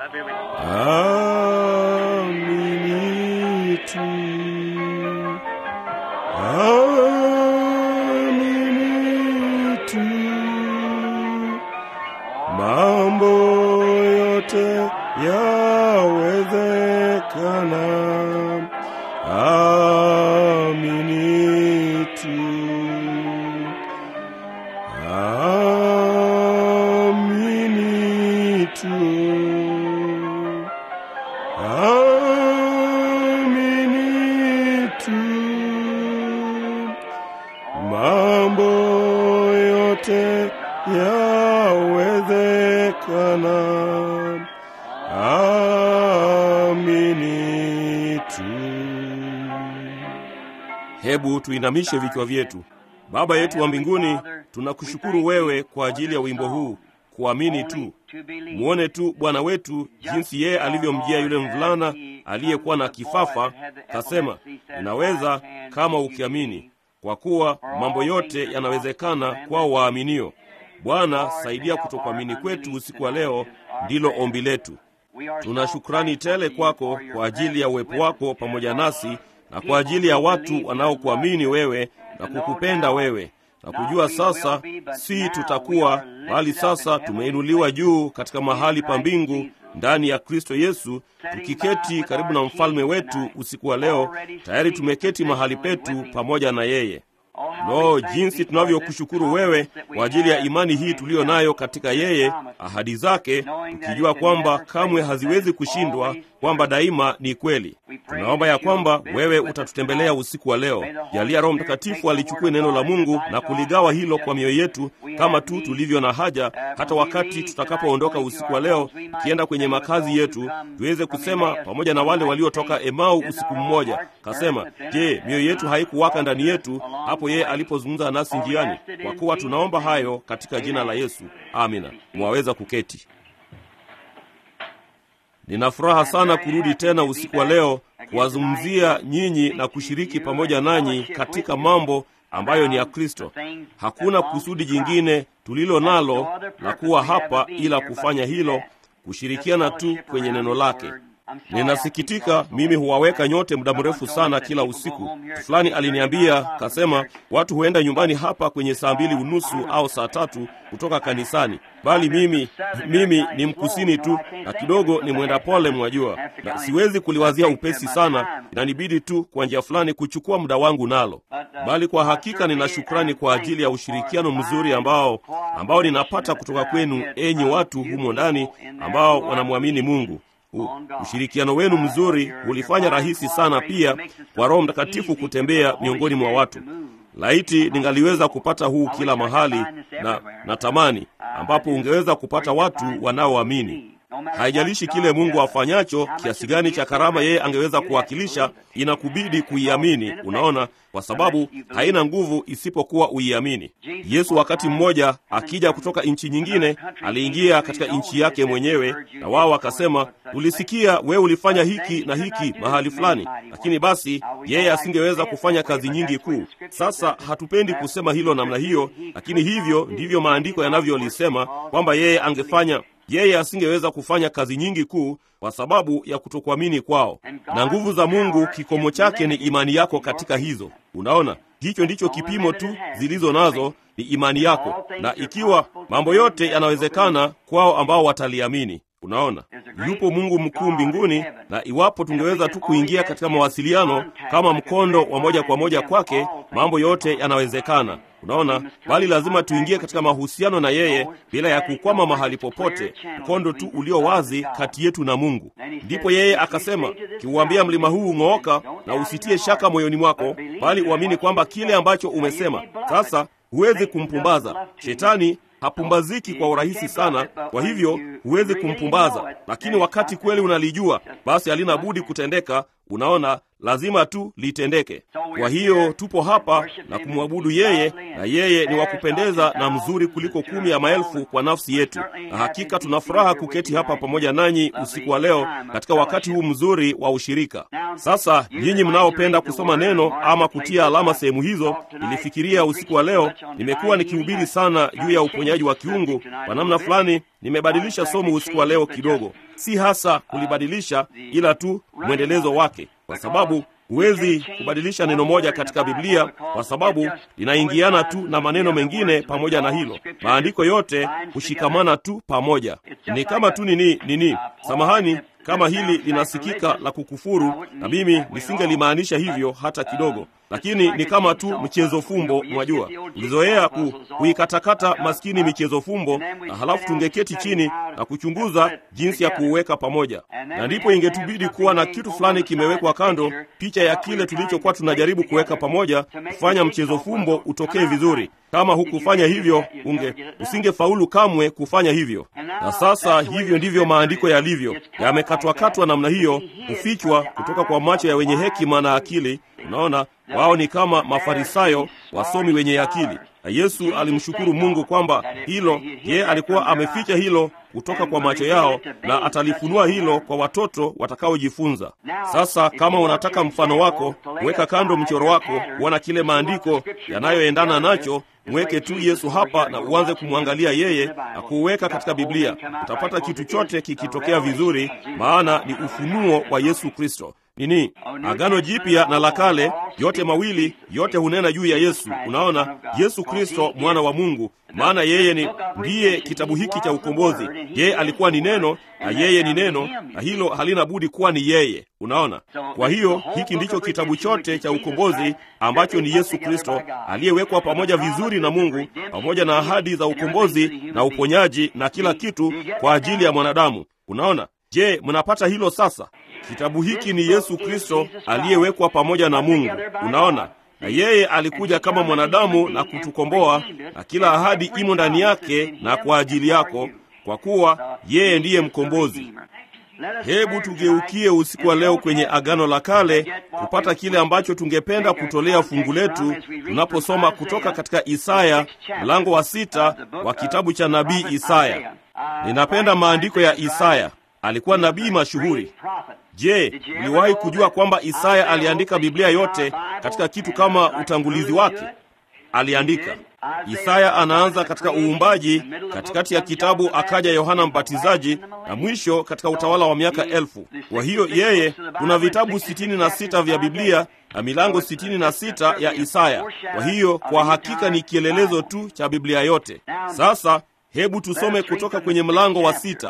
amini tu, amini tu, mambo yote yawezekana, amini tu, amini tu, amini tu, mambo yote yawezekana, amini tu. Hebu tuinamishe vichwa vyetu. Baba yetu wa mbinguni, tunakushukuru wewe kwa ajili ya wimbo huu, kuamini tu. Mwone tu Bwana wetu jinsi yeye alivyomjia yule mvulana aliyekuwa na kifafa, kasema, inaweza kama ukiamini, kwa kuwa mambo yote yanawezekana kwao waaminio. Bwana, saidia kutokuamini kwetu usiku wa leo, ndilo ombi letu. Tuna shukrani tele kwako kwa ajili ya uwepo wako pamoja nasi na kwa ajili ya watu wanaokuamini wewe na kukupenda wewe na kujua sasa si tutakuwa bali sasa tumeinuliwa juu katika mahali pa mbingu ndani ya Kristo Yesu, tukiketi karibu na mfalme wetu usiku wa leo. Tayari tumeketi mahali petu pamoja na yeye. Lo, jinsi tunavyokushukuru wewe kwa ajili ya imani hii tuliyo nayo katika yeye, ahadi zake, tukijua kwamba kamwe haziwezi kushindwa, kwamba daima ni kweli. Tunaomba ya kwamba wewe utatutembelea usiku wa leo. Jalia Roho Mtakatifu alichukue neno la Mungu na kuligawa hilo kwa mioyo yetu kama tu tulivyo na haja, hata wakati tutakapoondoka usiku wa leo tukienda kwenye makazi yetu, tuweze kusema pamoja na wale waliotoka Emau usiku mmoja, kasema, je, mioyo yetu haikuwaka ndani yetu hapo yeye alipozungumza nasi njiani? Kwa kuwa tunaomba hayo katika jina la Yesu, amina. Mwaweza kuketi. Nina furaha sana kurudi tena usiku wa leo kuwazungumzia nyinyi na kushiriki pamoja nanyi katika mambo ambayo ni ya Kristo. Hakuna kusudi jingine tulilo nalo la kuwa hapa ila kufanya hilo, kushirikiana tu kwenye neno lake. Ninasikitika, mimi huwaweka nyote muda mrefu sana kila usiku. Mtu fulani aliniambia kasema, watu huenda nyumbani hapa kwenye saa mbili unusu au saa tatu kutoka kanisani, bali mimi mimi ni mkusini tu na kidogo ni mwenda pole, mwajua, na siwezi kuliwazia upesi sana, inanibidi tu kwa njia fulani kuchukua muda wangu nalo, bali kwa hakika nina shukrani kwa ajili ya ushirikiano mzuri ambao ambao ninapata kutoka kwenu, enyi watu humo ndani ambao wanamwamini Mungu. U, ushirikiano wenu mzuri hulifanya rahisi sana pia kwa Roho Mtakatifu kutembea miongoni mwa watu. Laiti ningaliweza kupata huu kila mahali na natamani, ambapo ungeweza kupata watu wanaoamini. Haijalishi kile Mungu afanyacho, kiasi gani cha karama yeye angeweza kuwakilisha, inakubidi kuiamini. Unaona, kwa sababu haina nguvu isipokuwa uiamini. Yesu wakati mmoja akija kutoka nchi nyingine, aliingia katika nchi yake mwenyewe, na wao wakasema, tulisikia wewe ulifanya hiki na hiki mahali fulani, lakini basi yeye asingeweza kufanya kazi nyingi kuu. Sasa hatupendi kusema hilo namna hiyo, lakini hivyo ndivyo maandiko yanavyolisema kwamba yeye angefanya yeye asingeweza kufanya kazi nyingi kuu kwa sababu ya kutokuamini kwao. Na nguvu za Mungu kikomo chake ni imani yako katika hizo. Unaona, hicho ndicho kipimo tu zilizo nazo ni imani yako, na ikiwa mambo yote yanawezekana kwao ambao wataliamini. Unaona, yupo Mungu mkuu mbinguni, na iwapo tungeweza tu kuingia katika mawasiliano kama mkondo wa moja kwa moja kwake, mambo yote yanawezekana. Unaona, bali lazima tuingie katika mahusiano na yeye bila ya kukwama mahali popote, mkondo tu ulio wazi kati yetu na Mungu. Ndipo yeye akasema, kiuambia mlima huu ng'ooka, na usitie shaka moyoni mwako, bali uamini kwamba kile ambacho umesema. Sasa huwezi kumpumbaza shetani hapumbaziki kwa urahisi sana, kwa hivyo huwezi kumpumbaza. Lakini wakati kweli unalijua, basi halina budi kutendeka. Unaona, lazima tu litendeke. Kwa hiyo tupo hapa na kumwabudu yeye, na yeye ni wa kupendeza na mzuri kuliko kumi ya maelfu kwa nafsi yetu, na hakika tuna furaha kuketi hapa pamoja nanyi usiku wa leo katika wakati huu mzuri wa ushirika. Sasa nyinyi mnaopenda kusoma neno ama kutia alama sehemu hizo, nilifikiria usiku wa leo nimekuwa nikihubiri sana juu ya uponyaji wa kiungu. Kwa namna fulani nimebadilisha somo usiku wa leo kidogo, si hasa kulibadilisha, ila tu mwendelezo wake, kwa sababu huwezi kubadilisha neno moja katika Biblia kwa sababu linaingiana tu na maneno mengine pamoja na hilo. Maandiko yote hushikamana tu pamoja. Ni kama tu nini nini, samahani kama hili linasikika la kukufuru, na mimi nisingelimaanisha hivyo hata kidogo, lakini ni kama tu mchezo fumbo. Mwajua, ulizoea ku, kuikatakata maskini michezo fumbo, na halafu tungeketi chini na kuchunguza jinsi ya kuuweka pamoja, na ndipo ingetubidi kuwa na kitu fulani kimewekwa kando, picha ya kile tulichokuwa tunajaribu kuweka pamoja, kufanya mchezo fumbo utokee vizuri. Kama hukufanya hivyo, unge usingefaulu kamwe kufanya hivyo. Na sasa hivyo ndivyo maandiko yalivyo, yamekatwakatwa namna hiyo, kufichwa kutoka kwa macho ya wenye hekima na akili. Unaona, wao ni kama Mafarisayo, wasomi wenye akili. Na Yesu alimshukuru Mungu kwamba hilo, yeye alikuwa ameficha hilo kutoka kwa macho yao, na atalifunua hilo kwa watoto watakaojifunza. Sasa kama unataka mfano wako, weka kando mchoro wako, kuona kile maandiko yanayoendana nacho Mweke tu Yesu hapa na uanze kumwangalia yeye na kuuweka katika Biblia. Utapata kitu chote kikitokea vizuri, maana ni ufunuo wa Yesu Kristo. Nini, Agano Jipya na la Kale, yote mawili, yote hunena juu ya Yesu. Unaona, Yesu Kristo mwana wa Mungu, maana yeye ni ndiye kitabu hiki cha ukombozi. Yeye alikuwa ni neno na yeye ni neno, na hilo halina budi kuwa ni yeye. Unaona, kwa hiyo hiki ndicho kitabu chote cha ukombozi ambacho ni Yesu Kristo aliyewekwa pamoja vizuri na Mungu, pamoja na ahadi za ukombozi na uponyaji na kila kitu kwa ajili ya mwanadamu. Unaona, je, mnapata hilo sasa? Kitabu hiki ni Yesu Kristo aliyewekwa pamoja na Mungu. Unaona, na yeye alikuja kama mwanadamu na kutukomboa, na kila ahadi imo ndani yake na kwa ajili yako, kwa kuwa yeye ndiye mkombozi. Hebu tugeukie usiku wa leo kwenye Agano la Kale kupata kile ambacho tungependa kutolea fungu letu tunaposoma kutoka katika Isaya mlango wa sita wa kitabu cha nabii Isaya. Ninapenda maandiko ya Isaya. Alikuwa nabii mashuhuri. Je, uliwahi kujua kwamba Isaya aliandika Biblia yote katika kitu kama utangulizi wake? Aliandika. Isaya anaanza katika uumbaji, katikati ya kitabu akaja Yohana Mbatizaji, na mwisho katika utawala wa miaka elfu. Kwa hiyo yeye, kuna vitabu sitini na sita vya Biblia na milango sitini na sita ya Isaya. Kwa hiyo kwa hakika ni kielelezo tu cha Biblia yote. Sasa hebu tusome kutoka kwenye mlango wa sita.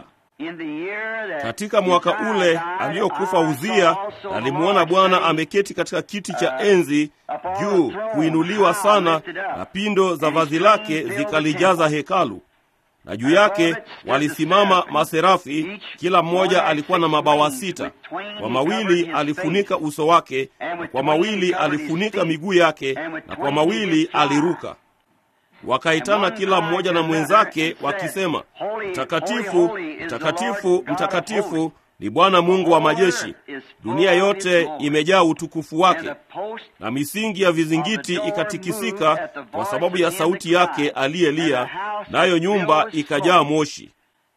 Katika mwaka ule aliyokufa Uzia, alimwona Bwana ameketi katika kiti cha enzi juu, kuinuliwa sana, na pindo za vazi lake zikalijaza hekalu. Na juu yake walisimama maserafi, kila mmoja alikuwa na mabawa sita. Kwa mawili alifunika uso wake, na kwa mawili alifunika miguu yake, na kwa mawili aliruka. Wakaitana kila mmoja na mwenzake wakisema, Mtakatifu, mtakatifu, mtakatifu ni Bwana Mungu wa majeshi, dunia yote imejaa utukufu wake. Na misingi ya vizingiti ikatikisika kwa sababu ya sauti yake aliyelia, nayo nyumba ikajaa moshi.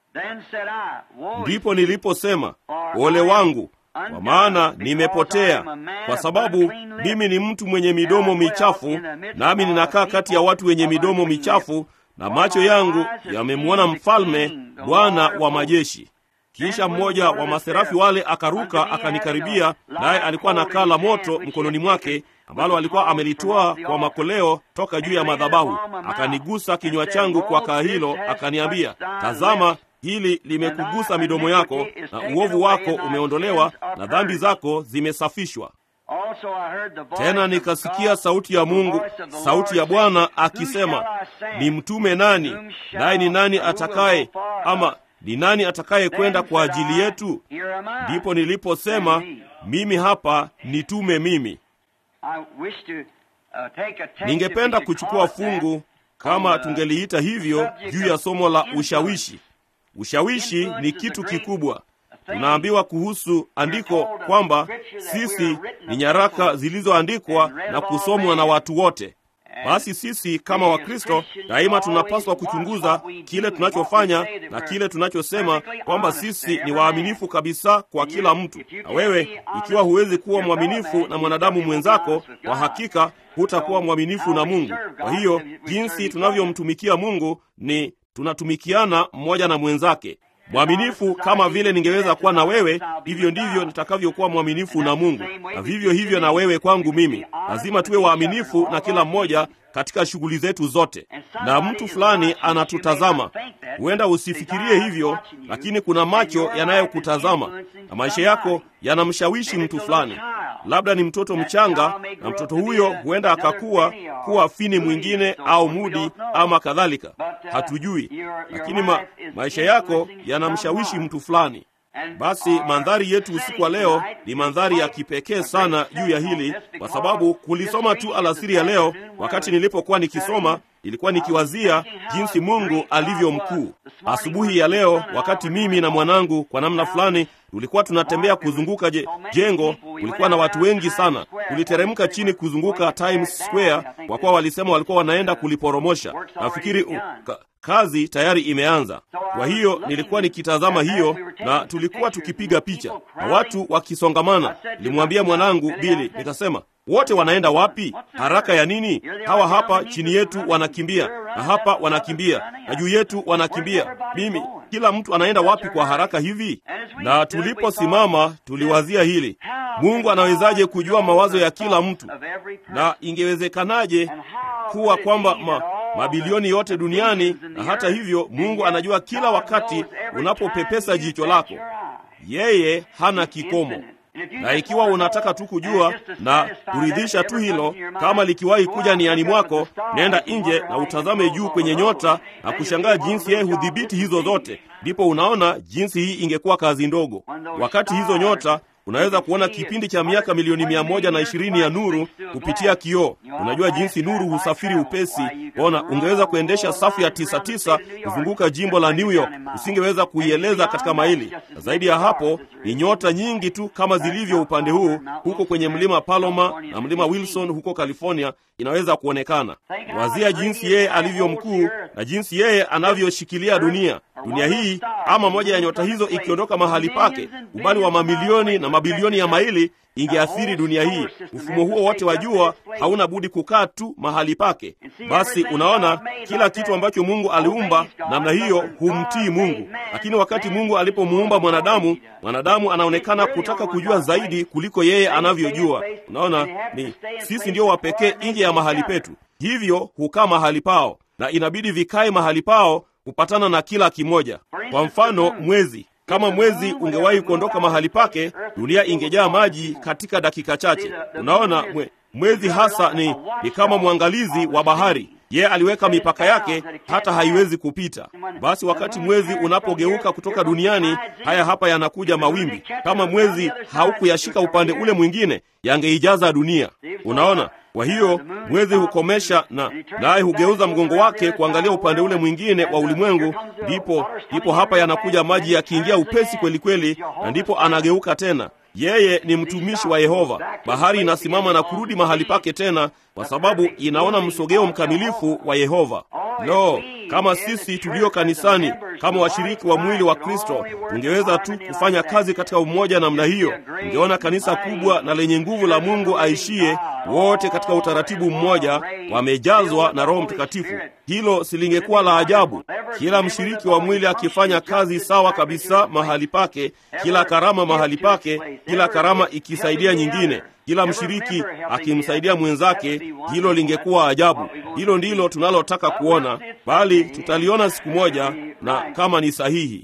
Ndipo niliposema, ole wangu, kwa maana nimepotea, kwa sababu mimi ni mtu mwenye midomo michafu, nami ninakaa kati ya watu wenye midomo michafu, na macho yangu yamemwona Mfalme, Bwana wa majeshi. Kisha mmoja wa maserafi wale akaruka akanikaribia, naye alikuwa na kaa la moto mkononi mwake ambalo alikuwa amelitoa kwa makoleo toka juu ya madhabahu. Akanigusa kinywa changu kwa kaa hilo, akaniambia, tazama hili limekugusa midomo yako, na uovu wako umeondolewa na dhambi zako zimesafishwa. Tena nikasikia sauti ya Mungu, sauti ya Bwana akisema, ni mtume nani? Naye ni nani atakaye ama ni nani atakaye kwenda kwa ajili yetu? Ndipo niliposema, mimi hapa, nitume mimi. Ningependa kuchukua fungu kama tungeliita hivyo juu ya somo la ushawishi. Ushawishi ni kitu kikubwa. Tunaambiwa kuhusu andiko kwamba sisi ni nyaraka zilizoandikwa na kusomwa na watu wote. Basi sisi kama Wakristo daima tunapaswa kuchunguza kile tunachofanya na kile tunachosema, kwamba sisi ni waaminifu kabisa kwa kila mtu. Na wewe ikiwa huwezi kuwa mwaminifu na mwanadamu mwenzako, kwa hakika hutakuwa mwaminifu na Mungu. Kwa hiyo jinsi tunavyomtumikia Mungu ni tunatumikiana mmoja na mwenzake. Mwaminifu kama vile ningeweza kuwa na wewe, hivyo ndivyo nitakavyokuwa mwaminifu na Mungu, na vivyo hivyo na wewe kwangu mimi. Lazima tuwe waaminifu na kila mmoja katika shughuli zetu zote. Na mtu fulani anatutazama, huenda usifikirie hivyo, lakini kuna macho yanayokutazama na maisha yako yanamshawishi mtu fulani. Labda ni mtoto mchanga, na mtoto huyo huenda akakuwa kuwa fini mwingine au mudi ama kadhalika, hatujui, lakini ma, maisha yako yanamshawishi mtu fulani. Basi mandhari yetu usiku wa leo ni mandhari ya kipekee sana juu ya hili, kwa sababu kulisoma tu alasiri ya leo, wakati nilipokuwa nikisoma ilikuwa nikiwazia jinsi Mungu alivyo mkuu. Asubuhi ya leo, wakati mimi na mwanangu kwa namna fulani tulikuwa tunatembea kuzunguka je, jengo, kulikuwa na watu wengi sana. Tuliteremka chini kuzunguka Times Square kwa kuwa walisema walikuwa wanaenda kuliporomosha. Nafikiri uh, ka, kazi tayari imeanza. Kwa hiyo nilikuwa nikitazama hiyo, na tulikuwa tukipiga picha na watu wakisongamana. Nilimwambia mwanangu Bili, nikasema wote wanaenda wapi? Haraka ya nini? Hawa hapa chini yetu wanakimbia, na hapa wanakimbia, na juu yetu wanakimbia. Mimi, kila mtu anaenda wapi kwa haraka hivi? Na tuliposimama tuliwazia hili, Mungu anawezaje kujua mawazo ya kila mtu, na ingewezekanaje kuwa kwamba ma, mabilioni yote duniani, na hata hivyo Mungu anajua kila wakati unapopepesa jicho lako. Yeye hana kikomo na ikiwa unataka tu kujua na kuridhisha tu hilo, kama likiwahi kuja niani mwako, nenda nje na utazame juu kwenye nyota na kushangaa jinsi yeye hudhibiti hizo zote, ndipo unaona jinsi hii ingekuwa kazi ndogo. Wakati hizo nyota unaweza kuona kipindi cha miaka milioni mia moja na ishirini ya nuru kupitia kioo. Unajua jinsi nuru husafiri upesi. Ona, ungeweza kuendesha safu ya tisa tisa kuzunguka jimbo la New York, usingeweza kuieleza katika maili. Na zaidi ya hapo ni nyota nyingi tu kama zilivyo upande huu huko kwenye mlima Paloma na mlima Wilson huko California, inaweza kuonekana. Wazia jinsi yeye alivyo mkuu na jinsi yeye anavyoshikilia dunia dunia hii ama moja ya nyota hizo ikiondoka mahali pake, umbali wa mamilioni na mabilioni ya maili ingeathiri dunia hii. Mfumo huo wote wa jua hauna budi kukaa tu mahali pake. Basi unaona, kila kitu ambacho Mungu aliumba namna hiyo humtii Mungu, lakini wakati Mungu alipomuumba mwanadamu, mwanadamu anaonekana kutaka kujua zaidi kuliko yeye anavyojua. Unaona, ni sisi ndio wapekee nje ya mahali petu, hivyo hukaa mahali pao na inabidi vikae mahali pao kupatana na kila kimoja. Kwa mfano, mwezi kama mwezi ungewahi kuondoka mahali pake, dunia ingejaa maji katika dakika chache. Unaona, mwe, mwezi hasa ni, ni kama mwangalizi wa bahari. Yeye aliweka mipaka yake hata haiwezi kupita. Basi wakati mwezi unapogeuka kutoka duniani, haya hapa yanakuja mawimbi. Kama mwezi haukuyashika upande ule mwingine, yangeijaza dunia. Unaona, kwa hiyo mwezi hukomesha na naye hugeuza mgongo wake kuangalia upande ule mwingine wa ulimwengu, ndipo ndipo hapa yanakuja maji yakiingia upesi kweli kweli, na ndipo anageuka tena. Yeye ni mtumishi wa Yehova. Bahari inasimama na kurudi mahali pake tena, kwa sababu inaona msogeo mkamilifu wa Yehova. Lo, kama sisi tulio kanisani kama washiriki wa mwili wa Kristo tungeweza tu kufanya kazi katika umoja namna hiyo, ungeona kanisa kubwa na lenye nguvu la Mungu aishie, wote katika utaratibu mmoja, wamejazwa na Roho Mtakatifu. Hilo silingekuwa la ajabu? Kila mshiriki wa mwili akifanya kazi sawa kabisa mahali pake, kila karama mahali pake, kila karama ikisaidia nyingine kila mshiriki akimsaidia mwenzake, hilo lingekuwa ajabu. Hilo ndilo tunalotaka kuona, bali tutaliona siku moja, na kama ni sahihi.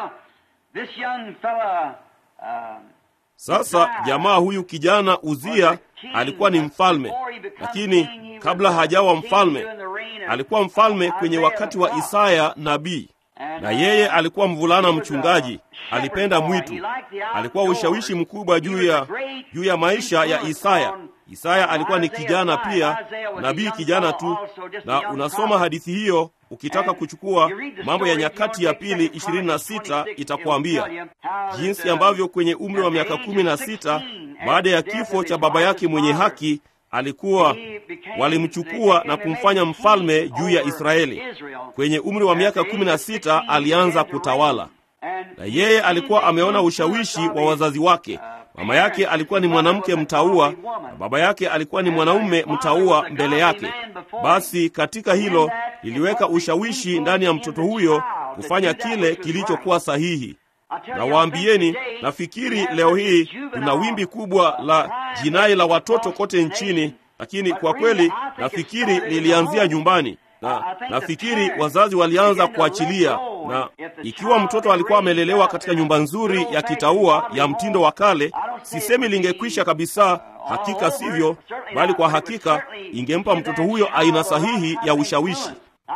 Sasa jamaa huyu kijana Uzia alikuwa ni mfalme, lakini kabla hajawa mfalme, alikuwa mfalme kwenye wakati wa Isaya nabii na yeye alikuwa mvulana mchungaji, alipenda mwitu. Alikuwa ushawishi mkubwa juu ya juu ya maisha ya Isaya. Isaya alikuwa ni kijana pia, nabii kijana tu, na unasoma hadithi hiyo ukitaka kuchukua Mambo ya Nyakati ya Pili 26 itakuambia jinsi ambavyo kwenye umri wa miaka kumi na sita baada ya kifo cha baba yake mwenye haki alikuwa walimchukua na kumfanya mfalme juu ya Israeli. Kwenye umri wa miaka kumi na sita alianza kutawala, na yeye alikuwa ameona ushawishi wa wazazi wake, Mama yake alikuwa ni mwanamke mtaua na baba yake alikuwa ni mwanaume mtaua mbele yake. Basi katika hilo liliweka ushawishi ndani ya mtoto huyo kufanya kile kilichokuwa sahihi. Na waambieni, nafikiri leo hii tuna wimbi kubwa la jinai la watoto kote nchini, lakini kwa kweli nafikiri lilianzia nyumbani na nafikiri wazazi walianza kuachilia. Na ikiwa mtoto alikuwa amelelewa katika nyumba nzuri ya kitaua ya mtindo wa kale, sisemi lingekwisha kabisa, hakika sivyo, bali kwa hakika ingempa mtoto huyo aina sahihi ya ushawishi.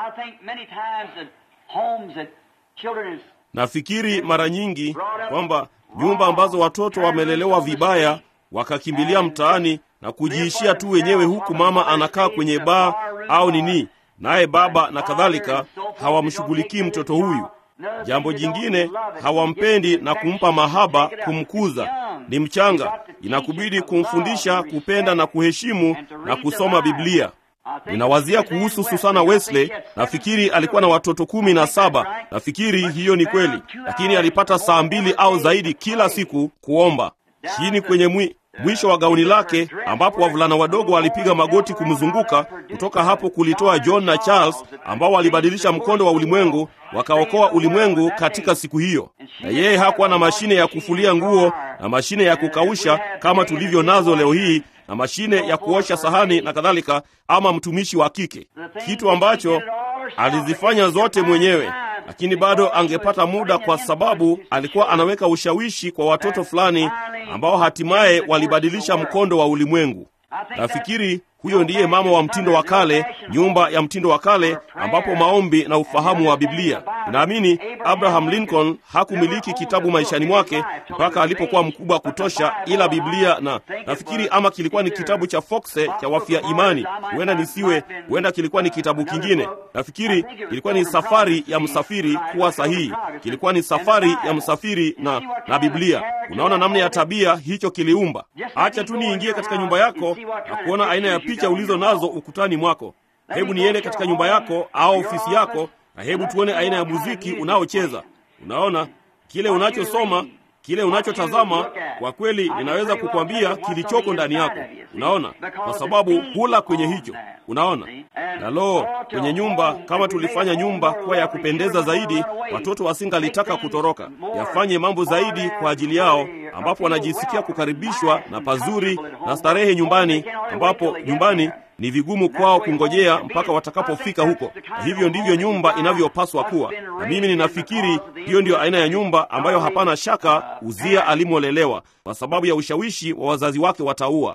Nafikiri mara nyingi kwamba nyumba ambazo watoto wamelelewa vibaya wakakimbilia mtaani na kujiishia tu wenyewe, huku mama anakaa kwenye baa au nini naye baba na kadhalika, hawamshughulikii mtoto huyu. Jambo jingine, hawampendi na kumpa mahaba, kumkuza. Ni mchanga, inakubidi kumfundisha kupenda na kuheshimu na kusoma Biblia. Ninawazia kuhusu Susana Wesley. Nafikiri alikuwa na watoto kumi na saba. Nafikiri hiyo ni kweli, lakini alipata saa mbili au zaidi kila siku kuomba chini kwenye mwi mwisho wa gauni lake ambapo wavulana wadogo walipiga magoti kumzunguka. Kutoka hapo kulitoa John na Charles ambao walibadilisha mkondo wa ulimwengu, wakaokoa ulimwengu katika siku hiyo. Na yeye hakuwa na mashine ya kufulia nguo na mashine ya kukausha kama tulivyo nazo leo hii na mashine ya kuosha sahani na kadhalika, ama mtumishi wa kike, kitu ambacho alizifanya zote mwenyewe lakini bado angepata muda kwa sababu alikuwa anaweka ushawishi kwa watoto fulani ambao hatimaye walibadilisha mkondo wa ulimwengu. Nafikiri huyo ndiye mama wa mtindo wa kale, nyumba ya mtindo wa kale, ambapo maombi na ufahamu wa Biblia. Naamini Abraham Lincoln hakumiliki kitabu maishani mwake mpaka alipokuwa mkubwa kutosha, ila Biblia na nafikiri ama kilikuwa ni kitabu cha Foxe cha wafia imani, huenda nisiwe, huenda kilikuwa ni kitabu kingine. Nafikiri kilikuwa ni safari ya msafiri kuwa sahihi, kilikuwa ni safari ya msafiri na, na Biblia. Unaona namna ya tabia hicho kiliumba. Acha tu niingie katika nyumba yako na kuona aina ya picha ulizo nazo ukutani mwako. Hebu niende katika nyumba yako au ofisi yako, na hebu tuone aina ya muziki unaocheza. Unaona kile unachosoma, kile unachotazama. Kwa kweli, ninaweza kukwambia kilichoko ndani yako. Unaona, kwa sababu hula kwenye hicho. Unaona, na lo, kwenye nyumba, kama tulifanya nyumba kuwa ya kupendeza zaidi, watoto wasingalitaka kutoroka, yafanye mambo zaidi kwa ajili yao, ambapo wanajisikia kukaribishwa na pazuri na starehe nyumbani, ambapo nyumbani ni vigumu kwao kungojea mpaka watakapofika huko. Na hivyo ndivyo nyumba inavyopaswa kuwa, na mimi ninafikiri hiyo ndiyo aina ya nyumba ambayo hapana shaka Uzia alimolelewa kwa sababu ya ushawishi wa wazazi wake wataua.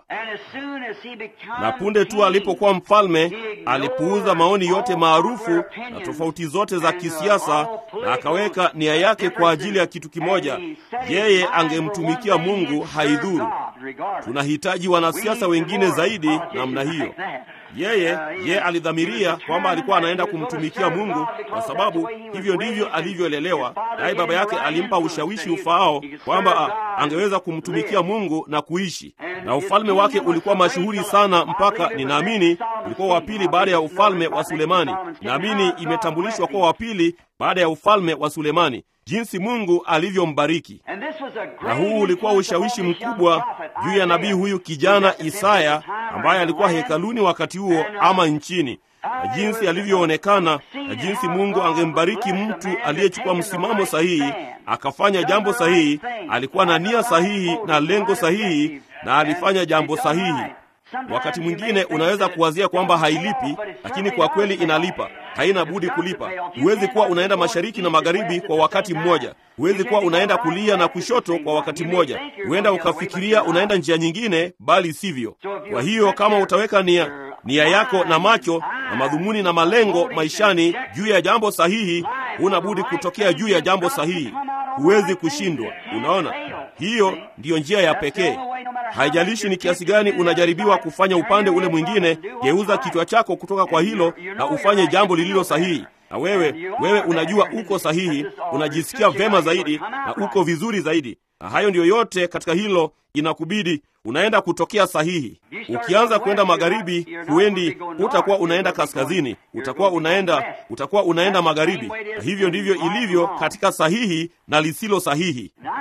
Na punde tu alipokuwa mfalme, alipuuza maoni yote maarufu na tofauti zote za kisiasa, na akaweka nia yake kwa ajili ya kitu kimoja: yeye angemtumikia Mungu, haidhuru. Tunahitaji wanasiasa wengine zaidi namna hiyo. Yeye ye alidhamiria kwamba alikuwa anaenda kumtumikia Mungu kwa sababu hivyo ndivyo alivyolelewa, naye baba yake alimpa ushawishi ufaao kwamba angeweza kumtumikia Mungu na kuishi. Na ufalme wake ulikuwa mashuhuri sana, mpaka ninaamini ulikuwa wa pili baada ya ufalme wa Sulemani. Naamini imetambulishwa kuwa wa pili baada ya ufalme wa Sulemani, jinsi Mungu alivyombariki. Na huu ulikuwa ushawishi mkubwa juu ya nabii huyu kijana Isaya ambaye alikuwa hekaluni wakati huo ama nchini, na jinsi alivyoonekana na jinsi Mungu angembariki mtu aliyechukua msimamo sahihi, akafanya jambo sahihi, alikuwa na nia sahihi na lengo sahihi, na alifanya jambo sahihi. Wakati mwingine unaweza kuwazia kwamba hailipi, lakini kwa kweli inalipa. Haina budi kulipa. Huwezi kuwa unaenda mashariki na magharibi kwa wakati mmoja. Huwezi kuwa unaenda kulia na kushoto kwa wakati mmoja. Huenda ukafikiria unaenda njia nyingine, bali sivyo. Kwa hiyo kama utaweka nia nia yako na macho na madhumuni na malengo maishani juu ya jambo sahihi, huna budi kutokea juu ya jambo sahihi. Huwezi kushindwa. Unaona, hiyo ndiyo njia ya pekee. Haijalishi ni kiasi gani unajaribiwa kufanya upande ule mwingine, geuza kichwa chako kutoka kwa hilo na ufanye jambo lililo sahihi. Na wewe wewe unajua uko sahihi, unajisikia vema zaidi na uko vizuri zaidi, na hayo ndiyo yote katika hilo inakubidi unaenda kutokea sahihi. Ukianza kwenda magharibi, huendi, utakuwa unaenda kaskazini, utakuwa unaenda utakuwa unaenda magharibi. Na hivyo ndivyo ilivyo katika sahihi na lisilo sahihi.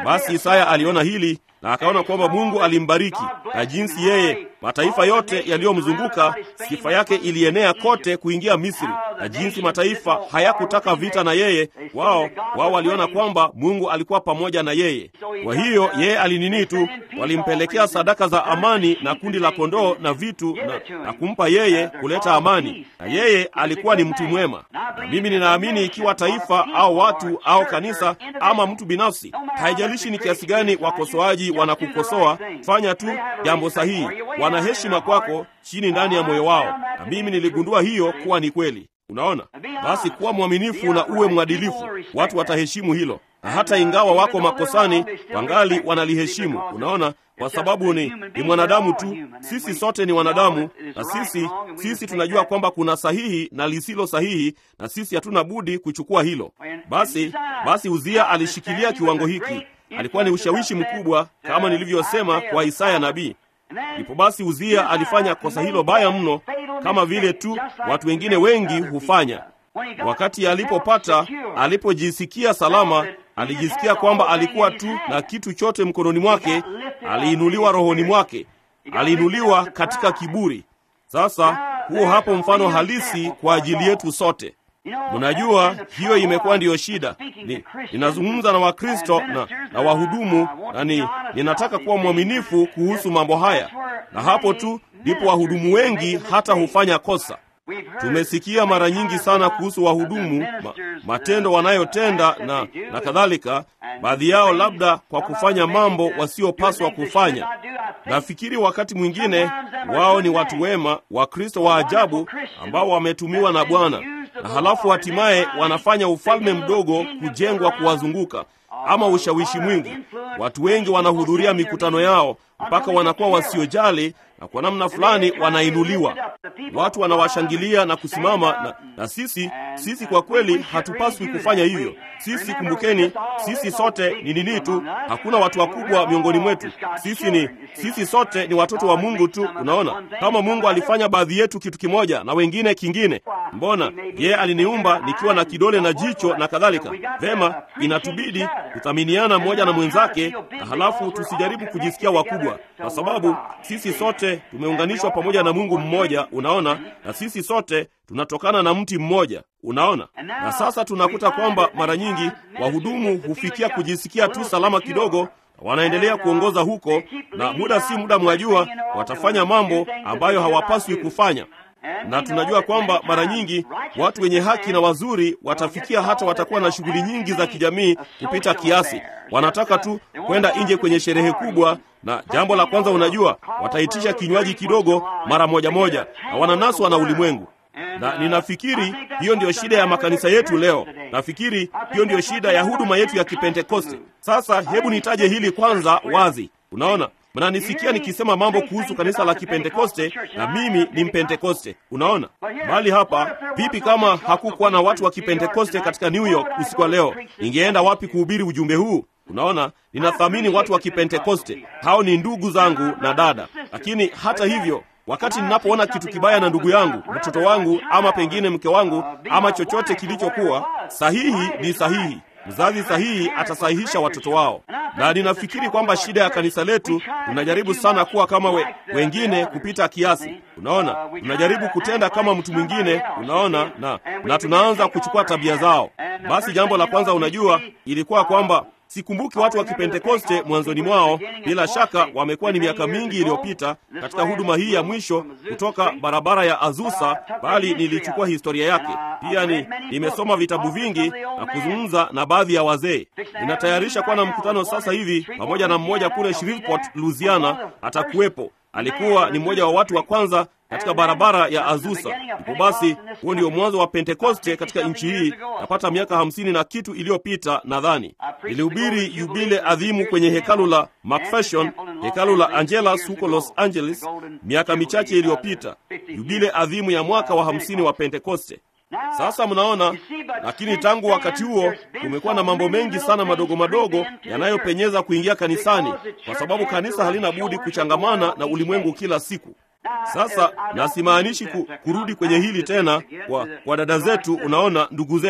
Basi Isaya aliona hili na akaona kwamba Mungu alimbariki na jinsi yeye mataifa yote yaliyomzunguka sifa yake ilienea kote kuingia Misri, na jinsi mataifa hayakutaka vita na yeye, wao wao waliona kwamba Mungu alikuwa pamoja na yeye. Kwa hiyo yeye alinini tu, walimpelekea sadaka za amani na kundi la kondoo na vitu na, na kumpa yeye kuleta amani, na yeye alikuwa ni mtu mwema. Na mimi ninaamini ikiwa taifa au watu au kanisa ama mtu binafsi, haijalishi ni kiasi gani wakosoaji wanakukosoa, fanya tu jambo sahihi. Wana heshima kwako chini ndani ya moyo wao, na mimi niligundua hiyo kuwa ni kweli. Unaona, basi kuwa mwaminifu na uwe mwadilifu, watu wataheshimu hilo, na hata ingawa wako makosani, wangali wanaliheshimu. Unaona, kwa sababu ni, ni mwanadamu tu. Sisi sote ni wanadamu, na sisi sisi tunajua kwamba kuna sahihi na lisilo sahihi, na sisi hatuna budi kuchukua hilo. Basi basi Uzia alishikilia kiwango hiki, alikuwa ni ushawishi mkubwa, kama nilivyosema kwa Isaya nabii. Ndipo basi Uzia alifanya kosa hilo baya mno, kama vile tu watu wengine wengi hufanya. Wakati alipopata, alipojisikia salama, alijisikia kwamba alikuwa tu na kitu chote mkononi mwake, aliinuliwa rohoni mwake, aliinuliwa katika kiburi. Sasa huo hapo mfano halisi kwa ajili yetu sote. Mnajua hiyo imekuwa ndiyo shida. Ni, ninazungumza na Wakristo na, na wahudumu na ni, ninataka kuwa mwaminifu kuhusu mambo haya, na hapo tu ndipo wahudumu wengi hata hufanya kosa. Tumesikia mara nyingi sana kuhusu wahudumu ma, matendo wanayotenda na, na kadhalika, baadhi yao labda kwa kufanya mambo wasiopaswa kufanya. Nafikiri wakati mwingine wao ni watu wema, Wakristo wa ajabu ambao wametumiwa na Bwana na halafu hatimaye wanafanya ufalme mdogo kujengwa kuwazunguka, ama ushawishi mwingi. Watu wengi wanahudhuria mikutano yao mpaka wanakuwa wasiojali, na kwa namna fulani wanainuliwa. Watu wanawashangilia na kusimama na, na sisi sisi kwa kweli hatupaswi kufanya hivyo. Sisi kumbukeni, sisi sote ni nini tu, hakuna watu wakubwa miongoni mwetu. Sisi ni sisi sote ni watoto wa Mungu tu. Unaona, kama Mungu alifanya baadhi yetu kitu kimoja na wengine kingine, mbona yeye aliniumba nikiwa na kidole na jicho na kadhalika? Vema, inatubidi kuthaminiana mmoja na mwenzake, na halafu tusijaribu kujisikia wakubwa, kwa sababu sisi sote tumeunganishwa pamoja na Mungu mmoja. Unaona, na sisi sote tunatokana na mti mmoja. Unaona, na sasa tunakuta kwamba mara nyingi wahudumu hufikia kujisikia tu salama kidogo, wanaendelea kuongoza huko, na muda si muda, mwajua, watafanya mambo ambayo hawapaswi kufanya na tunajua kwamba mara nyingi watu wenye haki na wazuri watafikia hata watakuwa na shughuli nyingi za kijamii kupita kiasi. Wanataka tu kwenda nje kwenye sherehe kubwa, na jambo la kwanza, unajua, wataitisha kinywaji kidogo mara moja moja, na wananaswa na ulimwengu. Na ninafikiri hiyo ndiyo shida ya makanisa yetu leo. Nafikiri hiyo ndiyo shida ya huduma yetu ya Kipentekoste. Sasa hebu nitaje hili kwanza wazi. Unaona, mnanisikia nikisema mambo kuhusu kanisa la Kipentekoste na mimi ni Mpentekoste. Unaona, bali hapa vipi kama hakukuwa na watu wa Kipentekoste katika New York usiku wa leo, ningeenda wapi kuhubiri ujumbe huu? Unaona, ninathamini watu wa Kipentekoste, hao ni ndugu zangu na dada. Lakini hata hivyo, wakati ninapoona kitu kibaya na ndugu yangu, mtoto wangu, ama pengine mke wangu, ama chochote kilichokuwa sahihi, ni sahihi Mzazi sahihi atasahihisha watoto wao, na ninafikiri kwamba shida ya kanisa letu, tunajaribu sana kuwa kama we, wengine kupita kiasi. Unaona, tunajaribu kutenda kama mtu mwingine, unaona, na na tunaanza kuchukua tabia zao. Basi jambo la kwanza, unajua, ilikuwa kwamba sikumbuki watu wa Kipentekoste mwanzoni mwao. Bila shaka wamekuwa ni miaka mingi iliyopita katika huduma hii ya mwisho kutoka barabara ya Azusa, bali nilichukua historia yake pia. Ni nimesoma vitabu vingi na kuzungumza na baadhi ya wazee. Ninatayarisha kuwa na mkutano sasa hivi pamoja na mmoja kule Shreveport, Louisiana. Atakuwepo, alikuwa ni mmoja wa watu wa kwanza katika barabara ya Azusa. Ndipo basi, huo ndio mwanzo wa Pentekoste katika nchi hii, napata miaka hamsini na kitu iliyopita nadhani. Nilihubiri yubile adhimu kwenye hekalu la McPherson, hekalu la Angelas huko Los Angeles, miaka michache iliyopita, yubile adhimu ya mwaka wa hamsini wa Pentekoste. Sasa mnaona, lakini tangu wakati huo kumekuwa na mambo mengi sana madogo madogo yanayopenyeza kuingia kanisani, kwa sababu kanisa halina budi kuchangamana na ulimwengu kila siku. Sasa na simaanishi ku, kurudi kwenye hili tena kwa, kwa dada zetu, unaona, ndugu zetu,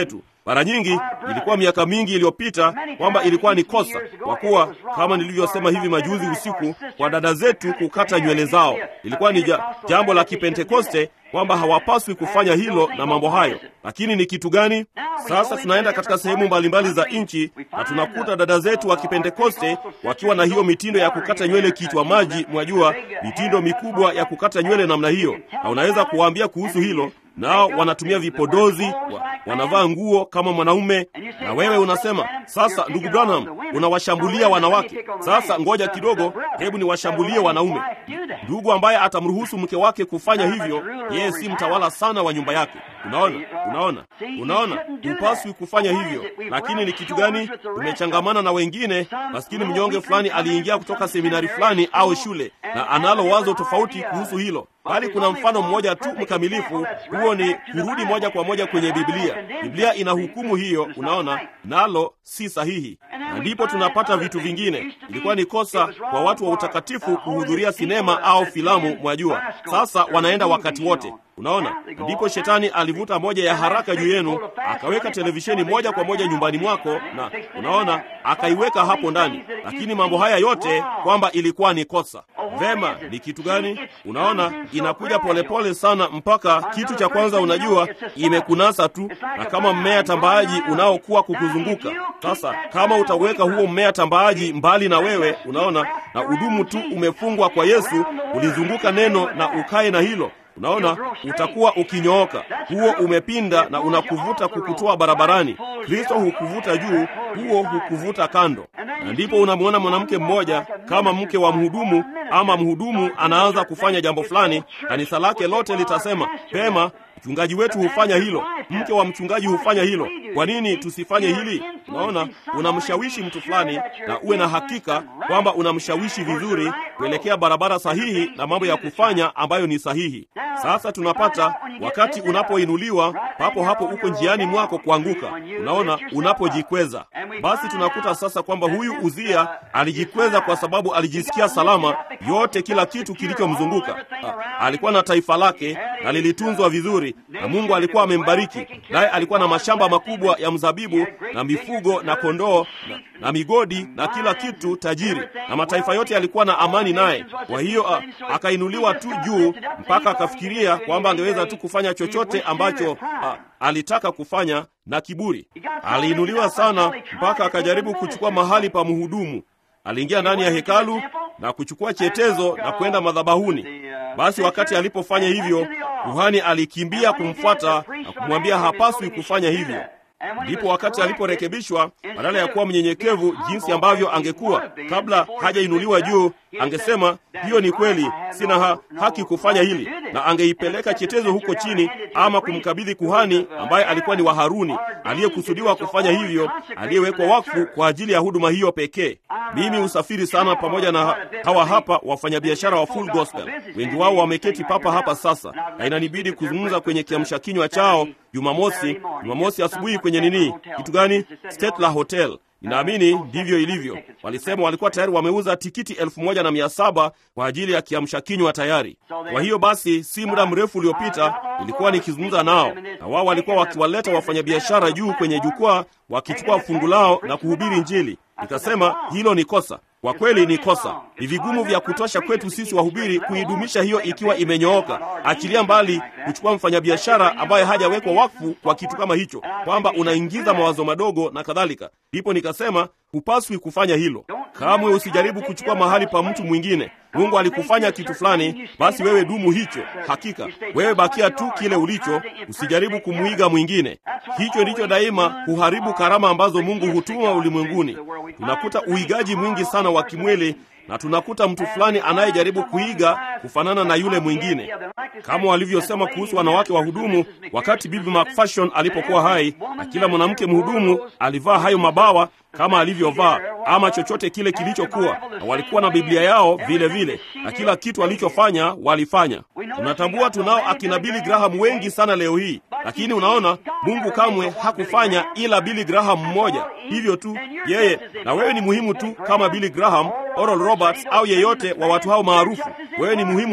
Mara nyingi ilikuwa miaka mingi iliyopita kwamba ilikuwa ni kosa, kwa kuwa kama nilivyosema hivi majuzi usiku, kwa dada zetu kukata nywele zao ilikuwa ni ja, jambo la Kipentekoste kwamba hawapaswi kufanya hilo na mambo hayo. Lakini ni kitu gani? Sasa tunaenda katika sehemu mbalimbali za nchi na tunakuta dada zetu wa Kipentekoste wakiwa na hiyo mitindo ya kukata nywele kichwa maji, mwajua, mitindo mikubwa ya kukata nywele namna hiyo, na unaweza kuwaambia kuhusu hilo nao wanatumia vipodozi wa, wanavaa nguo kama mwanaume, na wewe unasema sasa, ndugu Branham, unawashambulia wanawake. Sasa ngoja kidogo, hebu niwashambulie wanaume. Ndugu ambaye atamruhusu mke wake kufanya hivyo, yeye si mtawala sana wa nyumba yake. Unaona, unaona, unaona, hupaswi kufanya hivyo. Lakini ni kitu gani? Tumechangamana na wengine. Maskini mnyonge fulani aliingia kutoka seminari fulani au shule, na analo wazo tofauti kuhusu hilo bali kuna mfano mmoja tu mkamilifu. Huo ni kurudi moja kwa moja kwenye Biblia. Biblia ina hukumu hiyo, unaona, nalo si sahihi, na ndipo tunapata vitu vingine. Ilikuwa ni kosa kwa watu wa utakatifu kuhudhuria sinema au filamu, mwajua. Sasa wanaenda wakati wote Unaona, ndipo shetani alivuta moja ya haraka juu yenu, akaweka televisheni moja kwa moja nyumbani mwako, na unaona, akaiweka hapo ndani. Lakini mambo haya yote kwamba ilikuwa ni kosa. Vema, ni kitu gani? Unaona, inakuja polepole pole sana, mpaka kitu cha kwanza, unajua, imekunasa tu, na kama mmea tambaaji unaokuwa kukuzunguka. Sasa kama utaweka huo mmea tambaaji mbali na wewe, unaona, na udumu tu umefungwa kwa Yesu, ulizunguka neno na ukae na hilo Unaona, utakuwa ukinyooka. Huo umepinda na unakuvuta kukutoa barabarani. Kristo hukuvuta juu, huo hukuvuta kando. Na ndipo unamwona mwanamke mmoja kama mke wa mhudumu, ama mhudumu anaanza kufanya jambo fulani, kanisa lake lote litasema pema, mchungaji wetu hufanya hilo, mke wa mchungaji hufanya hilo, kwa nini tusifanye hili? Unaona, unamshawishi mtu fulani, na uwe na hakika kwamba unamshawishi vizuri kuelekea barabara sahihi na mambo ya kufanya ambayo ni sahihi. Sasa tunapata wakati unapoinuliwa, papo hapo uko njiani mwako kuanguka. Unaona, unapojikweza. Basi tunakuta sasa kwamba huyu Uzia alijikweza kwa sababu alijisikia salama, yote kila kitu kilichomzunguka. Alikuwa na taifa lake na lilitunzwa vizuri, na Mungu alikuwa amembariki, naye alikuwa na mashamba makubwa ya mzabibu na mifugo na kondoo na, na migodi na kila kitu tajiri, na mataifa yote yalikuwa na amani naye. Kwa hiyo akainuliwa tu juu mpaka akafikiria kwamba angeweza tu kufanya chochote ambacho a, alitaka kufanya na kiburi. Aliinuliwa sana mpaka akajaribu kuchukua mahali pa mhudumu. Aliingia ndani ya hekalu na kuchukua chetezo na kwenda madhabahuni. Basi wakati alipofanya hivyo, kuhani alikimbia kumfuata na kumwambia hapaswi kufanya hivyo. Ndipo wakati aliporekebishwa, badala ya kuwa mnyenyekevu jinsi ambavyo angekuwa kabla hajainuliwa juu, angesema hiyo ni kweli, sina ha haki kufanya hili, na angeipeleka chetezo huko chini, ama kumkabidhi kuhani ambaye alikuwa ni wa Haruni, aliyekusudiwa kufanya hivyo, aliyewekwa wakfu kwa ajili ya huduma hiyo pekee. Mimi husafiri sana pamoja na hawa hapa wafanyabiashara wa Full Gospel. Wengi wao wameketi papa hapa sasa, na inanibidi kuzungumza kwenye kiamsha kinywa chao Jumamosi, Jumamosi asubuhi kwenye nini, kitu gani, Statler Hotel. Ninaamini ndivyo ilivyo. Walisema walikuwa tayari wameuza tikiti elfu moja na mia saba kwa ajili ya kiamsha kinywa tayari. Kwa hiyo basi, si muda mrefu uliopita nilikuwa nikizungumza nao, na wao walikuwa wakiwaleta wafanyabiashara juu kwenye jukwaa, wakichukua fungu lao na kuhubiri Injili. Nikasema hilo ni kosa. Kwa kweli ni kosa. Ni vigumu vya kutosha kwetu sisi wahubiri kuidumisha hiyo ikiwa imenyooka. Achilia mbali kuchukua mfanyabiashara ambaye hajawekwa wakfu kwa kitu kama hicho, kwamba unaingiza mawazo madogo na kadhalika. Ndipo nikasema hupaswi kufanya hilo kamwe. Usijaribu kuchukua mahali pa mtu mwingine. Mungu alikufanya kitu fulani, basi wewe dumu hicho. Hakika wewe bakia tu kile ulicho, usijaribu kumwiga mwingine. Hicho ndicho daima huharibu karama ambazo Mungu hutuma ulimwenguni. Tunakuta uigaji mwingi sana wa kimwili na tunakuta mtu fulani anayejaribu kuiga kufanana na yule mwingine, kama walivyosema kuhusu wanawake wahudumu wakati Bibi McFarshon alipokuwa hai, na kila mwanamke mhudumu alivaa hayo mabawa kama alivyovaa ama chochote kile kilichokuwa, na walikuwa na Biblia yao vile vile, na kila kitu alichofanya walifanya. Tunatambua tunao akina Billy Graham wengi sana leo hii, lakini unaona, Mungu kamwe hakufanya ila Billy Graham mmoja, hivyo tu yeye. Na wewe ni muhimu tu kama Billy Graham, Oral Roberts au yeyote wa watu hao maarufu. Wewe ni muhimu tu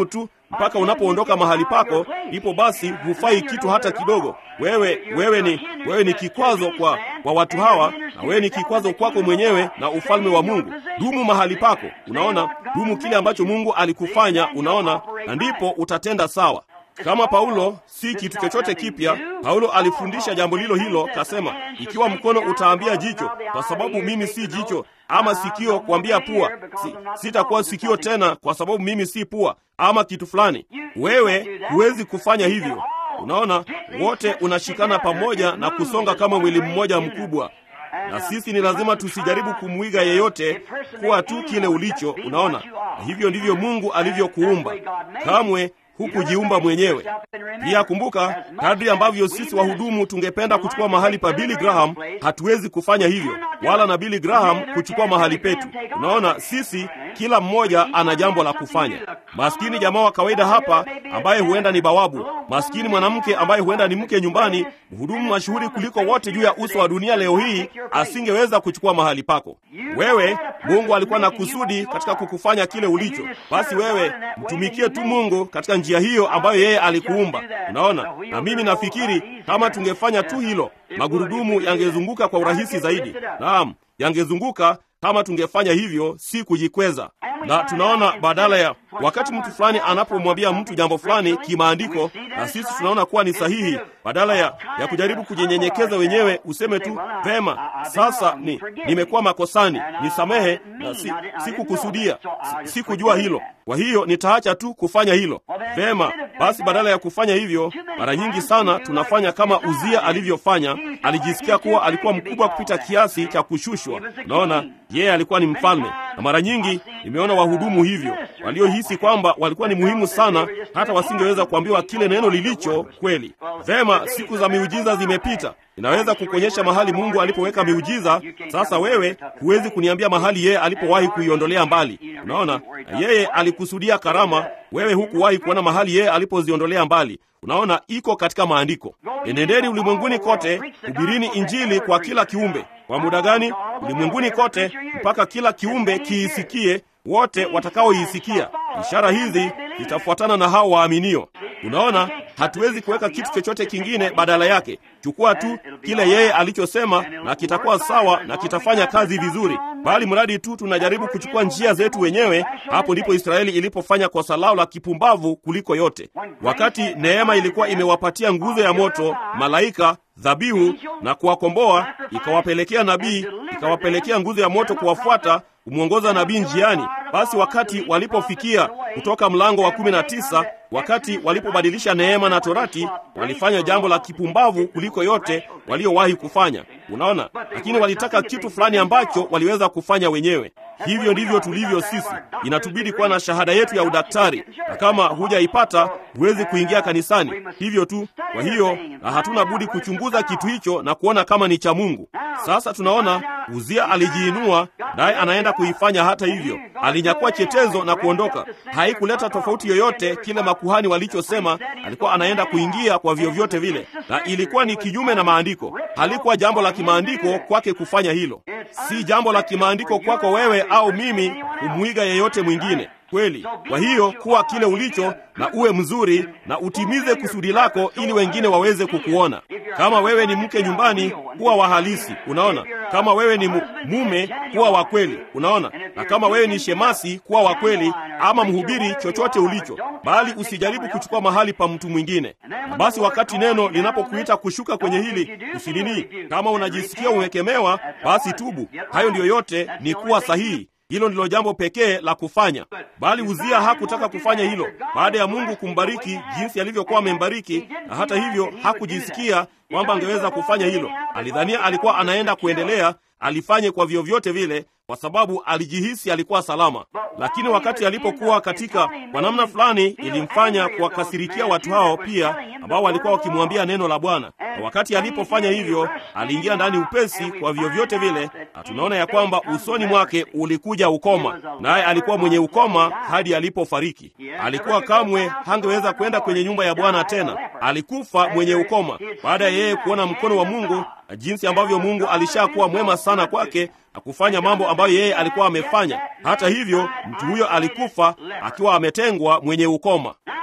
mpaka unapoondoka mahali pako, ndipo basi hufai kitu hata kidogo. Wewe wewe ni wewe ni kikwazo kwa kwa watu hawa, na wewe ni kikwazo kwako mwenyewe na ufalme wa Mungu. Dumu mahali pako, unaona, dumu kile ambacho Mungu alikufanya, unaona, na ndipo utatenda sawa. Kama Paulo si kitu chochote kipya. Paulo alifundisha jambo lilo hilo, kasema, ikiwa mkono utaambia jicho, kwa sababu mimi si jicho, ama sikio kuambia pua, si, sitakuwa sikio tena, kwa sababu mimi si pua, ama kitu fulani. Wewe huwezi kufanya hivyo. Unaona, wote unashikana pamoja na kusonga kama mwili mmoja mkubwa, na sisi ni lazima tusijaribu kumwiga yeyote, kuwa tu kile ulicho. Unaona, na hivyo ndivyo Mungu alivyokuumba. Kamwe hukujiumba mwenyewe. Pia kumbuka, kadri ambavyo sisi wahudumu tungependa kuchukua mahali pa Billy Graham, hatuwezi kufanya hivyo, wala na Billy Graham kuchukua mahali petu. Unaona, sisi kila mmoja ana jambo la kufanya. Maskini jamaa wa kawaida hapa ambaye huenda ni bawabu, maskini mwanamke ambaye huenda ni mke nyumbani, mhudumu mashuhuri kuliko wote juu ya uso wa dunia leo hii, asingeweza kuchukua mahali pako. Wewe, Mungu alikuwa na kusudi katika kukufanya kile ulicho. Basi wewe mtumikie tu Mungu katika njia hiyo ambayo yeye alikuumba. Unaona, na mimi nafikiri kama tungefanya tu hilo, magurudumu yangezunguka kwa urahisi zaidi. Naam, yangezunguka kama tungefanya hivyo, si kujikweza. Na tunaona badala ya wakati mtu fulani anapomwambia mtu jambo fulani kimaandiko, na sisi tunaona kuwa ni sahihi, badala ya, ya kujaribu kujinyenyekeza wenyewe, useme tu vema, sasa ni nimekuwa makosani, nisamehe, na si, sikukusudia, si, sikujua hilo, kwa hiyo nitaacha tu kufanya hilo. Vema, basi badala ya kufanya hivyo, mara nyingi sana tunafanya kama Uzia alivyofanya. Alijisikia kuwa alikuwa mkubwa kupita kiasi cha kushushwa. Unaona, yeye alikuwa ni mfalme, na mara nyingi nimeona wahudumu hivyo waliohisi kwamba walikuwa ni muhimu sana, hata wasingeweza kuambiwa kile neno lilicho kweli. Vema, siku za miujiza zimepita. Inaweza kukuonyesha mahali Mungu alipoweka miujiza. Sasa wewe huwezi kuniambia mahali yeye alipowahi kuiondolea mbali. Unaona, na yeye alikusudia karama, wewe hukuwahi kuona mahali yeye alipoziondolea mbali. Unaona, iko katika maandiko. Enendeni ulimwenguni kote, hubirini Injili kwa kila kiumbe. Kwa muda gani? Ulimwenguni kote, mpaka kila kiumbe kiisikie, wote watakaoisikia. Ishara hizi zitafuatana na hao waaminio. Unaona, hatuwezi kuweka kitu chochote kingine badala yake. Chukua tu kile yeye alichosema, na kitakuwa sawa na kitafanya kazi vizuri, bali mradi tu tunajaribu kuchukua njia zetu wenyewe. Hapo ndipo Israeli ilipofanya kosa lao la kipumbavu kuliko yote. Wakati neema ilikuwa imewapatia nguzo ya moto, malaika dhabihu na kuwakomboa, ikawapelekea nabii, ikawapelekea nguzo ya moto kuwafuata kumwongoza nabii njiani. Basi wakati walipofikia kutoka mlango wa kumi na tisa, wakati walipobadilisha neema na torati, walifanya jambo la kipumbavu kuliko yote waliowahi kufanya. Unaona, lakini walitaka kitu fulani ambacho waliweza kufanya wenyewe. Hivyo ndivyo tulivyo sisi. Inatubidi kuwa na shahada yetu ya udaktari, na kama hujaipata huwezi kuingia kanisani. Hivyo tu. Kwa hiyo, na hatuna budi kuchunguza kitu hicho na kuona kama ni cha Mungu. Sasa tunaona Uzia alijiinua, naye anaenda kuifanya hata hivyo. Alinyakua chetezo na kuondoka. Haikuleta tofauti yoyote kile makuhani walichosema alikuwa anaenda kuingia kwa vyovyote vile, na ilikuwa ni kinyume na maandiko. Halikuwa jambo la kimaandiko kwake kufanya hilo, si jambo la kimaandiko kwako wewe au mimi kumwiga yeyote mwingine. Kweli. Kwa hiyo kuwa kile ulicho na uwe mzuri na utimize kusudi lako ili wengine waweze kukuona. Kama wewe ni mke nyumbani, kuwa wa halisi. Unaona, kama wewe ni mume, kuwa wa kweli. Unaona, na kama wewe ni shemasi, kuwa wa kweli, ama mhubiri, chochote ulicho, bali usijaribu kuchukua mahali pa mtu mwingine. Na basi wakati neno linapokuita kushuka kwenye hili, usinini. Kama unajisikia umekemewa, basi tubu. Hayo ndiyo yote, ni kuwa sahihi. Hilo ndilo jambo pekee la kufanya, bali Uzia hakutaka kufanya hilo. Baada ya Mungu kumbariki jinsi alivyokuwa amembariki, na hata hivyo hakujisikia kwamba angeweza kufanya hilo. Alidhania alikuwa anaenda kuendelea, alifanye kwa vyovyote vile, kwa sababu alijihisi alikuwa salama. Lakini wakati alipokuwa katika, kwa namna fulani, ilimfanya kuwakasirikia watu hao pia, ambao walikuwa wakimwambia neno la Bwana. Na wakati alipofanya hivyo, aliingia ndani upesi kwa vyovyote vile, na tunaona ya kwamba usoni mwake ulikuja ukoma, naye alikuwa mwenye ukoma hadi alipofariki. Alikuwa kamwe hangeweza kwenda kwenye nyumba ya Bwana tena. Alikufa mwenye ukoma baada ya yeye kuona mkono wa Mungu na jinsi ambavyo Mungu alishakuwa mwema sana kwake na kufanya mambo ambayo yeye alikuwa amefanya. Hata hivyo, mtu huyo alikufa akiwa ametengwa mwenye ukoma.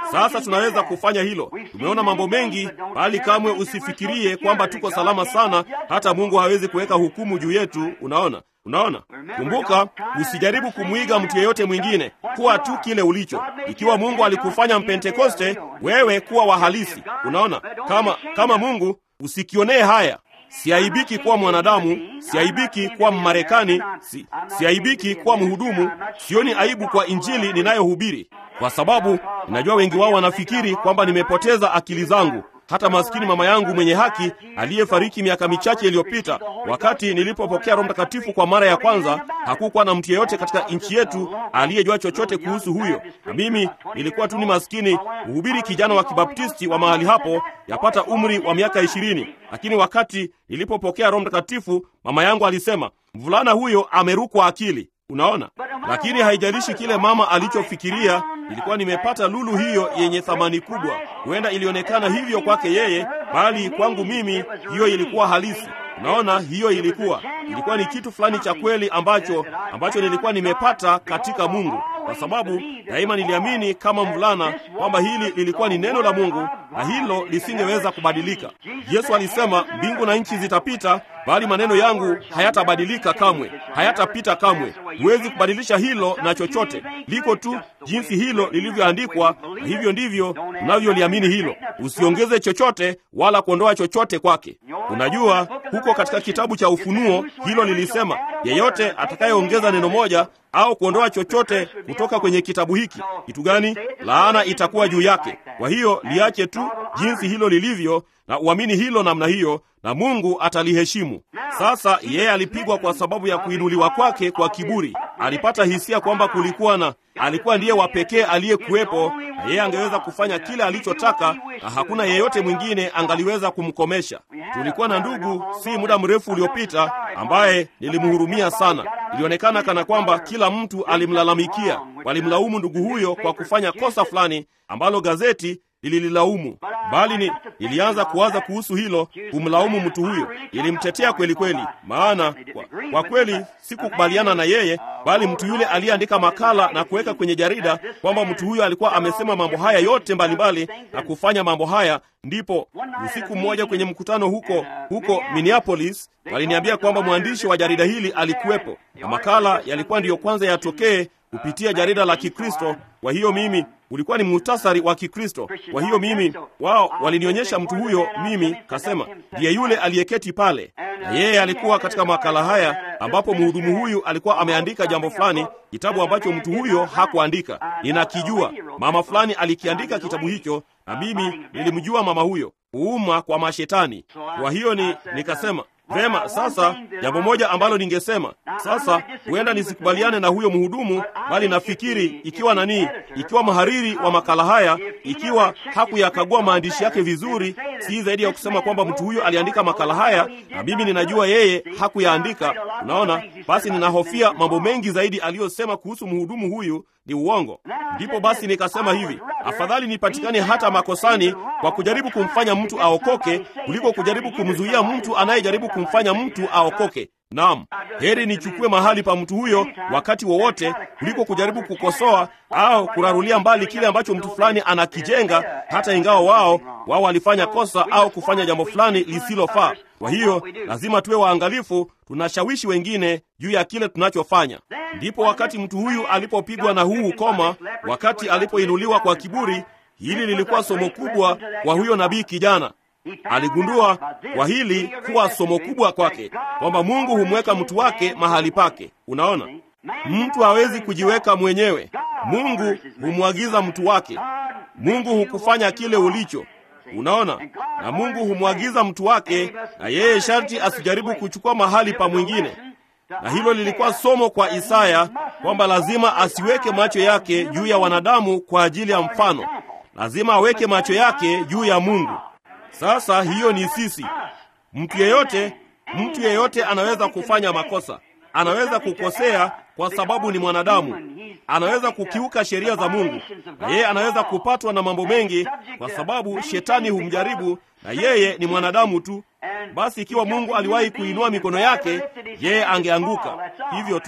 Sasa tunaweza kufanya hilo. Tumeona mambo mengi, bali kamwe usifikirie kwamba tuko salama sana, hata Mungu hawezi kuweka hukumu juu yetu. Unaona, unaona. Kumbuka, usijaribu kumwiga mtu yeyote mwingine, kuwa tu kile ulicho. Ikiwa Mungu alikufanya Mpentekoste, wewe kuwa wa halisi. Unaona, kama kama Mungu, usikionee haya Siaibiki kuwa mwanadamu, siaibiki kuwa Mmarekani, si, siaibiki kuwa mhudumu. Sioni aibu kwa injili ninayohubiri, kwa sababu ninajua wengi wao wanafikiri kwamba nimepoteza akili zangu. Hata maskini mama yangu mwenye haki aliyefariki miaka michache iliyopita, wakati nilipopokea Roho Mtakatifu kwa mara ya kwanza, hakukuwa na mtu yeyote katika nchi yetu aliyejua chochote kuhusu huyo, na mimi nilikuwa tu ni maskini mhubiri kijana wa Kibaptisti wa mahali hapo, yapata umri wa miaka ishirini. Lakini wakati nilipopokea Roho Mtakatifu, mama yangu alisema, mvulana huyo amerukwa akili. Unaona, lakini haijalishi kile mama alichofikiria, ilikuwa nimepata lulu hiyo yenye thamani kubwa. Huenda ilionekana hivyo kwake yeye, bali kwangu mimi hiyo ilikuwa halisi. Unaona, hiyo ilikuwa ilikuwa ni kitu fulani cha kweli ambacho ambacho nilikuwa nimepata katika Mungu, kwa sababu daima niliamini kama mvulana kwamba hili lilikuwa ni neno la Mungu na hilo lisingeweza kubadilika. Yesu alisema, mbingu na nchi zitapita, bali maneno yangu hayatabadilika kamwe, hayatapita kamwe. Huwezi kubadilisha hilo na chochote, liko tu jinsi hilo lilivyoandikwa, na hivyo ndivyo unavyoliamini hilo. Usiongeze chochote wala kuondoa chochote kwake. Unajua, huko katika kitabu cha Ufunuo hilo lilisema, yeyote atakayeongeza neno moja au kuondoa chochote kutoka kwenye kitabu hiki, kitu gani? Laana itakuwa juu yake. Kwa hiyo liache tu jinsi hilo lilivyo na uamini hilo namna hiyo, na Mungu ataliheshimu. Sasa yeye alipigwa kwa sababu ya kuinuliwa kwake kwa kiburi. Alipata hisia kwamba kulikuwa na alikuwa ndiye wa pekee aliyekuwepo, na yeye angeweza kufanya kile alichotaka, na hakuna yeyote mwingine angaliweza kumkomesha. Tulikuwa na ndugu si muda mrefu uliopita ambaye nilimhurumia sana. Ilionekana kana kwamba kila mtu alimlalamikia, walimlaumu ndugu huyo kwa kufanya kosa fulani ambalo gazeti lilililaumu bali ni nilianza kuwaza kuhusu hilo, kumlaumu mtu huyo. Ilimtetea kweli kweli, maana kwa, kwa kweli sikukubaliana na yeye, bali mtu yule aliyeandika makala na kuweka kwenye jarida kwamba mtu huyo alikuwa amesema mambo haya yote mbalimbali mbali, na kufanya mambo haya. Ndipo usiku mmoja kwenye mkutano huko huko Minneapolis waliniambia kwamba mwandishi wa jarida hili alikuwepo na makala yalikuwa ndiyo kwanza yatokee kupitia jarida la Kikristo. Kwa hiyo mimi ulikuwa ni muhtasari wa Kikristo. Kwa hiyo mimi, wao walinionyesha mtu huyo, mimi kasema ndiye yule aliyeketi pale, na yeye alikuwa katika makala haya, ambapo mhudumu huyu alikuwa ameandika jambo fulani, kitabu ambacho mtu huyo hakuandika. Ninakijua mama fulani alikiandika kitabu hicho, na mimi nilimjua mama huyo, kuuma kwa mashetani. Kwa hiyo ni nikasema Vema, sasa jambo moja ambalo ningesema sasa, huenda nisikubaliane na huyo mhudumu, bali nafikiri ikiwa nani, ikiwa mhariri wa makala haya, ikiwa hakuyakagua maandishi yake vizuri, si zaidi ya kusema kwamba mtu huyo aliandika makala haya na mimi ninajua yeye hakuyaandika. Unaona, basi ninahofia mambo mengi zaidi aliyosema kuhusu mhudumu huyu ni uongo. Ndipo basi nikasema hivi, afadhali nipatikane hata makosani kwa kujaribu kumfanya mtu aokoke kuliko kujaribu kumzuia mtu anayejaribu kumfanya mtu aokoke. Naam, heri nichukue mahali pa mtu huyo wakati wowote kuliko kujaribu kukosoa au kurarulia mbali kile ambacho mtu fulani anakijenga, hata ingawa wao wao walifanya kosa au kufanya jambo fulani lisilofaa. Kwa hiyo lazima tuwe waangalifu, tunashawishi wengine juu ya kile tunachofanya. Ndipo wakati mtu huyu alipopigwa na huu ukoma, wakati alipoinuliwa kwa kiburi, hili lilikuwa somo kubwa kwa huyo nabii kijana. Aligundua kwa hili kuwa somo kubwa kwake, kwamba Mungu humweka mtu wake mahali pake. Unaona, mtu hawezi kujiweka mwenyewe. Mungu humwagiza mtu wake. Mungu hukufanya kile ulicho. Unaona, na Mungu humwagiza mtu wake, na yeye sharti asijaribu kuchukua mahali pa mwingine. Na hilo lilikuwa somo kwa Isaya kwamba lazima asiweke macho yake juu ya wanadamu kwa ajili ya mfano, lazima aweke macho yake juu ya Mungu. Sasa hiyo ni sisi. Mtu yeyote, mtu yeyote anaweza kufanya makosa, anaweza kukosea kwa sababu ni mwanadamu, anaweza kukiuka sheria za Mungu, na yeye anaweza kupatwa na mambo mengi kwa sababu shetani humjaribu, na yeye ni mwanadamu tu. Basi ikiwa Mungu aliwahi kuinua mikono yake, yeye angeanguka hivyo tu.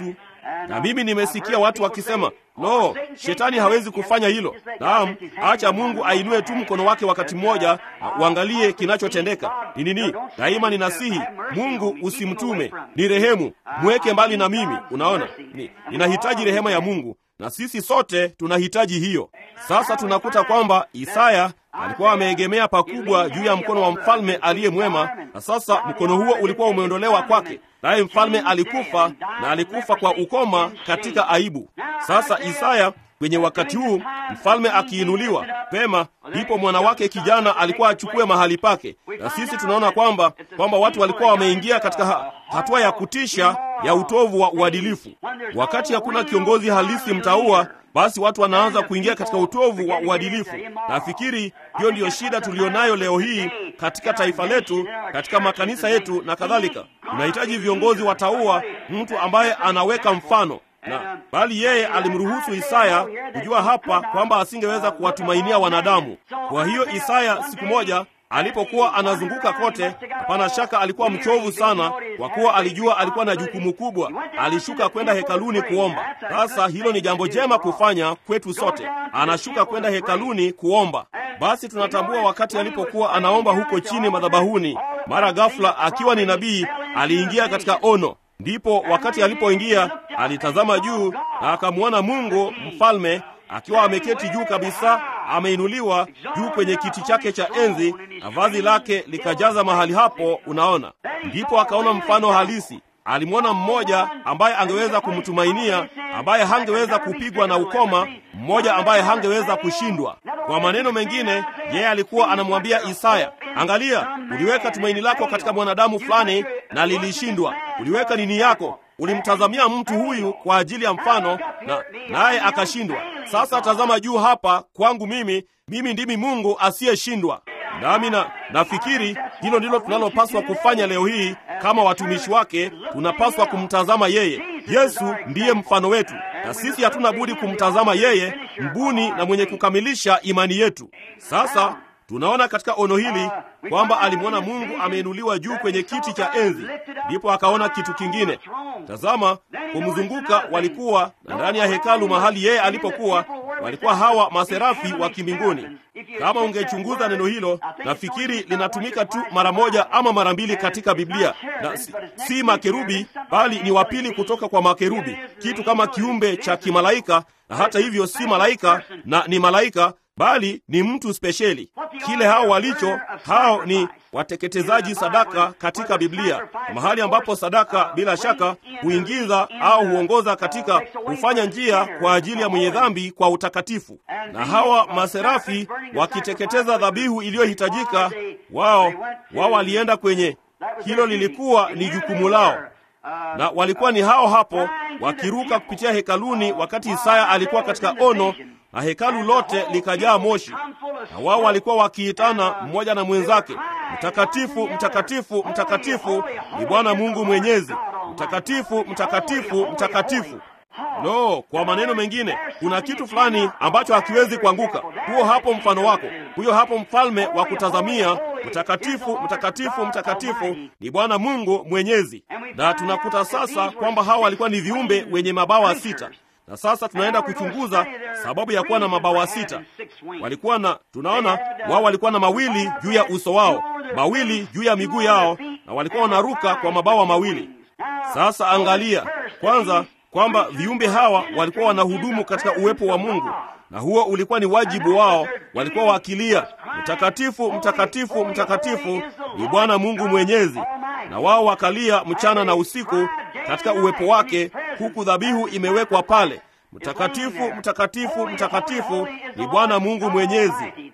Na mimi nimesikia watu wakisema, no, shetani hawezi kufanya hilo. Naam, acha Mungu ainue tu mkono wake wakati mmoja, uangalie kinachotendeka ni nini. Daima ninasihi Mungu, usimtume, ni rehemu, mweke mbali na mimi. Unaona, ni, ninahitaji rehema ya Mungu na sisi sote tunahitaji hiyo. Sasa tunakuta kwamba Isaya alikuwa ameegemea pakubwa juu ya mkono wa mfalme aliye mwema, na sasa mkono huo ulikuwa umeondolewa kwake, naye mfalme alikufa, na alikufa kwa ukoma katika aibu. Sasa Isaya kwenye wakati huu mfalme akiinuliwa pema, ndipo mwana wake kijana alikuwa achukue mahali pake, na sisi tunaona kwamba kwamba watu walikuwa wameingia katika ha, hatua ya kutisha ya utovu wa uadilifu. Wakati hakuna kiongozi halisi mtaua, basi watu wanaanza kuingia katika utovu wa uadilifu. Nafikiri hiyo ndiyo shida tuliyonayo leo hii katika taifa letu, katika makanisa yetu na kadhalika. Tunahitaji viongozi wataua mtu ambaye anaweka mfano na bali yeye alimruhusu Isaya kujua hapa kwamba asingeweza kuwatumainia wanadamu. Kwa hiyo Isaya siku moja alipokuwa anazunguka kote, hapana shaka alikuwa mchovu sana, kwa kuwa alijua alikuwa na jukumu kubwa. Alishuka kwenda hekaluni kuomba. Sasa hilo ni jambo jema kufanya kwetu sote, anashuka kwenda hekaluni kuomba. Basi tunatambua wakati alipokuwa anaomba huko chini madhabahuni, mara ghafla, akiwa ni nabii, aliingia katika ono Ndipo wakati alipoingia alitazama juu na akamwona Mungu mfalme akiwa ameketi juu kabisa, ameinuliwa juu kwenye kiti chake cha enzi, na vazi lake likajaza mahali hapo. Unaona, ndipo akaona mfano halisi. Alimwona mmoja ambaye angeweza kumtumainia, ambaye hangeweza kupigwa na ukoma, mmoja ambaye hangeweza kushindwa. Kwa maneno mengine, yeye alikuwa anamwambia Isaya, angalia, uliweka tumaini lako katika mwanadamu fulani na lilishindwa. Uliweka nini yako, ulimtazamia mtu huyu kwa ajili ya mfano, na naye akashindwa. Sasa tazama juu hapa kwangu mimi, mimi ndimi Mungu asiyeshindwa. Nami na nafikiri hilo ndilo tunalopaswa kufanya leo hii kama watumishi wake. Tunapaswa kumtazama yeye. Yesu ndiye mfano wetu, na sisi hatuna budi kumtazama yeye, mbuni na mwenye kukamilisha imani yetu. Sasa tunaona katika ono hili kwamba alimwona Mungu ameinuliwa juu kwenye kiti cha enzi, ndipo akaona kitu kingine. Tazama, kumzunguka walikuwa na ndani ya hekalu mahali yeye alipokuwa walikuwa hawa maserafi wa kimbinguni. Kama ungechunguza neno hilo, nafikiri linatumika tu mara moja ama mara mbili katika Biblia, na si, si makerubi, bali ni wapili kutoka kwa makerubi, kitu kama kiumbe cha kimalaika, na hata hivyo si malaika na ni malaika bali ni mtu spesheli. Kile hao walicho hao ni wateketezaji sadaka katika Biblia, mahali ambapo sadaka bila shaka huingiza au huongoza katika kufanya njia kwa ajili ya mwenye dhambi kwa utakatifu. Na hawa maserafi wakiteketeza dhabihu iliyohitajika, wao wao walienda kwenye hilo, lilikuwa ni jukumu lao na walikuwa ni hao hapo wakiruka kupitia hekaluni, wakati Isaya alikuwa katika ono na hekalu lote likajaa moshi, na wao walikuwa wakiitana mmoja na mwenzake, mtakatifu, mtakatifu, mtakatifu ni Bwana Mungu Mwenyezi, mtakatifu, mtakatifu, mtakatifu. No, kwa maneno mengine, kuna kitu fulani ambacho hakiwezi kuanguka. Huo hapo mfano wako, huyo hapo mfalme wa kutazamia, mtakatifu, mtakatifu, mtakatifu ni Bwana Mungu Mwenyezi. Na tunakuta sasa kwamba hawa walikuwa ni viumbe wenye mabawa sita na sasa tunaenda kuchunguza sababu ya kuwa na mabawa sita. Walikuwa na, tunaona wao walikuwa na mawili juu ya uso wao, mawili juu ya miguu yao, na walikuwa wanaruka kwa mabawa mawili. Sasa angalia kwanza kwamba viumbe hawa walikuwa wanahudumu katika uwepo wa Mungu, na huo ulikuwa ni wajibu wao. Walikuwa wakilia, mtakatifu, mtakatifu, mtakatifu ni Bwana Mungu Mwenyezi, na wao wakalia mchana na usiku katika uwepo wake, huku dhabihu imewekwa pale. Mtakatifu, mtakatifu, mtakatifu ni Bwana Mungu Mwenyezi.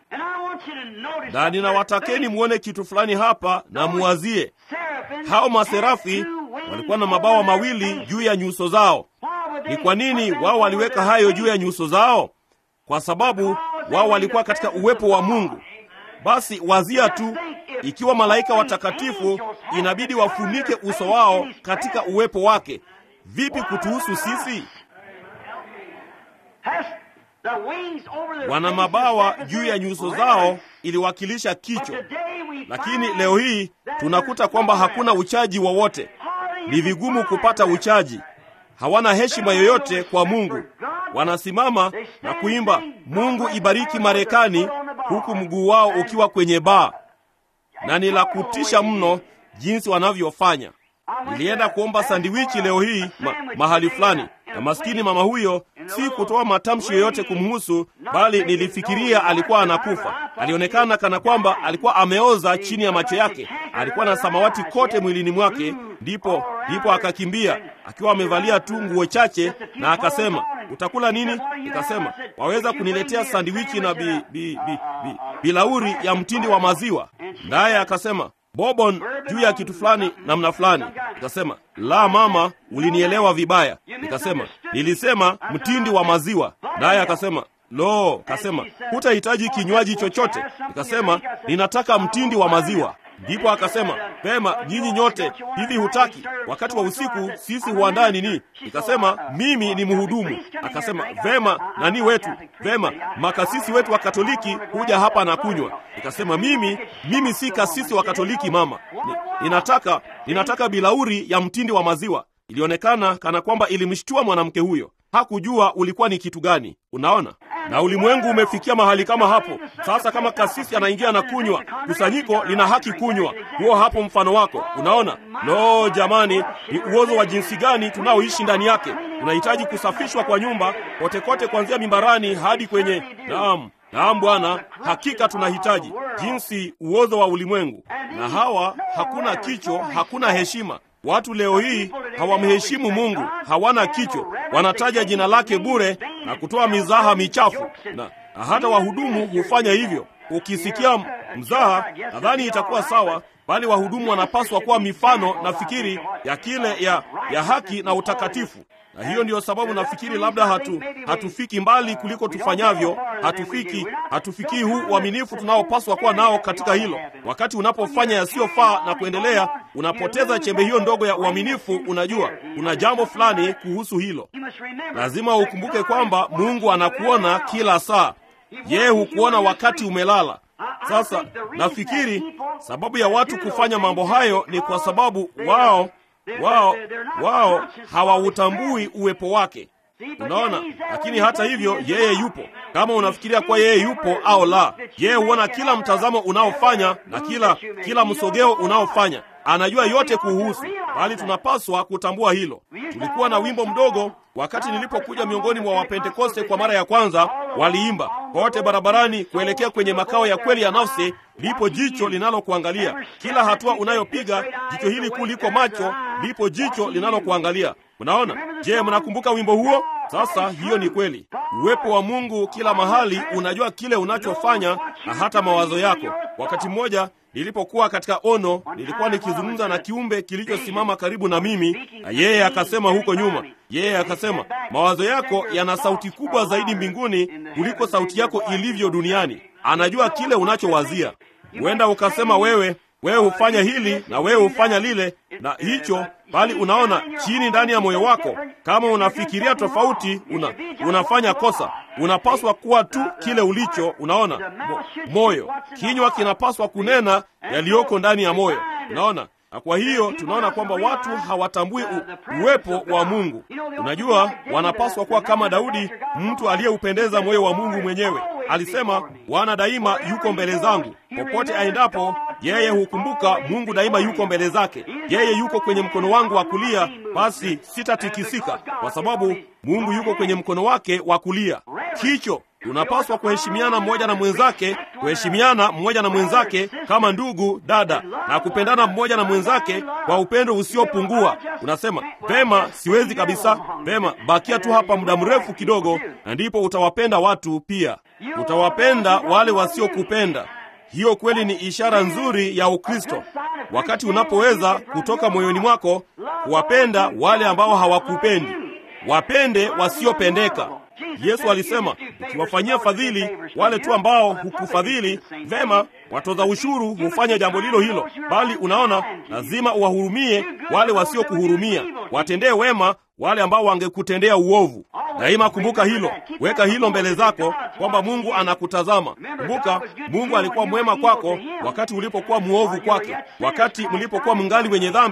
Na ninawatakeni muone kitu fulani hapa na muwazie, hao maserafi walikuwa na mabawa mawili juu ya nyuso zao. Ni kwa nini wao waliweka hayo juu ya nyuso zao? Kwa sababu wao walikuwa katika uwepo wa Mungu. Basi wazia tu, ikiwa malaika watakatifu inabidi wafunike uso wao katika uwepo wake, vipi kutuhusu sisi? Wana mabawa juu ya nyuso zao iliwakilisha kichwa, lakini leo hii tunakuta kwamba hakuna uchaji wowote. Ni vigumu kupata uchaji. hawana heshima yoyote kwa Mungu. Wanasimama na kuimba Mungu ibariki Marekani, huku mguu wao ukiwa kwenye baa, na ni la kutisha mno jinsi wanavyofanya. Nilienda kuomba sandiwichi leo hii ma, mahali fulani, na maskini mama huyo, si kutoa matamshi yoyote kumhusu, bali nilifikiria alikuwa anakufa. Alionekana kana kwamba alikuwa ameoza chini ya macho yake, alikuwa na samawati kote mwilini mwake. Ndipo ndipo akakimbia akiwa amevalia tu nguo chache, na akasema utakula nini? Nikasema waweza kuniletea sandiwichi na bi, bi, bi, bi, bilauri ya mtindi wa maziwa. Naye akasema bobon juu ya kitu fulani namna fulani. Nikasema la mama, ulinielewa vibaya. Nikasema nilisema mtindi wa maziwa. Naye akasema lo, kasema hutahitaji kinywaji chochote. Nikasema ninataka mtindi wa maziwa. Ndipo akasema pema, nyinyi nyote hivi hutaki? Wakati wa usiku sisi huandaa nini? Nikasema mimi ni mhudumu. Akasema vema, nani wetu? Vema, makasisi wetu wa Katoliki huja hapa na kunywa. Nikasema mimi mimi si kasisi wa Katoliki mama. Ni, ninataka ninataka bilauri ya mtindi wa maziwa. Ilionekana kana kwamba ilimshtua mwanamke huyo. Hakujua ulikuwa ni kitu gani. Unaona, na ulimwengu umefikia mahali kama hapo sasa. Kama kasisi anaingia na kunywa, kusanyiko lina haki kunywa. Huo hapo mfano wako. Unaona, lo, jamani, ni uozo wa jinsi gani tunaoishi ndani yake. Tunahitaji kusafishwa kwa nyumba kote kote, kuanzia mimbarani hadi kwenye naam Naam Bwana, hakika tunahitaji jinsi uozo wa ulimwengu. Na hawa hakuna kicho, hakuna heshima. Watu leo hii hawamheshimu Mungu, hawana kicho, wanataja jina lake bure na kutoa mizaha michafu, na hata wahudumu hufanya hivyo. Ukisikia mzaha, nadhani itakuwa sawa, bali wahudumu wanapaswa kuwa mifano na fikiri ya kile ya, ya haki na utakatifu na hiyo ndiyo sababu nafikiri labda hatu hatufiki mbali kuliko tufanyavyo. Hatufiki hatufikii huu uaminifu tunaopaswa kuwa nao katika hilo. Wakati unapofanya yasiyofaa na kuendelea, unapoteza chembe hiyo ndogo ya uaminifu. Unajua, kuna jambo fulani kuhusu hilo. Lazima ukumbuke kwamba Mungu anakuona kila saa. Yeye hukuona wakati umelala. Sasa nafikiri sababu ya watu kufanya mambo hayo ni kwa sababu wao wao wao hawautambui uwepo wake. Unaona, lakini hata hivyo yeye yupo. Kama unafikiria kuwa yeye yupo au la, yeye huona kila mtazamo unaofanya na kila kila msogeo unaofanya. Anajua yote kuhusu, bali tunapaswa kutambua hilo. Tulikuwa na wimbo mdogo wakati nilipokuja miongoni mwa Wapentekoste kwa mara ya kwanza, waliimba kote barabarani kuelekea kwenye makao ya kweli ya nafsi, lipo jicho linalokuangalia kila hatua unayopiga. Jicho hili kuu liko macho, lipo jicho linalokuangalia. Mnaona? Je, mnakumbuka wimbo huo? Sasa hiyo ni kweli. Uwepo wa Mungu kila mahali, unajua kile unachofanya na hata mawazo yako. Wakati mmoja nilipokuwa katika ono, nilikuwa nikizungumza na kiumbe kilichosimama karibu na mimi, na yeye akasema huko nyuma, yeye akasema, mawazo yako yana sauti kubwa zaidi mbinguni kuliko sauti yako ilivyo duniani. Anajua kile unachowazia. Huenda ukasema wewe wewe hufanya hili na wewe hufanya lile na hicho, bali unaona chini ndani ya moyo wako, kama unafikiria tofauti, una, unafanya kosa. Unapaswa kuwa tu kile ulicho. Unaona Mo, moyo, kinywa kinapaswa kunena yaliyoko ndani ya moyo. Unaona, na kwa hiyo tunaona kwamba watu hawatambui u, uwepo wa Mungu. Unajua, wanapaswa kuwa kama Daudi, mtu aliyeupendeza moyo wa Mungu mwenyewe. Alisema, Bwana daima yuko mbele zangu, popote aendapo yeye hukumbuka Mungu daima yuko mbele zake. Yeye yuko kwenye mkono wangu wa kulia, basi sitatikisika, kwa sababu Mungu yuko kwenye mkono wake wa kulia. Kicho tunapaswa kuheshimiana mmoja na mwenzake, kuheshimiana mmoja na mwenzake kama ndugu dada, na kupendana mmoja na mwenzake kwa upendo usiopungua. Unasema pema, siwezi kabisa. Pema, bakia tu hapa muda mrefu kidogo, na ndipo utawapenda watu pia, utawapenda wale wasiokupenda. Hiyo kweli ni ishara nzuri ya Ukristo, wakati unapoweza kutoka moyoni mwako kuwapenda wale ambao hawakupendi. Wapende wasiopendeka. Yesu alisema, ukiwafanyia fadhili wale tu ambao hukufadhili, vema, watoza ushuru hufanya jambo lilo hilo. Bali unaona, lazima uwahurumie wale wasiokuhurumia, watendee wema wale ambao wangekutendea uovu. Daima kumbuka hilo, weka hilo mbele zako kwamba Mungu anakutazama. Kumbuka, Mungu alikuwa mwema kwako wakati ulipokuwa mwovu kwake, wakati mlipokuwa mngali wenye dhambi.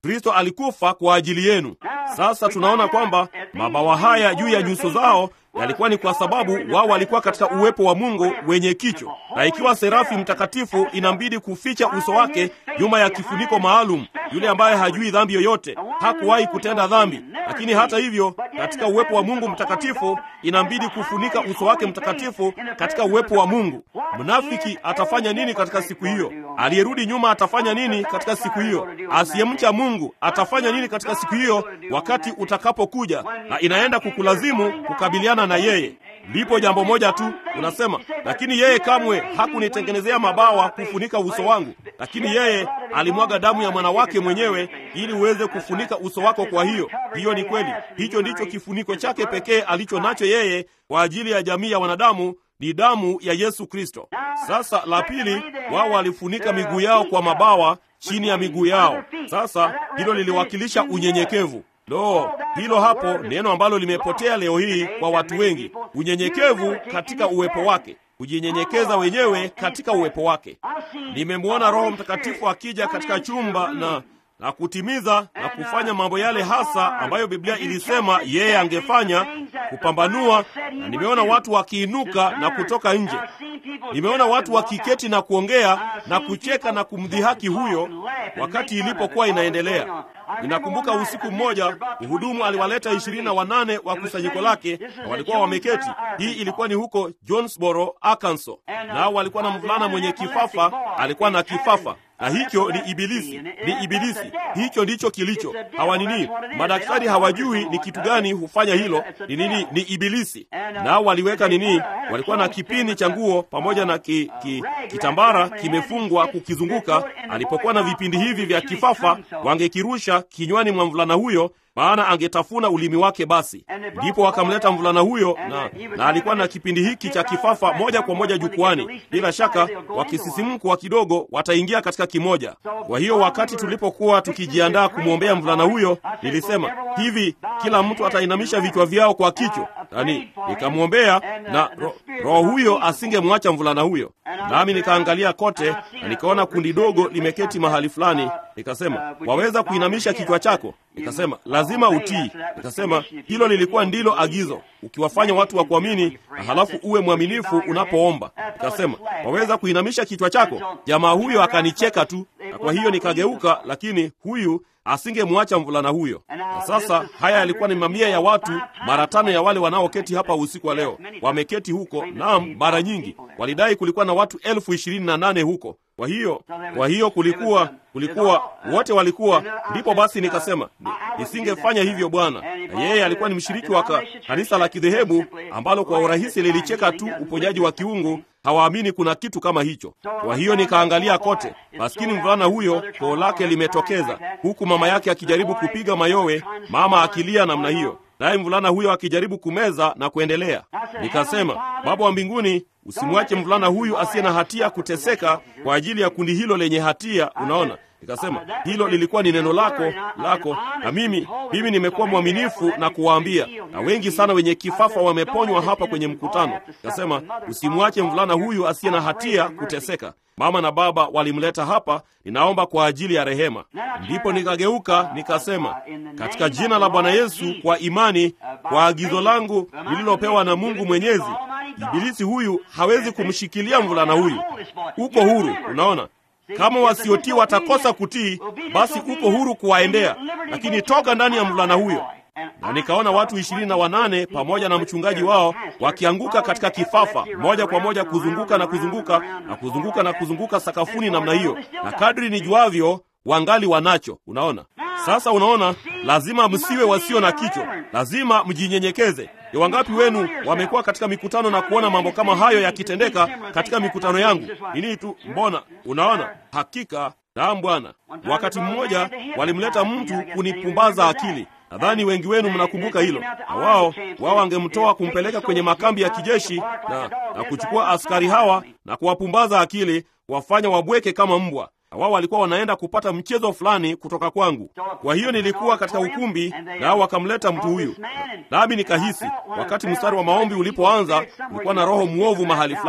Kristo alikufa kwa ajili yenu. Sasa tunaona kwamba mabawa haya juu ya nyuso zao yalikuwa ni kwa sababu wao walikuwa katika uwepo wa Mungu wenye kicho, na ikiwa serafi mtakatifu inambidi kuficha uso wake nyuma ya kifuniko maalum, yule ambaye hajui dhambi yoyote, hakuwahi kutenda dhambi, lakini hata hivyo, katika uwepo wa Mungu mtakatifu inambidi kufunika uso wake mtakatifu katika uwepo wa Mungu. Mnafiki atafanya nini katika siku hiyo? Aliyerudi nyuma atafanya nini katika siku hiyo? Asiyemcha Mungu atafanya nini katika siku hiyo, wakati utakapokuja na inaenda kukulazimu kukabiliana na yeye? Lipo jambo moja tu, unasema lakini yeye kamwe hakunitengenezea mabawa kufunika uso wangu, lakini yeye alimwaga damu ya mwana wake mwenyewe ili uweze kufunika uso wako. Kwa hiyo hiyo ni kweli, hicho ndicho kifuniko chake pekee alicho nacho yeye kwa ajili ya jamii ya wanadamu ni damu ya Yesu Kristo. Sasa la pili, wao walifunika miguu yao kwa mabawa chini ya miguu yao. Sasa hilo liliwakilisha unyenyekevu. Lo, hilo hapo neno ambalo limepotea leo hii kwa watu wengi, unyenyekevu katika uwepo wake, kujinyenyekeza wenyewe katika uwepo wake. Nimemwona Roho Mtakatifu akija katika chumba na na kutimiza na kufanya mambo yale hasa ambayo Biblia ilisema yeye angefanya, kupambanua. Na nimeona watu wakiinuka na kutoka nje, nimeona watu wakiketi na kuongea na kucheka na kumdhihaki huyo wakati ilipokuwa inaendelea. Ninakumbuka usiku mmoja mhudumu aliwaleta ishirini na wanane wa kusanyiko lake, na walikuwa wameketi. Hii ilikuwa ni huko Jonesboro, Arkansas, nao walikuwa na mvulana mwenye kifafa, alikuwa na kifafa na hicho ni Ibilisi, ni Ibilisi. Hicho ndicho kilicho hawa nini, madaktari hawajui ni kitu gani hufanya hilo. Ni nini? Ni Ibilisi. Nao waliweka nini, walikuwa na kipini cha nguo pamoja na ki, ki, kitambara kimefungwa kukizunguka. Alipokuwa na vipindi hivi vya kifafa, wangekirusha kinywani mwa mvulana huyo maana angetafuna ulimi wake. Basi ndipo wakamleta mvulana huyo na, na alikuwa na kipindi hiki cha kifafa moja kwa moja jukwani. Bila shaka wakisisimkwa kidogo wataingia katika kimoja. Kwa hiyo wakati tulipokuwa tukijiandaa kumwombea mvulana huyo, nilisema hivi, kila mtu atainamisha vichwa vyao kwa kichwa, yani nikamwombea na ro, roho huyo asingemwacha mvulana huyo. Nami nikaangalia kote na nikaona kundi dogo limeketi mahali fulani. Nikasema, waweza kuinamisha kichwa chako? Nikasema lazima utii. Nikasema hilo lilikuwa ndilo agizo, ukiwafanya watu wa kuamini na halafu uwe mwaminifu unapoomba. Nikasema waweza kuinamisha kichwa chako? Jamaa huyo akanicheka tu, na kwa hiyo nikageuka, lakini huyu asingemwacha mvulana huyo. Na sasa haya yalikuwa ni mamia ya watu, mara tano ya wale wanaoketi hapa usiku wa leo wameketi huko. Naam, mara nyingi walidai kulikuwa na watu elfu ishirini na nane huko. Kwa hiyo kwa hiyo kulikuwa kulikuwa wote walikuwa. Ndipo basi nikasema nisingefanya hivyo Bwana. Na yeye alikuwa ni mshiriki wa kanisa la kidhehebu ambalo kwa urahisi lilicheka tu uponyaji wa kiungu. Hawaamini kuna kitu kama hicho. Kwa hiyo nikaangalia kote, maskini mvulana huyo koo lake limetokeza, huku mama yake akijaribu kupiga mayowe, mama akilia namna hiyo, naye mvulana huyo akijaribu kumeza na kuendelea. Nikasema, Baba wa mbinguni, usimwache mvulana huyu asiye na hatia kuteseka kwa ajili ya kundi hilo lenye hatia. Unaona, nikasema hilo lilikuwa ni neno lako lako, na mimi mimi nimekuwa mwaminifu na kuwaambia, na wengi sana wenye kifafa wameponywa hapa kwenye mkutano. Nikasema usimwache mvulana huyu asiye na hatia kuteseka. Mama na baba walimleta hapa, ninaomba kwa ajili ya rehema. Ndipo nikageuka nikasema, katika jina la Bwana Yesu, kwa imani, kwa agizo langu lililopewa na Mungu Mwenyezi, ibilisi huyu hawezi kumshikilia mvulana huyu. Uko huru. Unaona, kama wasiotii watakosa kutii, basi uko huru kuwaendea, lakini toka ndani ya mvulana huyo. Na nikaona watu ishirini na wanane pamoja na mchungaji wao wakianguka katika kifafa moja kwa moja, kuzunguka na kuzunguka na kuzunguka na kuzunguka sakafuni namna hiyo, na kadri nijuavyo wangali wanacho. Unaona sasa, unaona, lazima msiwe wasio na kichwa, lazima mjinyenyekeze. Ni wangapi wenu wamekuwa katika mikutano na kuona mambo kama hayo yakitendeka katika mikutano yangu? Nini tu, mbona unaona, hakika naam, Bwana. Wakati mmoja walimleta mtu kunipumbaza akili Nadhani wengi wenu mnakumbuka hilo. Na wao wao wangemtoa kumpeleka kwenye makambi ya kijeshi na, na kuchukua askari hawa na kuwapumbaza akili, kuwafanya wabweke kama mbwa. Na wao walikuwa wanaenda kupata mchezo fulani kutoka kwangu. Kwa hiyo nilikuwa katika ukumbi, nao wakamleta mtu huyu, nami nikahisi wakati mstari wa maombi ulipoanza, ulikuwa na roho mwovu mahali fulani.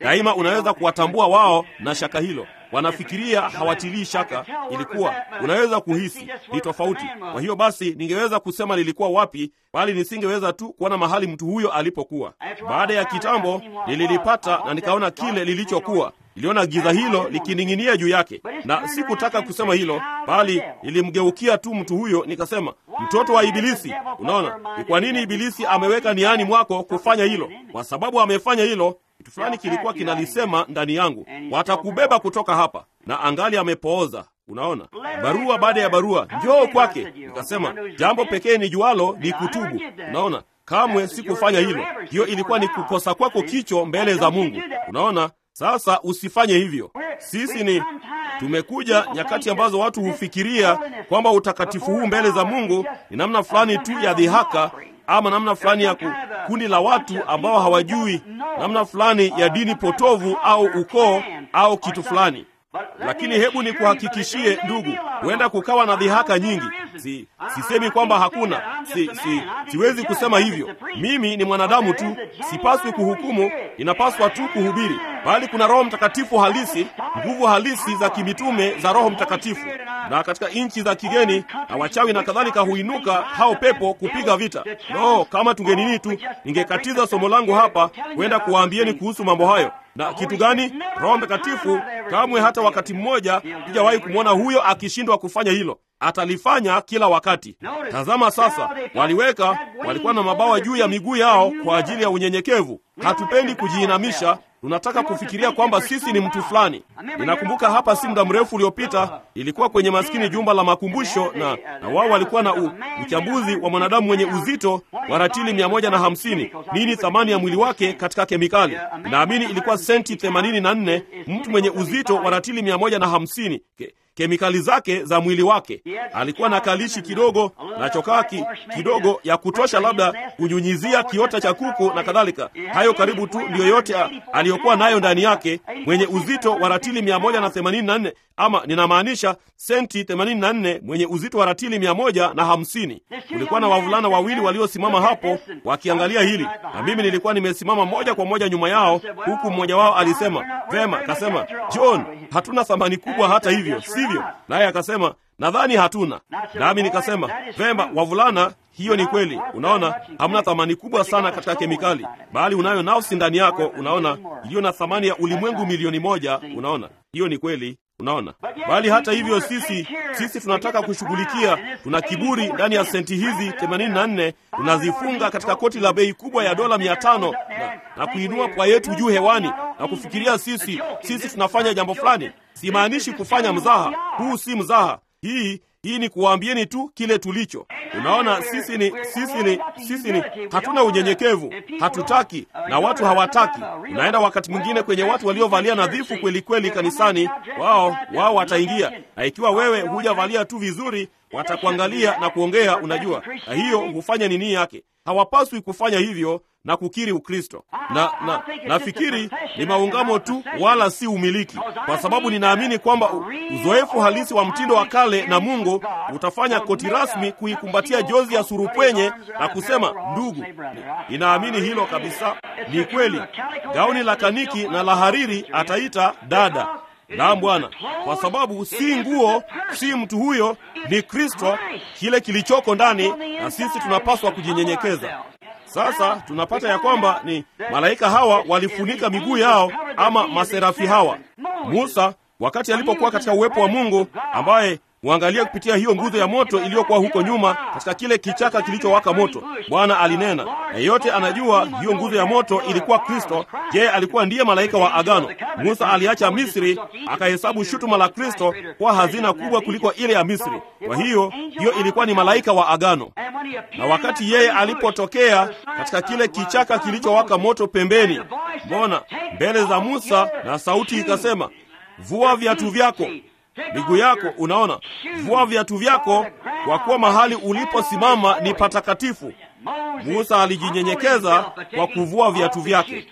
Daima unaweza kuwatambua wao na shaka hilo wanafikiria hawatilii shaka. Ilikuwa unaweza kuhisi ni tofauti. Kwa hiyo basi, ningeweza kusema lilikuwa wapi, bali nisingeweza tu kuona mahali mtu huyo alipokuwa. Baada ya kitambo, nililipata na nikaona kile lilichokuwa. Niliona giza hilo likining'inia juu yake, na sikutaka kusema hilo, bali nilimgeukia tu mtu huyo nikasema, mtoto wa Ibilisi. Unaona ni kwa nini Ibilisi ameweka niani mwako kufanya hilo? Kwa sababu amefanya hilo kitu fulani kilikuwa kinalisema ndani yangu, watakubeba kutoka hapa, na angali amepooza. Unaona, barua baada ya barua, njoo kwake. Nikasema jambo pekee ni jualo ni kutubu. Unaona, kamwe sikufanya hilo. Hiyo ilikuwa ni kukosa kwako kicho mbele za Mungu. Unaona, sasa usifanye hivyo. Sisi ni tumekuja nyakati ambazo watu hufikiria kwamba utakatifu huu mbele za Mungu ni namna fulani tu ya dhihaka ama namna fulani ya kundi la watu ambao hawajui namna fulani ya dini potovu au ukoo au kitu fulani. Lakini hebu nikuhakikishie ndugu, huenda kukawa na dhihaka nyingi. Si, sisemi kwamba hakuna, si, si, siwezi kusema hivyo. Mimi ni mwanadamu tu, sipaswi kuhukumu, inapaswa tu kuhubiri. Bali kuna Roho Mtakatifu halisi, nguvu halisi za kimitume za Roho Mtakatifu, na katika nchi za kigeni na wachawi na kadhalika huinuka hao pepo kupiga vita. No, kama tungenini tu, ningekatiza somo langu hapa kwenda kuwaambieni kuhusu mambo hayo. Na kitu gani? Roho Mtakatifu kamwe hata wakati mmoja sijawahi kumwona huyo akishindwa kufanya hilo. Atalifanya kila wakati. Tazama sasa, waliweka walikuwa na mabawa juu ya miguu yao kwa ajili ya unyenyekevu. Hatupendi kujiinamisha, tunataka kufikiria kwamba sisi ni mtu fulani. Ninakumbuka hapa si muda mrefu uliopita, ilikuwa kwenye maskini jumba la makumbusho, na, na wao walikuwa na u, uchambuzi wa mwanadamu mwenye uzito wa ratili mia moja na hamsini nini thamani ya mwili wake katika kemikali. Naamini ilikuwa senti themanini na nne mtu mwenye uzito wa ratili mia moja na hamsini Ke, kemikali zake za mwili wake. Alikuwa na kalishi kidogo na chokaa ki, kidogo ya kutosha labda kunyunyizia kiota cha kuku na kadhalika. Hayo karibu tu ndiyo yote aliyokuwa nayo ndani yake, mwenye uzito wa ratili mia moja na themanini na nne ama ninamaanisha senti themanini na nne mwenye uzito wa ratili mia moja na hamsini. Kulikuwa na wavulana wawili waliosimama hapo wakiangalia hili, na mimi nilikuwa nimesimama moja kwa moja nyuma yao, huku mmoja wao alisema vema, akasema John, hatuna thamani kubwa hata hivyo, sivyo? Naye akasema nadhani hatuna. Nami nikasema vema, wavulana, hiyo ni kweli. Unaona, hamna thamani kubwa sana katika kemikali, bali unayo nafsi ndani yako, unaona, iliyo na thamani ya ulimwengu milioni moja. Unaona, hiyo ni kweli. Unaona, bali hata hivyo sisi sisi tunataka kushughulikia, tuna kiburi ndani ya senti hizi 84 tunazifunga katika koti la bei kubwa ya dola mia tano na, na kuinua pwa yetu juu hewani na kufikiria sisi sisi tunafanya jambo fulani. Simaanishi kufanya mzaha, huu si mzaha. Hii hii ni kuwaambieni tu kile tulicho. Unaona, sisi ni sisi ni sisi ni hatuna unyenyekevu, hatutaki na watu hawataki. Unaenda wakati mwingine kwenye watu waliovalia nadhifu kweli kweli kanisani, wao wao wataingia, na ikiwa wewe hujavalia tu vizuri, watakuangalia na kuongea, unajua, na hiyo hufanya nini yake. Hawapaswi kufanya hivyo na kukiri Ukristo na, na nafikiri ni maungamo tu, wala si umiliki, kwa sababu ninaamini kwamba uzoefu halisi wa mtindo wa kale na Mungu utafanya koti rasmi kuikumbatia jozi ya surupwenye na kusema ndugu. Ninaamini hilo kabisa, ni kweli. Gauni la kaniki na la hariri ataita dada. Naam Bwana, kwa sababu si nguo, si mtu huyo, ni Kristo, kile kilichoko ndani, na sisi tunapaswa kujinyenyekeza. Sasa tunapata ya kwamba ni malaika hawa walifunika miguu yao, ama maserafi hawa. Musa wakati alipokuwa katika uwepo wa Mungu, ambaye Mwangalie kupitia hiyo nguzo ya moto iliyokuwa huko nyuma katika kile kichaka kilichowaka moto. Bwana alinena, na yeyote anajua hiyo nguzo ya moto ilikuwa Kristo. Je, alikuwa ndiye malaika wa agano? Musa aliacha Misri akahesabu shutuma la Kristo kuwa hazina kubwa kuliko ile ya Misri. Kwa hiyo hiyo ilikuwa ni malaika wa agano. Na wakati yeye alipotokea katika kile kichaka kilichowaka moto pembeni, mbona mbele za Musa, na sauti ikasema, vua viatu vyako miguu yako. Unaona, vua viatu vyako, kwa kuwa mahali uliposimama ni patakatifu. Musa alijinyenyekeza kwa kuvua viatu vyake.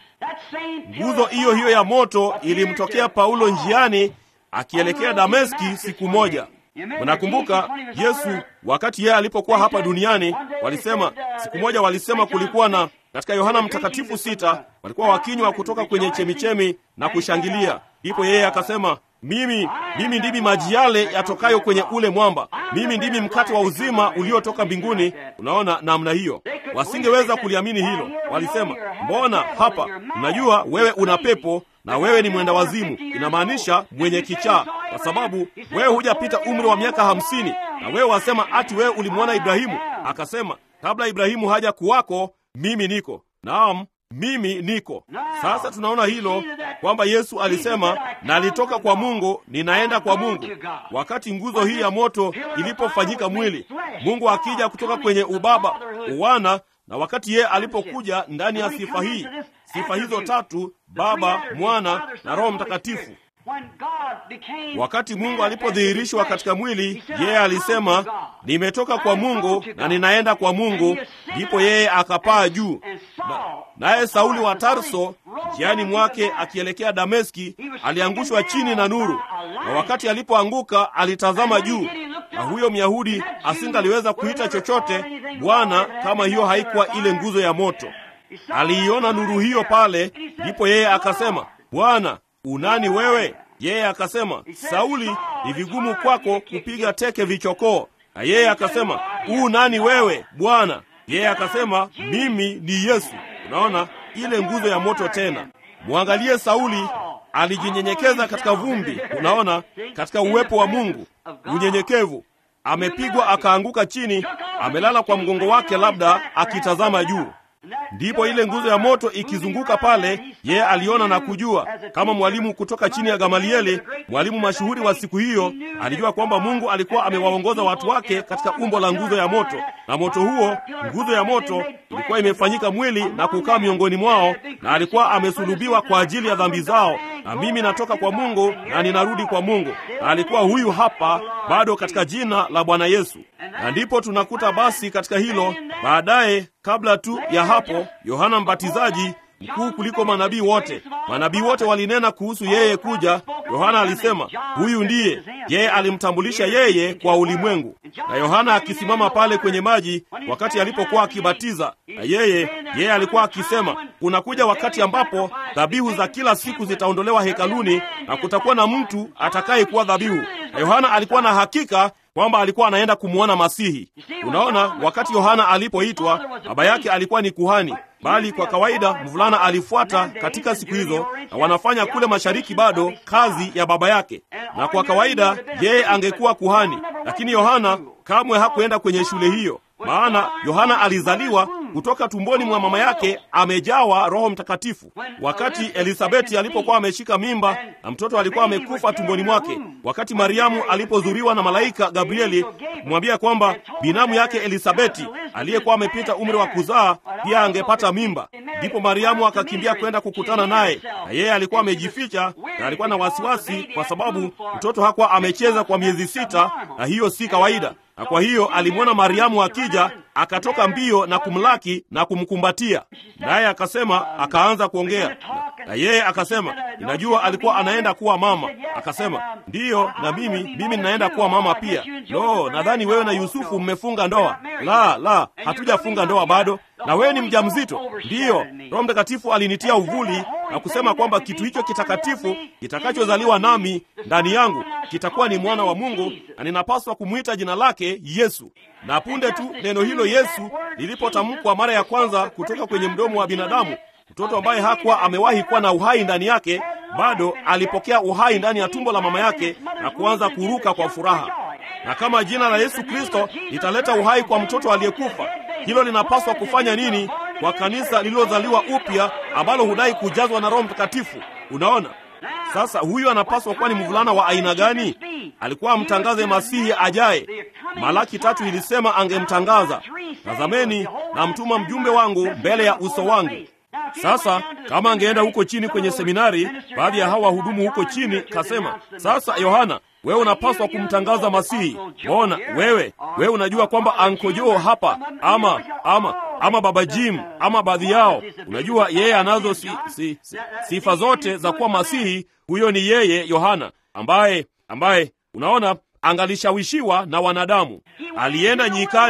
Nguzo hiyo hiyo ya moto ilimtokea Paulo njiani akielekea Dameski siku moja. Unakumbuka Yesu wakati yeye alipokuwa hapa duniani, walisema siku moja, walisema kulikuwa na Katika Yohana Mtakatifu sita walikuwa wakinywa kutoka kwenye chemichemi na kushangilia. Ndipo yeye akasema, mimi mimi ndimi maji yale yatokayo kwenye ule mwamba, mimi ndimi mkate wa uzima uliotoka mbinguni. Unaona namna hiyo, wasingeweza kuliamini hilo. Walisema, mbona hapa, unajua wewe una pepo na wewe ni mwenda wazimu, inamaanisha mwenye kichaa, kwa sababu wewe hujapita umri wa miaka hamsini na wewe wasema ati wewe ulimwona Ibrahimu. Akasema, kabla Ibrahimu haja kuwako mimi niko. Naam, mimi niko. Sasa tunaona hilo kwamba Yesu alisema, nalitoka kwa Mungu, ninaenda kwa Mungu. Wakati nguzo hii ya moto ilipofanyika mwili, Mungu akija kutoka kwenye ubaba, uwana, na wakati yeye alipokuja ndani ya sifa hii, sifa hizo tatu, Baba, Mwana na Roho Mtakatifu. Wakati Mungu alipodhihirishwa katika mwili, yeye alisema, nimetoka kwa Mungu na ninaenda kwa Mungu. Ndipo yeye akapaa juu, naye Sauli wa Tarso njiani mwake akielekea Dameski aliangushwa chini na nuru, na wakati alipoanguka alitazama juu, na huyo Myahudi asingaliweza kuita chochote Bwana kama hiyo haikuwa ile nguzo ya moto. Aliiona nuru hiyo pale, ndipo yeye akasema, Bwana unani wewe? Yeye akasema, Sauli, ni vigumu kwako kupiga teke vichokoo. Na yeye akasema, u nani wewe Bwana? Yeye akasema, mimi ni Yesu. Unaona ile nguzo ya moto tena. Mwangalie Sauli, alijinyenyekeza katika vumbi. Unaona, katika uwepo wa Mungu, unyenyekevu. Amepigwa akaanguka chini, amelala kwa mgongo wake, labda akitazama juu. Ndipo ile nguzo ya moto ikizunguka pale, yeye aliona na kujua. Kama mwalimu kutoka chini ya Gamalieli, mwalimu mashuhuri wa siku hiyo, alijua kwamba Mungu alikuwa amewaongoza watu wake katika umbo la nguzo ya moto, na moto huo, nguzo ya moto, ilikuwa imefanyika mwili na kukaa miongoni mwao, na alikuwa amesulubiwa kwa ajili ya dhambi zao. Na mimi natoka kwa Mungu na ninarudi kwa Mungu, na alikuwa huyu hapa bado katika jina la Bwana Yesu. Na ndipo tunakuta basi katika hilo baadaye, kabla tu ya hapo, Yohana Mbatizaji mkuu kuliko manabii wote. Manabii wote walinena kuhusu yeye kuja. Yohana alisema huyu ndiye yeye, alimtambulisha yeye kwa ulimwengu. Na Yohana akisimama pale kwenye maji wakati alipokuwa akibatiza, na yeye yeye alikuwa akisema, unakuja wakati ambapo dhabihu za kila siku zitaondolewa hekaluni na kutakuwa na mtu atakayekuwa dhabihu. Na Yohana alikuwa na hakika kwamba alikuwa anaenda kumwona Masihi. Unaona, wakati Yohana alipoitwa, baba yake alikuwa ni kuhani, bali kwa kawaida mvulana alifuata katika siku hizo, na wanafanya kule mashariki bado kazi ya baba yake, na kwa kawaida yeye angekuwa kuhani, lakini Yohana kamwe hakuenda kwenye shule hiyo, maana Yohana alizaliwa kutoka tumboni mwa mama yake amejawa Roho Mtakatifu. Wakati Elisabeti alipokuwa ameshika mimba na mtoto alikuwa amekufa tumboni mwake, wakati Mariamu alipozuriwa na malaika Gabrieli kumwambia kwamba binamu yake Elisabeti aliyekuwa amepita umri wa kuzaa pia angepata mimba, ndipo Mariamu akakimbia kwenda kukutana naye, na yeye alikuwa amejificha na alikuwa na wasiwasi kwa sababu mtoto hakuwa amecheza kwa miezi sita, na hiyo si kawaida na kwa hiyo alimwona Mariamu akija, akatoka mbio na kumlaki na kumkumbatia, naye akasema, akaanza kuongea na yeye akasema, ninajua alikuwa anaenda kuwa mama. Akasema, ndiyo, na mimi mimi ninaenda kuwa mama pia. Lo, nadhani wewe na Yusufu mmefunga ndoa. La, la, hatujafunga ndoa bado. Na wewe ni mjamzito? Ndiyo. Roho Mtakatifu alinitia uvuli na kusema kwamba kitu hicho kitakatifu kitakachozaliwa nami ndani yangu kitakuwa ni mwana wa Mungu, na ninapaswa kumwita jina lake Yesu. Na punde tu neno hilo Yesu lilipotamkwa mara ya kwanza kutoka kwenye mdomo wa binadamu, mtoto ambaye hakuwa amewahi kuwa na uhai ndani yake bado alipokea uhai ndani ya tumbo la mama yake na kuanza kuruka kwa furaha. Na kama jina la Yesu Kristo litaleta uhai kwa mtoto aliyekufa, hilo linapaswa kufanya nini kwa kanisa lililozaliwa upya ambalo hudai kujazwa na Roho Mtakatifu? Unaona, sasa huyu anapaswa kuwa ni mvulana wa aina gani? Alikuwa amtangaze Masihi ajaye. Malaki tatu ilisema angemtangaza, tazameni, namtuma mjumbe wangu mbele ya uso wangu. Sasa kama angeenda huko chini kwenye seminari, baadhi ya hawa wahudumu huko chini kasema, sasa Yohana, wewe unapaswa kumtangaza Masihi. Mbona wewe wewe unajua kwamba ankojoo hapa ama ama ama baba Jim ama baadhi yao, unajua yeye anazo si, si, si, sifa zote za kuwa Masihi. Huyo ni yeye Yohana ambaye ambaye unaona angalishawishiwa na wanadamu. Alienda nyikani,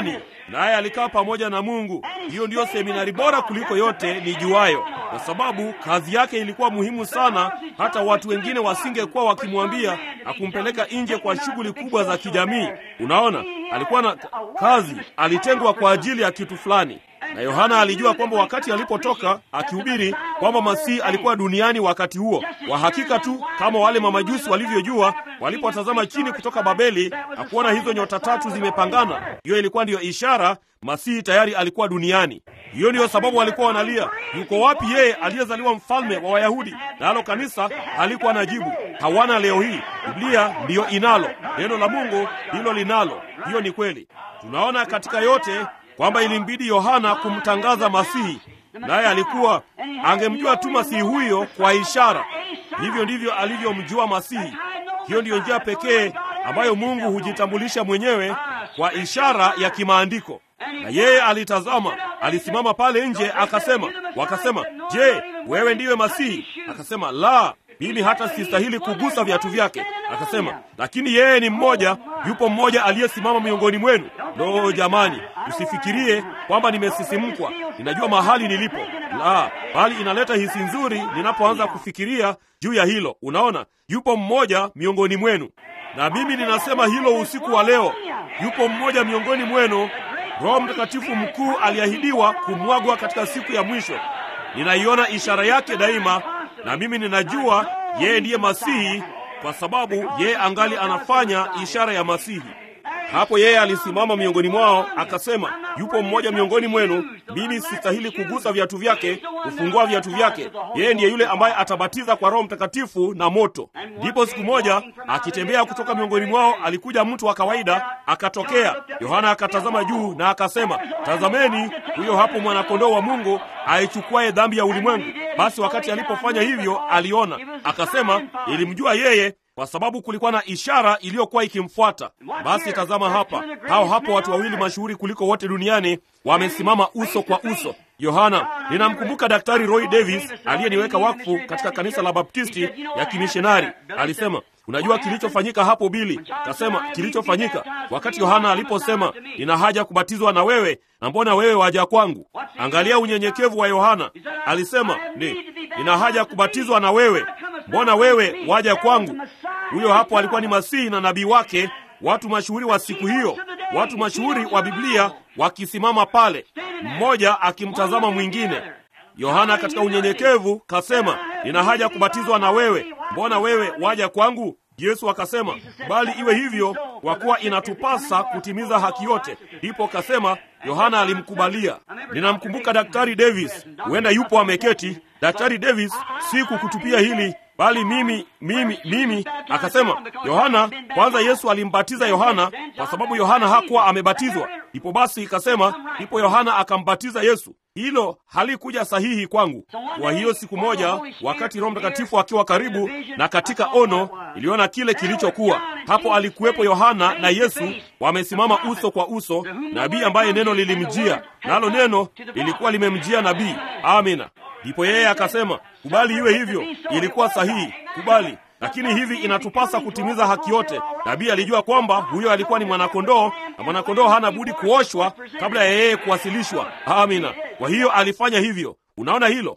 naye alikaa pamoja na Mungu. Hiyo ndiyo seminari bora kuliko yote nijuayo, kwa sababu kazi yake ilikuwa muhimu sana, hata watu wengine wasingekuwa wakimwambia na kumpeleka nje kwa shughuli kubwa za kijamii. Unaona, alikuwa na kazi, alitengwa kwa ajili ya kitu fulani na Yohana alijua kwamba wakati alipotoka akihubiri kwamba Masihi alikuwa duniani wakati huo. Kwa hakika tu kama wale mamajusi walivyojua walipotazama chini kutoka Babeli na kuona hizo nyota tatu zimepangana, hiyo ilikuwa ndiyo ishara Masihi tayari alikuwa duniani. Hiyo ndiyo sababu walikuwa wanalia, yuko wapi yeye aliyezaliwa mfalme wa Wayahudi? Nalo kanisa halikuwa na jibu. Hawana leo hii. Biblia ndiyo inalo, neno la Mungu ndilo linalo. Hiyo ni kweli. Tunaona katika yote kwamba ilimbidi Yohana kumtangaza Masihi, naye alikuwa angemjua tu Masihi huyo kwa ishara. Hivyo ndivyo alivyomjua Masihi. Hiyo ndiyo njia pekee ambayo Mungu hujitambulisha mwenyewe kwa ishara ya kimaandiko. Na yeye alitazama, alisimama pale nje, akasema, wakasema, je, wewe ndiwe Masihi? Akasema, la, mimi hata sistahili kugusa viatu vyake. Akasema, lakini yeye ni mmoja, yupo mmoja aliyesimama miongoni mwenu. Lo, jamani, usifikirie kwamba nimesisimkwa, ninajua mahali nilipo. La, bali inaleta hisi nzuri ninapoanza kufikiria juu ya hilo. Unaona, yupo mmoja miongoni mwenu, na mimi ninasema hilo usiku wa leo. Yupo mmoja miongoni mwenu, Roho Mtakatifu mkuu aliahidiwa kumwagwa katika siku ya mwisho. Ninaiona ishara yake daima, na mimi ninajua yeye ndiye Masihi kwa sababu yeye angali anafanya ishara ya Masihi. Hapo yeye alisimama miongoni mwao akasema, yupo mmoja miongoni mwenu, mimi sistahili kugusa viatu vyake, kufungua viatu vyake. Yeye ndiye yule ambaye atabatiza kwa Roho Mtakatifu na moto. Ndipo siku moja akitembea kutoka miongoni mwao alikuja mtu wa kawaida, akatokea. Yohana akatazama juu na akasema, tazameni, huyo hapo mwanakondoo wa Mungu aichukuaye dhambi ya ulimwengu. Basi wakati alipofanya hivyo, aliona akasema, ilimjua yeye kwa sababu kulikuwa na ishara iliyokuwa ikimfuata. Basi tazama hapa, hao hapo watu wawili mashuhuri kuliko wote duniani wamesimama uso kwa uso. Yohana, ninamkumbuka Daktari Roy Davis aliyeniweka wakfu katika kanisa la Baptisti ya kimishonari. Alisema, unajua kilichofanyika hapo Bili? Kasema, kilichofanyika wakati Yohana aliposema, nina haja kubatizwa na wewe, na mbona wewe waja kwangu? Angalia unyenyekevu wa Yohana. Alisema, ni nina haja kubatizwa na wewe, mbona wewe waja kwangu? Huyo hapo alikuwa ni Masihi na nabii wake, watu mashuhuri wa siku hiyo, watu mashuhuri wa Biblia wakisimama pale, mmoja akimtazama mwingine. Yohana katika unyenyekevu kasema, nina haja kubatizwa na wewe, mbona wewe waja kwangu? Yesu akasema, bali iwe hivyo, kwa kuwa inatupasa kutimiza haki yote. Ndipo kasema, Yohana alimkubalia. Ninamkumbuka Daktari Davis, huenda yupo ameketi. Daktari Davis, si kukutupia hili bali mimi mimi mimi. Akasema Yohana, kwanza Yesu alimbatiza Yohana kwa sababu Yohana hakuwa amebatizwa. Ndipo basi ikasema, ndipo Yohana akambatiza Yesu. Hilo halikuja sahihi kwangu. Kwa hiyo siku moja, wakati Roho Mtakatifu akiwa karibu na katika ono, iliona kile kilichokuwa hapo. Alikuwepo Yohana na Yesu wamesimama uso kwa uso, nabii ambaye neno lilimjia, nalo neno lilikuwa limemjia nabii. Amina. Ndipo yeye akasema, kubali iwe hivyo. Ilikuwa sahihi, kubali. Lakini hivi inatupasa kutimiza haki yote. Nabii alijua kwamba huyo alikuwa ni mwanakondoo, na mwanakondoo hana budi kuoshwa kabla ya yeye kuwasilishwa. Amina. Kwa hiyo alifanya hivyo. Unaona hilo?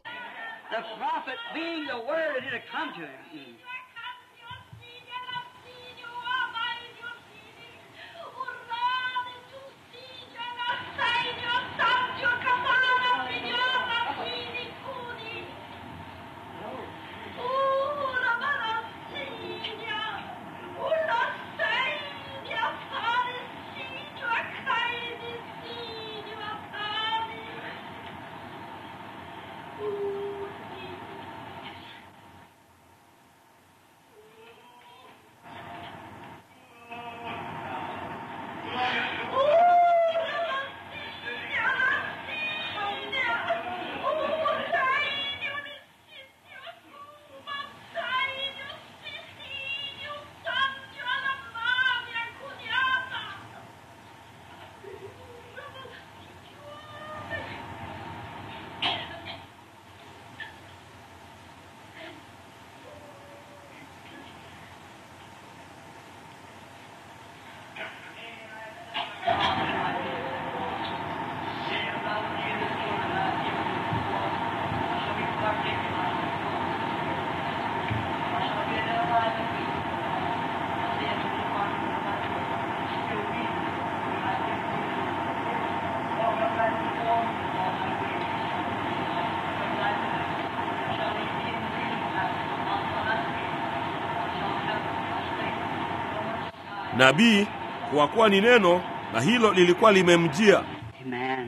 nabii, kwa kuwa ni neno, na hilo lilikuwa limemjia. Amen.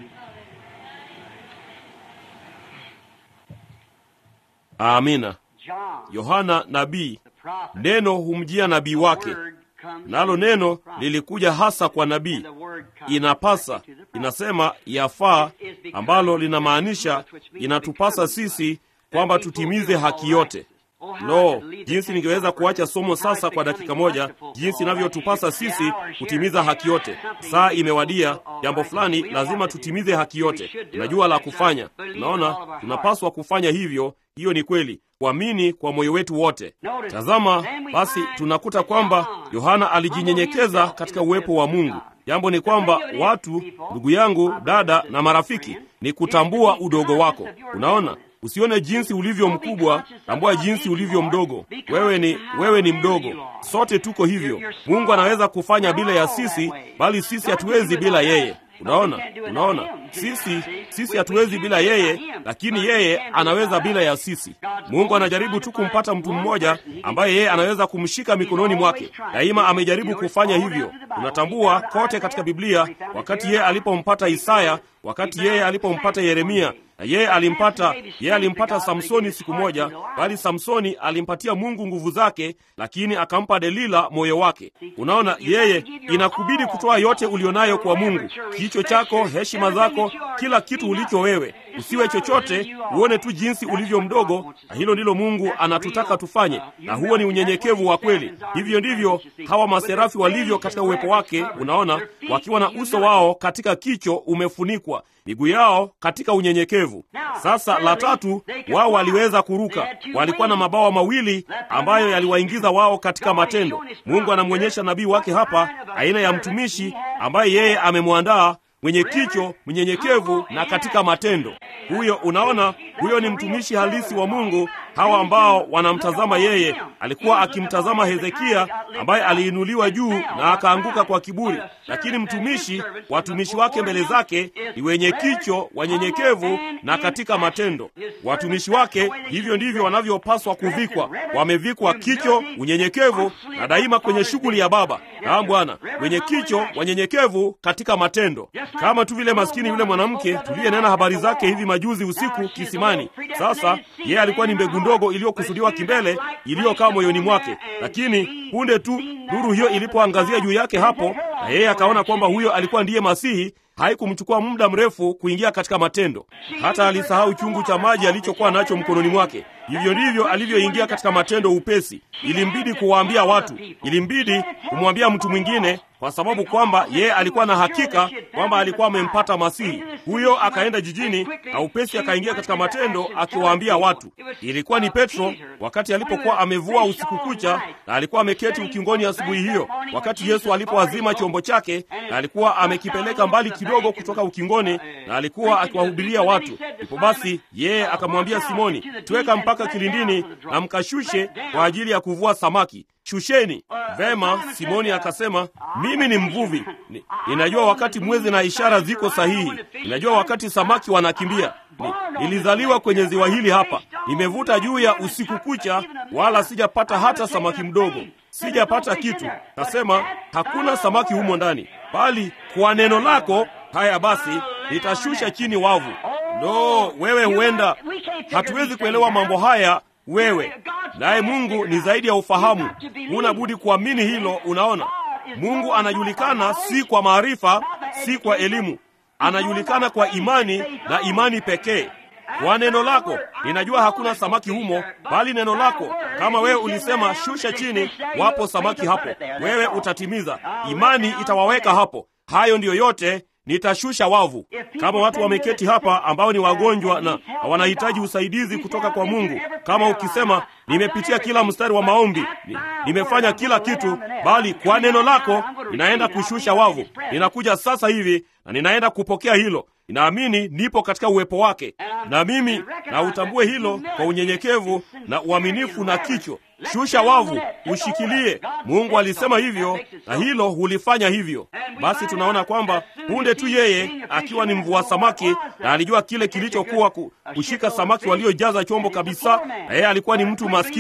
Amina. John, Yohana nabii, the prophet, neno humjia nabii wake, word comes nalo to neno the prophet, lilikuja hasa kwa nabii. and the word comes Inapasa, directly to the prophet. inasema yafaa, ambalo linamaanisha inatupasa sisi kwamba tutimize haki yote. Lo, jinsi ningeweza kuacha somo sasa kwa dakika moja, jinsi inavyotupasa sisi kutimiza haki yote. Saa imewadia, jambo fulani lazima tutimize haki yote. Tunajua la kufanya. Unaona, tunapaswa kufanya hivyo. Hiyo ni kweli, kuamini kwa moyo wetu wote. Tazama basi, tunakuta kwamba Yohana alijinyenyekeza katika uwepo wa Mungu. Jambo ni kwamba watu, ndugu yangu, dada na marafiki, ni kutambua udogo wako. Unaona, usione jinsi ulivyo mkubwa, tambua jinsi ulivyo mdogo. Wewe ni wewe ni mdogo, sote tuko hivyo. Mungu anaweza kufanya bila ya sisi, bali sisi hatuwezi bila yeye. Unaona, unaona, sisi sisi hatuwezi bila yeye, lakini yeye anaweza bila ya sisi. Mungu anajaribu tu kumpata mtu mmoja ambaye yeye anaweza kumshika mikononi mwake. Daima amejaribu kufanya hivyo. Tunatambua kote katika Biblia, wakati yeye alipompata Isaya, wakati yeye alipompata Yeremia, na yeye alimpata yeye alimpata Samsoni siku moja, bali Samsoni alimpatia Mungu nguvu zake, lakini akampa Delila moyo wake. Unaona, yeye inakubidi kutoa yote ulionayo kwa Mungu, kicho chako, heshima zako, kila kitu ulicho wewe. Usiwe chochote, uone tu jinsi ulivyo mdogo, na hilo ndilo Mungu anatutaka tufanye, na huo ni unyenyekevu wa kweli. Hivyo ndivyo hawa maserafi walivyo katika uwepo wake. Unaona, wakiwa na uso wao katika kicho umefunikwa miguu yao katika unyenyekevu. Sasa la tatu, wao waliweza kuruka. Walikuwa na mabawa mawili ambayo yaliwaingiza wao katika matendo. Mungu anamwonyesha nabii wake hapa aina ya mtumishi ambaye yeye amemwandaa mwenye kicho, mnyenyekevu na katika matendo. Huyo, unaona, huyo ni mtumishi halisi wa Mungu. Hawa ambao wanamtazama yeye, alikuwa akimtazama Hezekia ambaye aliinuliwa juu na akaanguka kwa kiburi, lakini mtumishi, watumishi wake mbele zake ni wenye kicho, wanyenyekevu na katika matendo. Watumishi wake hivyo ndivyo wanavyopaswa kuvikwa. Wamevikwa kicho, unyenyekevu na daima kwenye shughuli ya Baba. Naam Bwana, wenye kicho, wanyenyekevu katika matendo, kama tu vile maskini yule mwanamke tuliyenena habari zake hivi majuzi usiku kisimani. Sasa yeye alikuwa ni mbegu ndogo iliyokusudiwa kimbele, iliyokaa moyoni mwake, lakini punde tu nuru hiyo ilipoangazia juu yake hapo, na yeye akaona kwamba huyo alikuwa ndiye Masihi. Haikumchukua muda mrefu kuingia katika matendo, hata alisahau chungu cha maji alichokuwa nacho mkononi mwake. Hivyo ndivyo alivyoingia katika matendo upesi. Ilimbidi kuwaambia watu, ilimbidi kumwambia mtu mwingine, kwa sababu kwamba yeye alikuwa na hakika kwamba alikuwa amempata Masihi. Huyo akaenda jijini na upesi akaingia katika matendo, akiwaambia watu. Ilikuwa ni Petro wakati alipokuwa amevua usiku kucha, na alikuwa ameketi ukingoni asubuhi hiyo, wakati Yesu alipoazima chombo chake, na alikuwa amekipeleka mbali kidogo kutoka ukingoni, na alikuwa akiwahubiria watu. Ndipo basi yeye akamwambia Simoni, tuweka mpaka kilindini na mkashushe kwa ajili ya kuvua samaki. Shusheni. Vema, Simoni akasema, mimi ni mvuvi, Ni- ninajua wakati mwezi na ishara ziko sahihi, ninajua wakati samaki wanakimbia. Ni, nilizaliwa kwenye ziwa hili hapa, nimevuta juu ya usiku kucha, wala sijapata hata samaki mdogo, sijapata kitu. Kasema hakuna samaki humo ndani, bali kwa neno lako, haya basi, nitashusha chini wavu. Lo, wewe huenda hatuwezi kuelewa mambo haya wewe naye Mungu ni zaidi ya ufahamu. Huna budi kuamini hilo. Unaona, Mungu anajulikana si kwa maarifa, si kwa elimu, anajulikana kwa imani na imani pekee. Kwa neno lako ninajua hakuna samaki humo, bali neno lako, kama wewe ulisema shusha chini, wapo samaki hapo, wewe utatimiza. Imani itawaweka hapo. Hayo ndiyo yote nitashusha wavu. Kama watu wameketi hapa ambao ni wagonjwa na wanahitaji usaidizi kutoka kwa Mungu, kama ukisema nimepitia kila mstari wa maombi, ni, nimefanya kila kitu, bali kwa neno lako ninaenda kushusha wavu. Ninakuja sasa hivi na ninaenda kupokea hilo. Ninaamini nipo katika uwepo wake, na mimi na utambue hilo kwa unyenyekevu na uaminifu na kicho. Shusha wavu, ushikilie. Mungu alisema hivyo, na hilo hulifanya hivyo. Basi tunaona kwamba punde tu yeye akiwa ni mvua samaki, na alijua kile kilichokuwa ku, kushika samaki waliojaza chombo kabisa, na yeye alikuwa ni mtu maskini,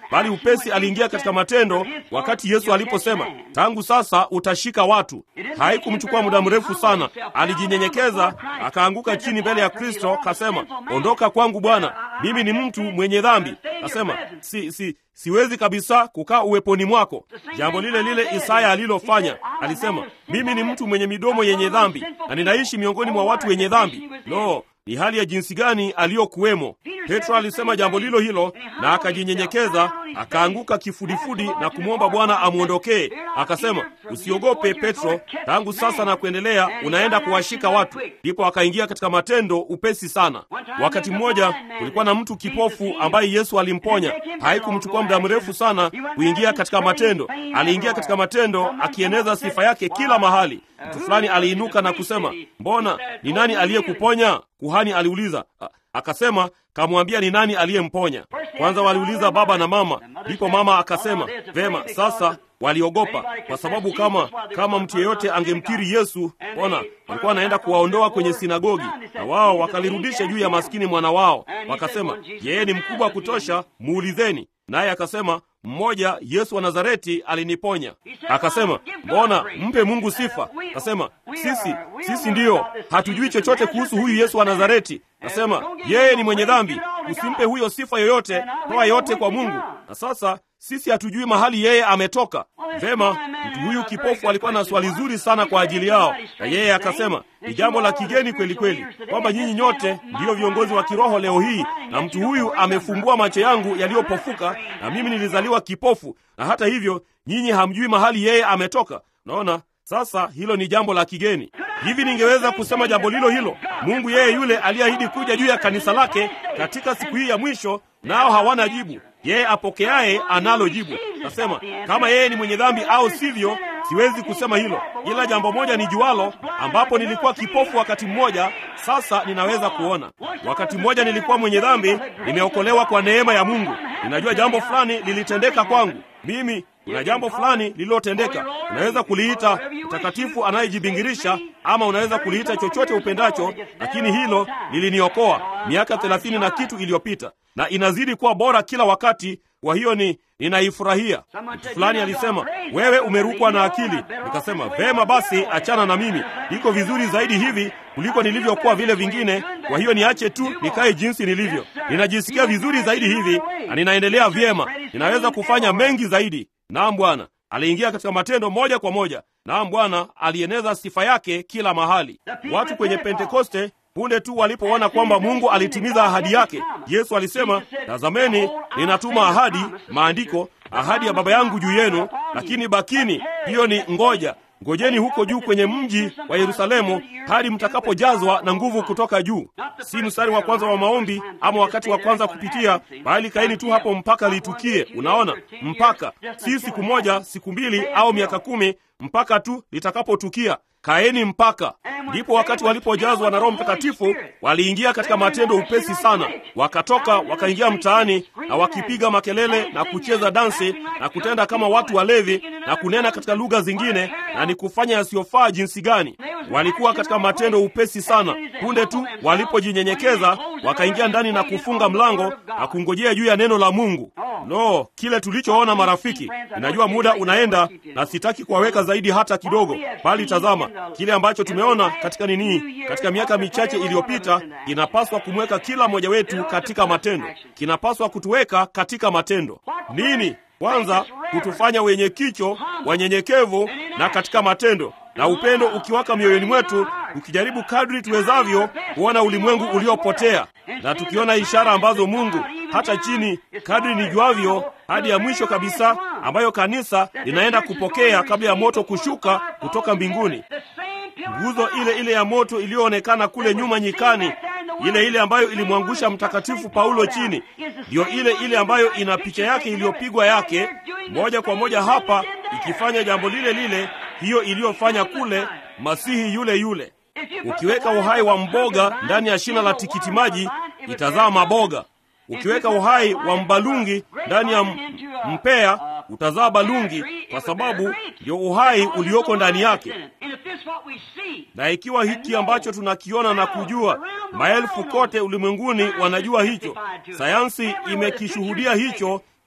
bali upesi aliingia katika matendo wakati Yesu aliposema, tangu sasa utashika watu. Haikumchukua muda mrefu sana, alijinyenyekeza akaanguka chini mbele ya Kristo, kasema, ondoka kwangu Bwana, mimi ni mtu mwenye dhambi. Kasema, si, si, siwezi kabisa kukaa uweponi mwako. Jambo lile lile Isaya alilofanya, alisema, mimi ni mtu mwenye midomo yenye dhambi na ninaishi miongoni mwa watu wenye dhambi. Lo, ni hali ya jinsi gani aliyokuwemo! Petro alisema jambo lilo hilo na akajinyenyekeza, akaanguka kifudifudi na kumwomba Bwana amwondokee. Akasema, usiogope Petro, tangu sasa na kuendelea unaenda kuwashika watu. Ndipo akaingia katika matendo upesi sana. Wakati mmoja kulikuwa na mtu kipofu ambaye Yesu alimponya. Haikumchukua muda mrefu sana kuingia katika matendo. Aliingia katika matendo akieneza sifa yake kila mahali. Mtu fulani aliinuka na kusema, mbona ni nani aliyekuponya? Kuhani aliuliza. Akasema, kamwambia ni nani aliyemponya. Kwanza waliuliza baba na mama, ndipo mama akasema, vema. Sasa waliogopa kwa sababu kama kama mtu yeyote angemkiri Yesu, ona, walikuwa wanaenda kuwaondoa kwenye sinagogi, na wao wakalirudisha juu ya maskini mwana wao. Wakasema, yeye ni mkubwa kutosha, muulizeni. Naye akasema mmoja, Yesu wa Nazareti aliniponya. Akasema, mbona mpe Mungu sifa. Akasema, sisi sisi ndiyo hatujui chochote kuhusu huyu Yesu wa Nazareti. Akasema, yeye ni mwenye dhambi, usimpe huyo sifa yoyote, toa yote kwa Mungu. Na sasa sisi hatujui mahali yeye ametoka. Vema, mtu huyu kipofu alikuwa na swali zuri sana kwa ajili yao, na yeye akasema ni jambo la kigeni kweli kweli kwamba nyinyi nyote ndiyo viongozi wa kiroho leo hii, na mtu huyu amefumbua macho yangu yaliyopofuka, na mimi nilizaliwa kipofu, na hata hivyo nyinyi hamjui mahali yeye ametoka. Unaona, sasa hilo ni jambo la kigeni. Hivi ningeweza kusema jambo lilo hilo, Mungu yeye yule aliyeahidi kuja juu ya kanisa lake katika siku hii ya mwisho, nao hawana jibu. Yeye apokeaye analo jibu. Nasema kama yeye ni mwenye dhambi au sivyo, siwezi kusema hilo, ila jambo moja ni jualo, ambapo nilikuwa kipofu wakati mmoja, sasa ninaweza kuona. Wakati mmoja nilikuwa mwenye dhambi, nimeokolewa kwa neema ya Mungu. Ninajua jambo fulani lilitendeka kwangu mimi kuna jambo fulani lililotendeka. Unaweza kuliita mtakatifu anayejibingirisha ama unaweza kuliita chochote upendacho, lakini hilo liliniokoa miaka thelathini na kitu iliyopita, na inazidi kuwa bora kila wakati. Kwa hiyo ni ninaifurahia. Mtu fulani alisema wewe umerukwa na akili. Nikasema vema basi, achana na mimi, iko vizuri zaidi hivi kuliko nilivyokuwa vile vingine. Kwa hiyo niache tu nikae jinsi nilivyo. Ninajisikia vizuri zaidi hivi na ninaendelea vyema, ninaweza kufanya mengi zaidi. Naam Bwana aliingia katika matendo moja kwa moja. Naam Bwana alieneza sifa yake kila mahali. Watu kwenye Pentekoste punde tu walipoona kwamba Mungu alitimiza ahadi yake, Yesu alisema, tazameni, ninatuma ahadi, maandiko, ahadi ya Baba yangu juu yenu, lakini bakini, hiyo ni ngoja ngojeni huko juu kwenye mji wa Yerusalemu hadi mtakapojazwa na nguvu kutoka juu. Si mstari wa kwanza wa maombi ama wakati wa kwanza kupitia, bali kaeni tu hapo mpaka litukie. Unaona, mpaka si siku moja, siku mbili au miaka kumi, mpaka tu litakapotukia. Kaeni mpaka ndipo. Wakati walipojazwa na Roho Mtakatifu waliingia katika matendo upesi sana, wakatoka wakaingia mtaani na wakipiga makelele na kucheza dansi na kutenda kama watu walevi na kunena katika lugha zingine na ni kufanya yasiyofaa jinsi gani. Walikuwa katika matendo upesi sana. Punde tu walipojinyenyekeza, wakaingia ndani na kufunga mlango na kungojea juu ya neno la Mungu. No, kile tulichoona marafiki, ninajua muda unaenda na sitaki kuwaweka zaidi hata kidogo, bali tazama kile ambacho tumeona katika nini, katika miaka michache iliyopita, kinapaswa kumweka kila mmoja wetu katika matendo, kinapaswa kutuweka katika matendo. Nini? Kwanza kutufanya wenye kicho, wanyenyekevu na katika matendo, na upendo ukiwaka mioyoni mwetu, tukijaribu kadri tuwezavyo kuona ulimwengu uliopotea, na tukiona ishara ambazo Mungu hata chini kadri nijuavyo hadi ya mwisho kabisa, ambayo kanisa linaenda kupokea kabla ya moto kushuka kutoka mbinguni. Nguzo ile ile ya moto iliyoonekana kule nyuma nyikani, ile ile ambayo ilimwangusha mtakatifu Paulo chini, ndiyo ile ile ambayo ina picha yake iliyopigwa yake moja kwa moja hapa, ikifanya jambo lile lile, hiyo iliyofanya kule, Masihi yule yule. Ukiweka uhai wa mboga ndani ya shina la tikiti maji, itazaa maboga. Ukiweka uhai wa mbalungi ndani ya mpea utazaa balungi, kwa sababu ndio uhai ulioko ndani yake. Na ikiwa hiki ambacho tunakiona na kujua, maelfu kote ulimwenguni wanajua hicho, sayansi imekishuhudia hicho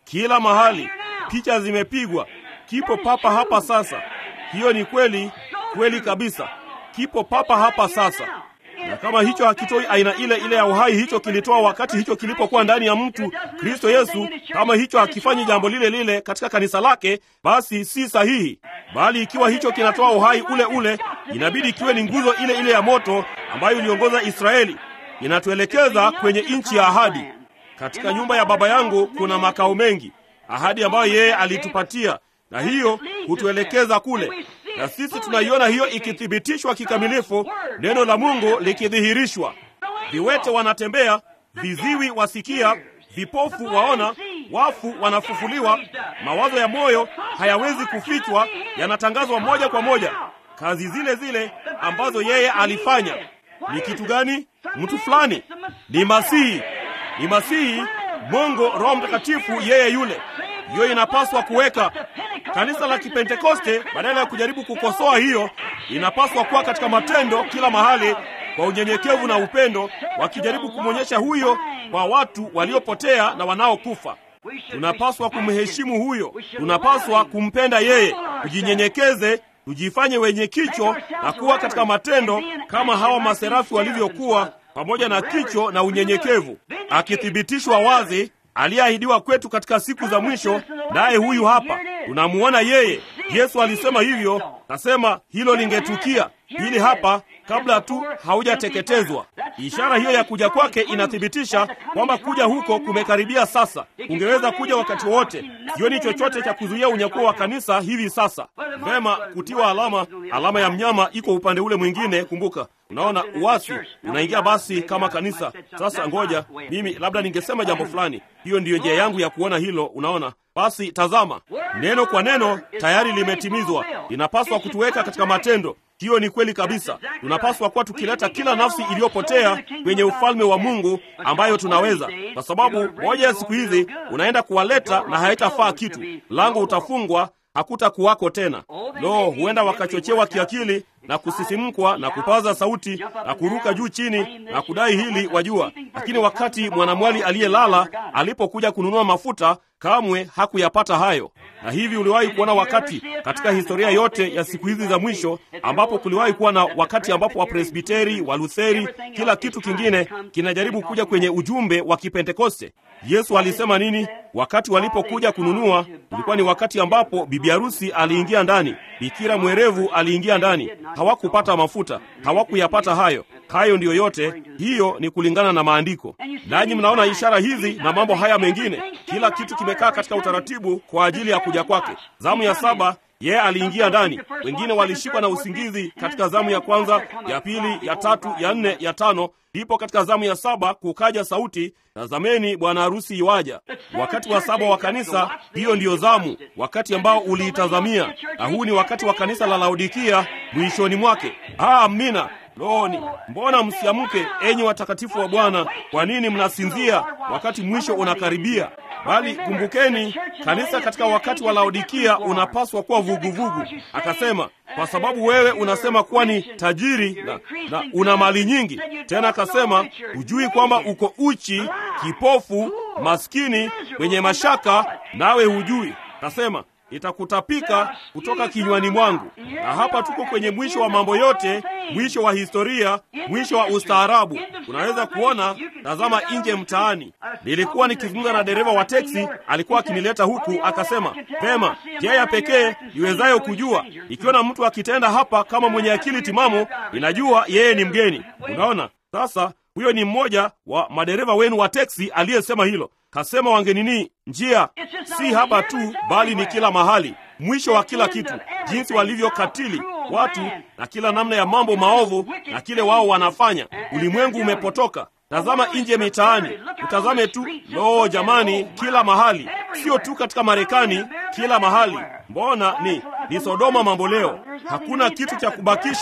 kila mahali, picha zimepigwa, kipo papa hapa sasa. Hiyo ni kweli, kweli kabisa, kipo papa hapa sasa. Na kama hicho hakitoi aina ile ile ya uhai hicho kilitoa wakati hicho kilipokuwa ndani ya mtu Kristo Yesu, kama hicho hakifanyi jambo lile lile katika kanisa lake, basi si sahihi. Bali ikiwa hicho kinatoa uhai ule ule, inabidi kiwe ni nguzo ile ile ya moto ambayo iliongoza Israeli, inatuelekeza kwenye nchi ya ahadi. Katika nyumba ya Baba yangu kuna makao mengi, ahadi ambayo yeye alitupatia, na hiyo hutuelekeza kule, na sisi tunaiona hiyo ikithibitishwa kikamilifu, neno la Mungu likidhihirishwa. Viwete wanatembea, viziwi wasikia, vipofu waona, wafu wanafufuliwa. Mawazo ya moyo hayawezi kufichwa, yanatangazwa moja kwa moja. Kazi zile zile ambazo yeye alifanya. Ni kitu gani? Mtu fulani ni Masihi, ni Masihi, Mungu Roho Mtakatifu, yeye yule. Hiyo inapaswa kuweka kanisa la Kipentekoste, badala ya kujaribu kukosoa hiyo, inapaswa kuwa katika matendo kila mahali kwa unyenyekevu na upendo, wakijaribu kumwonyesha huyo kwa watu waliopotea na wanaokufa. Tunapaswa kumheshimu huyo, tunapaswa kumpenda yeye, tujinyenyekeze, tujifanye wenye kicho na kuwa katika matendo kama hawa maserafi walivyokuwa, pamoja na kicho na unyenyekevu, akithibitishwa wazi aliyeahidiwa kwetu katika siku za mwisho. Naye huyu hapa tunamuona yeye. Yesu alisema hivyo, nasema hilo lingetukia hili hapa kabla tu haujateketezwa. Ishara hiyo ya kuja kwake inathibitisha kwamba kuja huko kumekaribia sasa. Ungeweza kuja wakati wowote. Sioni chochote cha kuzuia unyakuo wa kanisa hivi sasa. Vema, kutiwa alama, alama ya mnyama iko upande ule mwingine. Kumbuka, unaona uasi unaingia basi kama kanisa. Sasa ngoja mimi labda ningesema jambo fulani. Hiyo ndiyo njia yangu ya kuona hilo. Unaona, basi tazama, neno kwa neno tayari limetimizwa. Linapaswa kutuweka katika matendo. Hiyo ni kweli kabisa. Tunapaswa kuwa tukileta kila nafsi iliyopotea kwenye ufalme wa Mungu ambayo tunaweza, kwa sababu moja ya siku hizi unaenda kuwaleta na haitafaa kitu. Mlango utafungwa, hakutakuwako tena. Lo, huenda wakachochewa kiakili na kusisimkwa na kupaza sauti na kuruka juu chini na kudai hili, wajua. Lakini wakati mwanamwali aliyelala alipokuja kununua mafuta, kamwe hakuyapata hayo. Na hivi uliwahi kuona wakati katika historia yote ya siku hizi za mwisho ambapo kuliwahi kuwa na wakati ambapo Wapresbiteri, Walutheri, kila kitu kingine kinajaribu kuja kwenye ujumbe wa Kipentekoste? Yesu alisema nini? Wakati walipokuja kununua, ulikuwa ni wakati ambapo bibi harusi aliingia ndani, bikira mwerevu aliingia ndani. Hawakupata mafuta, hawakuyapata hayo. Hayo ndiyo yote, hiyo ni kulingana na maandiko. Nanyi mnaona ishara hizi na mambo haya mengine, kila kitu kimekaa katika utaratibu kwa ajili ya kuja kwake. Zamu ya saba yeye aliingia ndani. Wengine walishikwa na usingizi katika zamu ya kwanza, ya pili, ya tatu, ya nne, ya tano. Ndipo katika zamu ya saba kukaja sauti, tazameni bwana harusi iwaja. Wakati wa saba wa kanisa, hiyo ndiyo zamu, wakati ambao uliitazamia, na huu ni wakati wa kanisa la Laodikia mwishoni mwake. Ah, amina. Loni, mbona msiamke, enyi watakatifu wa Bwana? Kwa nini mnasinzia wakati mwisho unakaribia? Bali kumbukeni, kanisa katika wakati wa Laodikia unapaswa kuwa vuguvugu. Akasema, kwa sababu wewe unasema kuwa ni tajiri na, na una mali nyingi. Tena akasema, hujui kwamba uko uchi, kipofu, maskini, mwenye mashaka, nawe hujui. Akasema itakutapika kutoka kinywani mwangu. Na hapa tuko kwenye mwisho wa mambo yote, mwisho wa historia, mwisho wa ustaarabu. Unaweza kuona, tazama nje mtaani. Nilikuwa nikizungumza na dereva wa teksi, alikuwa akinileta huku, akasema pema, njia ya pekee iwezayo kujua ikiona mtu akitenda hapa kama mwenye akili timamu, inajua yeye ni mgeni. Unaona sasa, huyo ni mmoja wa madereva wenu wa teksi aliyesema hilo. Kasema wangenini, njia si hapa tu, bali ni kila mahali, mwisho wa kila kitu, jinsi walivyokatili watu na kila namna ya mambo maovu na kile wao wanafanya. Ulimwengu umepotoka. Tazama nje mitaani, utazame tu. Lo, jamani, kila mahali, sio tu katika Marekani, kila mahali. Mbona ni ni Sodoma mambo leo. Hakuna kitu cha kubakishwa,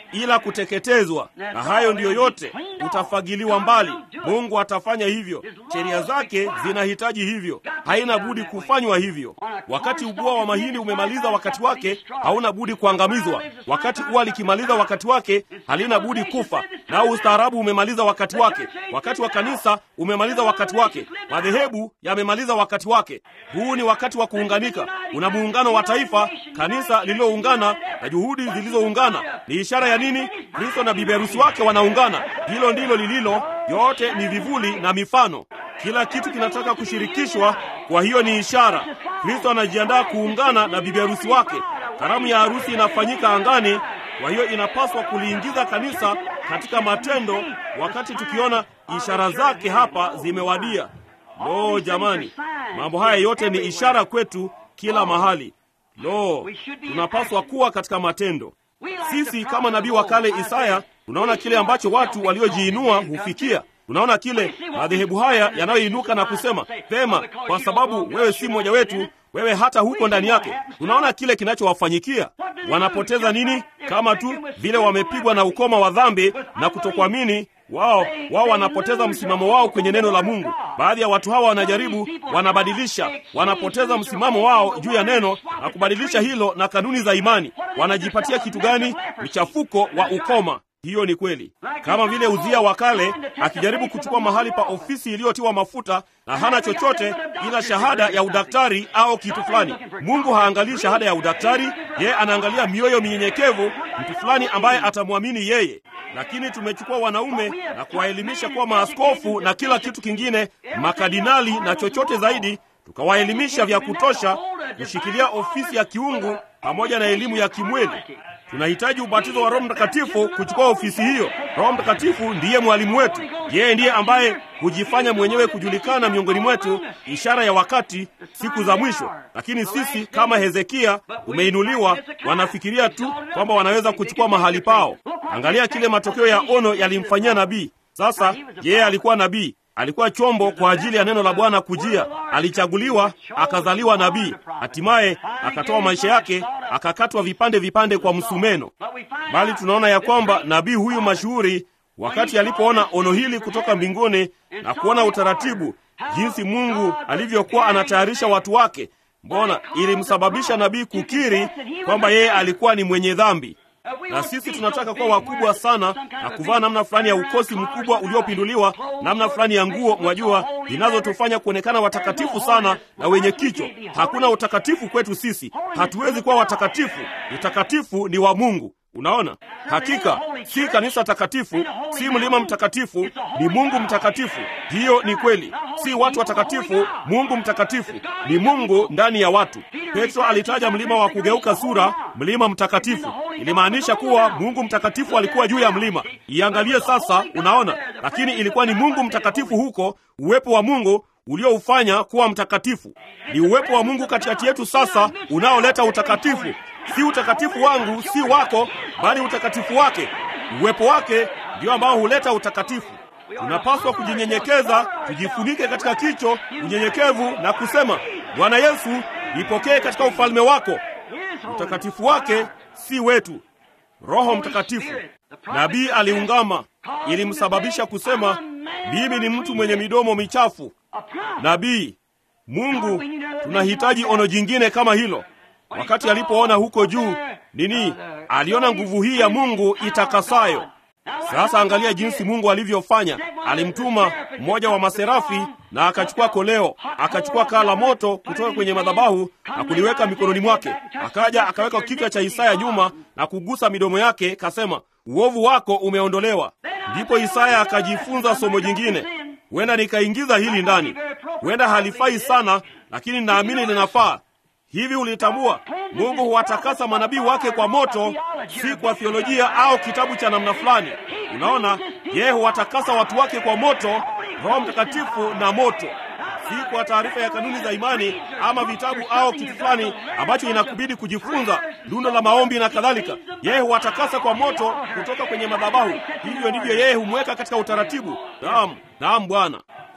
ila kuteketezwa, na hayo ndiyo yote, utafagiliwa mbali. Mungu atafanya hivyo, sheria zake zinahitaji hivyo, haina budi kufanywa hivyo. Wakati ubua wa mahindi umemaliza wakati wake, hauna budi kuangamizwa. Wakati ua likimaliza wakati wake, halina budi kufa. Nao ustaarabu umemaliza wakati wake. Wakati wa kanisa umemaliza wakati wake. Madhehebu yamemaliza wakati wake. Huu ni wakati wa kuunganika. Una muungano wa taifa, kanisa lililoungana na juhudi zilizoungana. Ni ishara ya nini? Kristo na bibi harusi wake wanaungana. Hilo ndilo lililo, yote ni vivuli na mifano. Kila kitu kinataka kushirikishwa, kwa hiyo ni ishara. Kristo anajiandaa kuungana na bibi harusi wake. Karamu ya harusi inafanyika angani, kwa hiyo inapaswa kuliingiza kanisa katika matendo, wakati tukiona ishara zake hapa zimewadia. Lo, jamani, mambo haya yote ni ishara kwetu kila mahali. Lo, tunapaswa kuwa katika matendo. Sisi kama nabii wa kale Isaya tunaona kile ambacho watu waliojiinua hufikia. Tunaona kile madhehebu haya yanayoinuka na kusema pema, kwa sababu wewe si mmoja wetu, wewe hata huko ndani yake. Tunaona kile kinachowafanyikia. Wanapoteza nini? Kama tu vile wamepigwa na ukoma wa dhambi na kutokuamini wao wao wanapoteza msimamo wao kwenye neno la Mungu. Baadhi ya watu hawa wanajaribu, wanabadilisha, wanapoteza msimamo wao juu ya neno na kubadilisha hilo na kanuni za imani. Wanajipatia kitu gani? Mchafuko wa ukoma. Hiyo ni kweli, kama vile Uzia wa kale akijaribu kuchukua mahali pa ofisi iliyotiwa mafuta na hana chochote ila shahada ya udaktari au kitu fulani. Mungu haangalii shahada ya udaktari, yeye anaangalia mioyo minyenyekevu, mtu fulani ambaye atamwamini yeye. Lakini tumechukua wanaume na kuwaelimisha kuwa maaskofu na kila kitu kingine, makadinali na chochote zaidi, tukawaelimisha vya kutosha kushikilia ofisi ya kiungu pamoja na elimu ya kimwili. Tunahitaji ubatizo wa Roho Mtakatifu kuchukua ofisi hiyo. Roho Mtakatifu ndiye mwalimu wetu, yeye ndiye ambaye hujifanya mwenyewe kujulikana miongoni mwetu, ishara ya wakati, siku za mwisho. Lakini sisi kama Hezekia tumeinuliwa, wanafikiria tu kwamba wanaweza kuchukua mahali pao. Angalia kile matokeo ya ono yalimfanyia nabii. Sasa yeye alikuwa nabii, alikuwa chombo kwa ajili ya neno la Bwana kujia. Alichaguliwa, akazaliwa nabii, hatimaye akatoa maisha yake, akakatwa vipande vipande kwa msumeno. Bali tunaona ya kwamba nabii huyu mashuhuri, wakati alipoona ono hili kutoka mbinguni na kuona utaratibu, jinsi Mungu alivyokuwa anatayarisha watu wake, mbona ilimsababisha nabii kukiri kwamba yeye alikuwa ni mwenye dhambi na sisi tunataka kuwa wakubwa sana na kuvaa namna fulani ya ukosi mkubwa uliopinduliwa, namna fulani ya nguo, mwajua, zinazotufanya kuonekana watakatifu sana na wenye kichwa. Hakuna utakatifu kwetu sisi, hatuwezi kuwa watakatifu. Utakatifu ni wa Mungu. Unaona, hakika si kanisa takatifu, si mlima mtakatifu, ni Mungu mtakatifu. Hiyo ni kweli, si watu watakatifu. Mungu mtakatifu ni Mungu ndani ya watu. Petro alitaja mlima wa kugeuka sura, mlima mtakatifu. Ilimaanisha kuwa Mungu mtakatifu alikuwa juu ya mlima. Iangalie sasa, unaona, lakini ilikuwa ni Mungu mtakatifu huko, uwepo wa Mungu ulioufanya kuwa mtakatifu. Ni uwepo wa Mungu katikati yetu sasa unaoleta utakatifu si utakatifu wangu, si wako, bali utakatifu wake. Uwepo wake ndio ambao huleta utakatifu. Tunapaswa kujinyenyekeza, tujifunike katika kicho unyenyekevu na kusema, Bwana Yesu, nipokee katika ufalme wako. Utakatifu wake si wetu. Roho Mtakatifu. Nabii aliungama, ilimsababisha kusema, mimi ni mtu mwenye midomo michafu. Nabii, Mungu, tunahitaji ono jingine kama hilo. Wakati alipoona huko juu nini, aliona nguvu hii ya Mungu itakasayo. Sasa angalia jinsi Mungu alivyofanya. Alimtuma mmoja wa maserafi na akachukua koleo, akachukua kaa la moto kutoka kwenye madhabahu na kuliweka mikononi mwake. Akaja akaweka kichwa cha Isaya nyuma na kugusa midomo yake, kasema, uovu wako umeondolewa. Ndipo Isaya akajifunza somo jingine. Huenda nikaingiza hili ndani, huenda halifai sana, lakini naamini linafaa. Hivi ulitambua Mungu huwatakasa manabii wake kwa moto, si kwa theolojia au kitabu cha namna fulani. Unaona, yeye huwatakasa watu wake kwa moto, Roho Mtakatifu na moto, si kwa taarifa ya kanuni za imani ama vitabu au kitu fulani ambacho inakubidi kujifunza, lundo la maombi na kadhalika. Yeye huwatakasa kwa moto kutoka kwenye madhabahu. Hivyo ndivyo yeye humweka katika utaratibu. Naam, naam Bwana.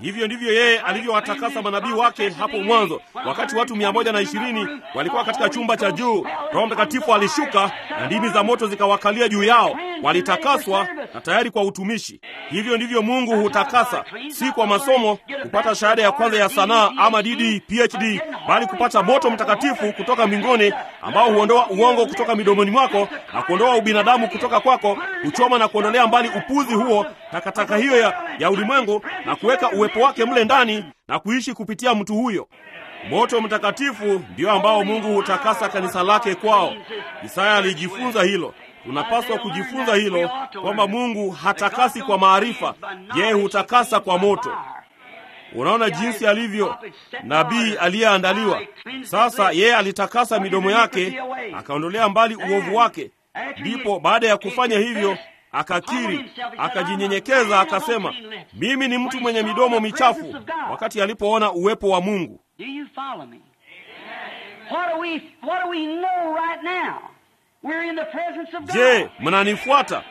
Hivyo ndivyo yeye alivyowatakasa manabii wake hapo mwanzo. Wakati watu mia moja na ishirini walikuwa katika chumba cha juu, Roho Mtakatifu alishuka na ndimi za moto zikawakalia juu yao. Walitakaswa na tayari kwa utumishi. Hivyo ndivyo Mungu hutakasa, si kwa masomo, kupata shahada ya kwanza ya sanaa ama DD, PhD, bali kupata moto mtakatifu kutoka mbinguni ambao huondoa uongo kutoka midomoni mwako na kuondoa ubinadamu kutoka kwako, kuchoma na kuondolea mbali upuzi huo, takataka hiyo ya, ya ulimwengu na kuweka uwepo wake mle ndani na kuishi kupitia mtu huyo. Moto mtakatifu ndio ambao Mungu hutakasa kanisa lake kwao. Isaya alijifunza hilo. Tunapaswa kujifunza hilo kwamba Mungu hatakasi kwa maarifa, yeye hutakasa kwa moto. Unaona jinsi alivyo nabii aliyeandaliwa. Sasa yeye alitakasa midomo yake, akaondolea mbali uovu wake. Ndipo baada ya kufanya hivyo akakiri, akajinyenyekeza, akasema, mimi ni mtu mwenye midomo michafu, wakati alipoona uwepo wa Mungu. Do you follow me? What do we what do we know right now? We're in the presence of God. Je, mnanifuata?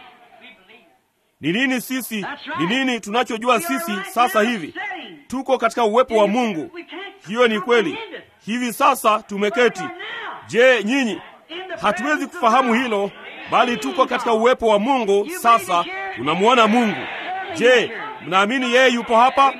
Ni nini sisi, ni nini tunachojua sisi sasa hivi? Tuko katika uwepo wa Mungu. Hiyo ni kweli. Hivi sasa tumeketi. Je, nyinyi? Hatuwezi kufahamu hilo, bali tuko katika uwepo wa Mungu. Sasa tunamwona Mungu. Je, mnaamini yeye yupo hapa?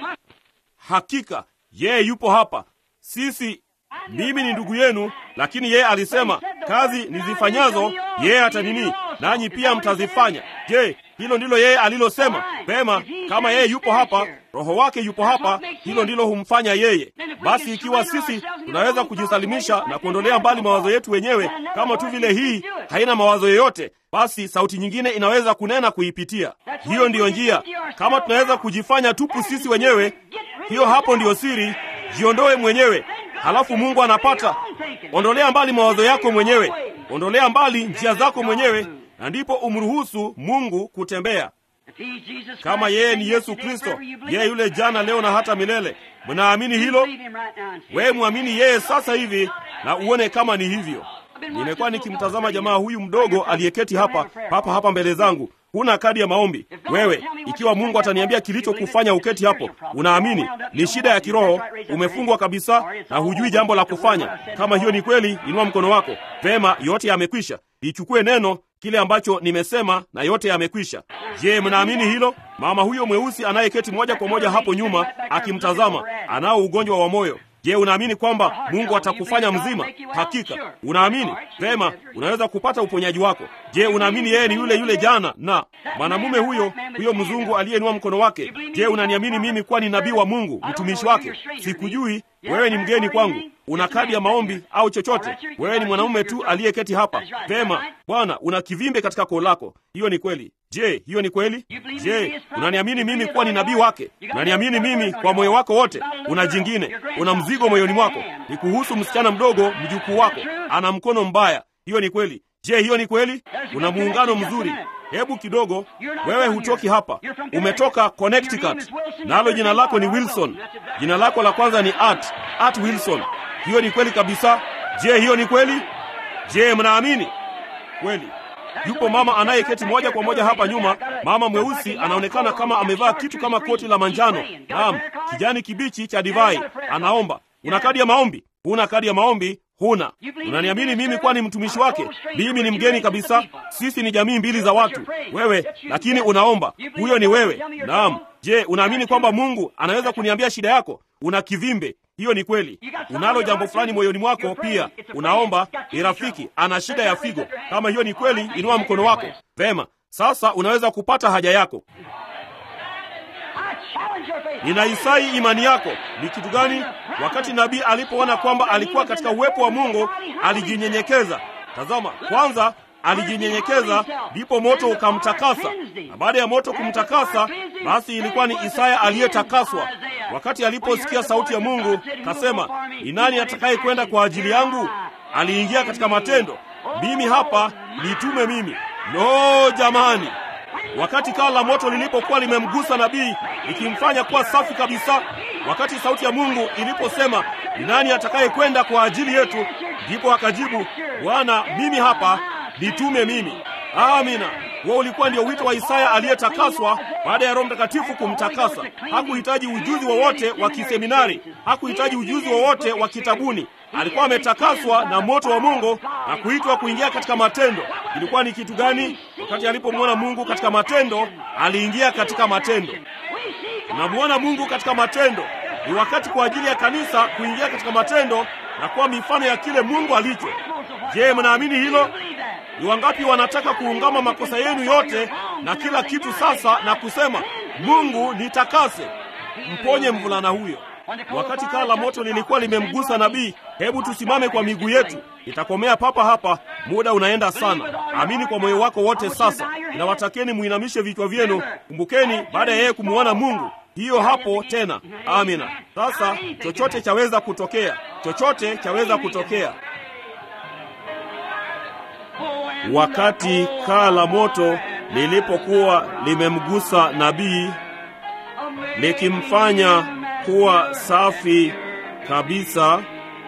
Hakika yeye yupo hapa. Sisi, mimi ni ndugu yenu, lakini yeye alisema kazi nizifanyazo yeye hata nini, nanyi pia mtazifanya. Je, hilo ndilo yeye alilosema? Pema, kama yeye yupo hapa, roho wake yupo hapa, hilo ndilo humfanya yeye. Basi ikiwa sisi tunaweza kujisalimisha na kuondolea mbali mawazo yetu wenyewe, kama tu vile hii haina mawazo yoyote, basi sauti nyingine inaweza kunena kuipitia. Hiyo ndiyo njia. Kama tunaweza kujifanya tupu sisi wenyewe, hiyo hapo ndiyo siri. Jiondoe mwenyewe, halafu Mungu anapata. Ondolea mbali mawazo yako mwenyewe, ondolea mbali njia zako mwenyewe, na ndipo umruhusu Mungu kutembea. Kama yeye ni Yesu Kristo, yeye yule jana, leo na hata milele. Mnaamini hilo? Wewe mwamini yeye sasa hivi na uone kama ni hivyo. Nimekuwa nikimtazama jamaa huyu mdogo aliyeketi hapa papa hapa mbele zangu. Huna kadi ya maombi wewe. Ikiwa Mungu ataniambia kilichokufanya uketi hapo, unaamini ni shida ya kiroho, umefungwa kabisa na hujui jambo la kufanya. Kama hiyo ni kweli, inua mkono wako. Vema, yote yamekwisha. Lichukue neno kile ambacho nimesema, na yote yamekwisha. Je, mnaamini hilo? Mama huyo mweusi anayeketi moja kwa moja hapo nyuma akimtazama, anao ugonjwa wa moyo. Je, unaamini kwamba Mungu atakufanya mzima? Hakika unaamini vema, unaweza kupata uponyaji wako. Je, unaamini yeye ni yule yule jana? Na mwanamume huyo huyo mzungu aliyeinua mkono wake, je, unaniamini mimi kuwa ni nabii wa Mungu, mtumishi wake? Sikujui, wewe ni mgeni kwangu. Una kadi ya maombi au chochote? Wewe ni mwanamume tu aliyeketi hapa. Vema, Bwana, una kivimbe katika koo lako. Hiyo ni kweli. Je, hiyo ni kweli? Je, unaniamini mimi kuwa ni nabii wake? Unaniamini mimi kwa moyo wako wote? Una jingine, una mzigo moyoni mwako, ni kuhusu msichana mdogo, mjukuu wako ana mkono mbaya. Hiyo ni kweli. Je, hiyo ni kweli? Una muungano mzuri. Hebu kidogo, wewe hutoki hapa, umetoka Connecticut, nalo jina lako ni Wilson. Jina lako la kwanza ni Art, Art Wilson. Hiyo ni kweli kabisa. Je, hiyo ni kweli? Je, mnaamini kweli? Yupo mama anayeketi moja kwa moja hapa nyuma, mama mweusi, anaonekana kama amevaa kitu kama koti la manjano, naam, kijani kibichi cha divai, anaomba. Una kadi ya maombi? Huna kadi ya maombi? Huna. Unaniamini mimi kuwa ni mtumishi wake? Mimi ni mgeni kabisa. Sisi ni jamii mbili za watu, wewe lakini unaomba. Huyo ni wewe. Naam. Je, unaamini kwamba Mungu anaweza kuniambia shida yako? Una kivimbe. Hiyo ni kweli. Unalo jambo fulani moyoni mwako pia, unaomba. Ni rafiki ana shida ya figo. Kama hiyo ni kweli, inua mkono wako. Vema, sasa unaweza kupata haja yako. Ninaisai imani yako. Ni kitu gani? Wakati nabii alipoona kwamba alikuwa katika uwepo wa Mungu, alijinyenyekeza. Tazama, kwanza alijinyenyekeza, ndipo moto ukamtakasa, na baada ya moto kumtakasa, basi ilikuwa ni Isaya aliyetakaswa. Wakati aliposikia sauti ya Mungu, kasema, ni nani atakaye kwenda kwa ajili yangu? Aliingia katika matendo, mimi hapa, nitume mimi. Lo, jamani! Wakati kaa la moto lilipokuwa limemgusa nabii likimfanya kuwa safi kabisa, wakati sauti ya Mungu iliposema ni nani atakaye kwenda kwa ajili yetu, ndipo akajibu, Bwana, mimi hapa, nitume mimi. Amina. Huo ulikuwa ndio wito wa Isaya aliyetakaswa baada ya Roho Mtakatifu kumtakasa. Hakuhitaji ujuzi wowote wa kiseminari, hakuhitaji ujuzi wowote wa kitabuni. Alikuwa ametakaswa na moto wa Mungu na kuitwa kuingia katika matendo. Ilikuwa ni kitu gani? Wakati alipomwona Mungu katika matendo, aliingia katika matendo. Tunamwona Mungu katika matendo. Ni wakati kwa ajili ya kanisa kuingia katika matendo na kuwa mifano ya kile Mungu alicho. Je, mnaamini hilo? Ni wangapi wanataka kuungama makosa yenu yote na kila kitu sasa na kusema, Mungu nitakase, mponye mvulana huyo? Wakati kaa la moto lilikuwa limemgusa nabii, hebu tusimame kwa miguu yetu. Itakomea papa hapa, muda unaenda sana. Amini kwa moyo wako wote. Sasa inawatakeni muinamishe vichwa vyenu. Kumbukeni, baada ya yeye kumwona Mungu, hiyo hapo tena. Amina. Sasa chochote chaweza kutokea, chochote chaweza kutokea. Wakati kaa la moto lilipokuwa limemgusa nabii likimfanya kuwa safi kabisa,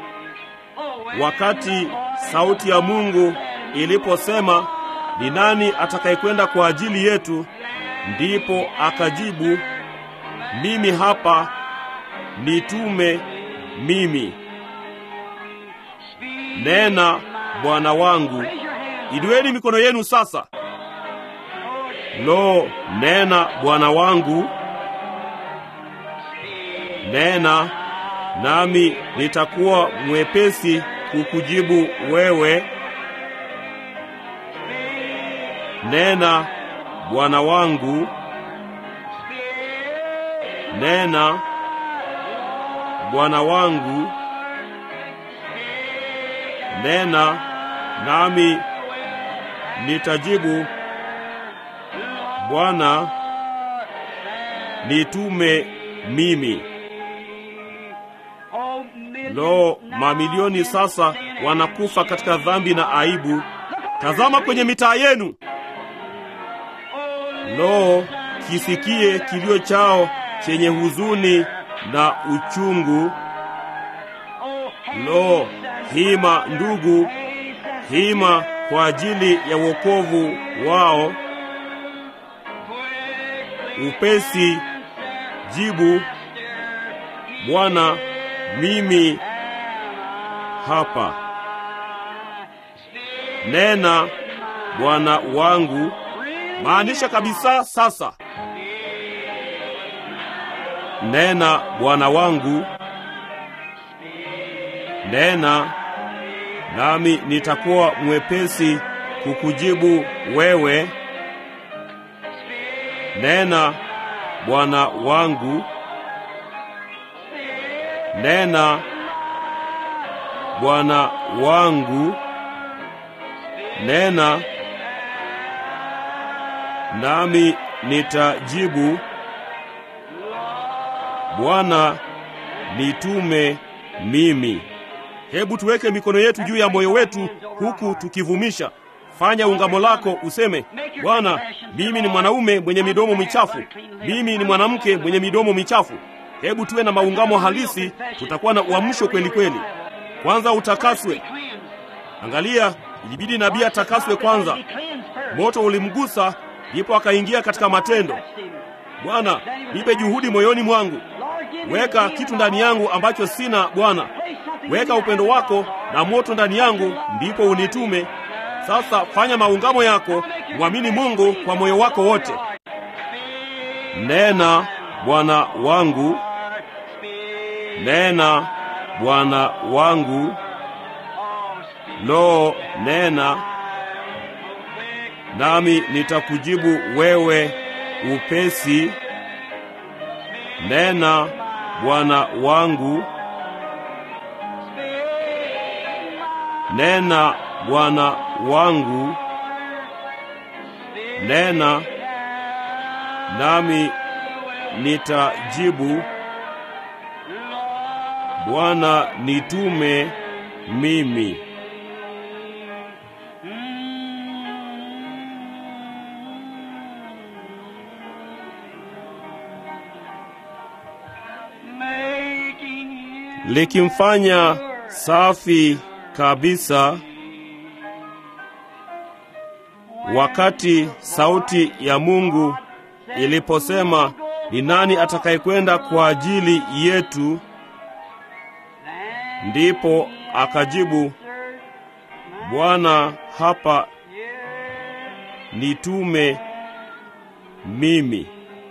wakati sauti ya Mungu iliposema, ni nani atakayekwenda kwa ajili yetu? Ndipo akajibu, mimi hapa, nitume mimi. Nena Bwana wangu. Inueni mikono yenu sasa. Lo, nena Bwana wangu, nena nami nitakuwa mwepesi kukujibu wewe. Nena Bwana wangu, nena Bwana wangu, nena nami nitajibu. Bwana, nitume mimi. Lo, mamilioni sasa wanakufa katika dhambi na aibu. Tazama kwenye mitaa yenu. Lo, kisikie kilio chao chenye huzuni na uchungu. Lo, hima ndugu, hima kwa ajili ya wokovu wao. Upesi jibu, Bwana, mimi hapa. Nena Bwana wangu, maanisha kabisa sasa. Nena Bwana wangu, nena nami nitakuwa mwepesi kukujibu wewe. Nena Bwana wangu, nena Bwana wangu, nena nami nitajibu. Bwana, nitume mimi. Hebu tuweke mikono yetu juu ya moyo wetu huku tukivumisha. Fanya ungamo lako, useme, Bwana, mimi ni mwanaume mwenye midomo michafu, mimi ni mwanamke mwenye midomo michafu. Hebu tuwe na maungamo halisi, tutakuwa na uamsho kweli kweli. Kwanza utakaswe. Angalia, ilibidi nabii atakaswe kwanza. Moto ulimgusa, ndipo akaingia katika matendo. Bwana, nipe juhudi moyoni mwangu, weka kitu ndani yangu ambacho sina. Bwana, weka upendo wako na moto ndani yangu, ndipo unitume. Sasa fanya maungamo yako, mwamini Mungu kwa moyo wako wote. Nena Bwana wangu, nena Bwana wangu. Lo, nena nami nitakujibu wewe upesi. Nena Bwana wangu, nena Bwana wangu, nena nami nitajibu. Bwana, nitume mimi. likimfanya safi kabisa. wakati sauti ya Mungu iliposema, ni nani atakayekwenda kwa ajili yetu? Ndipo akajibu, Bwana, hapa nitume mimi.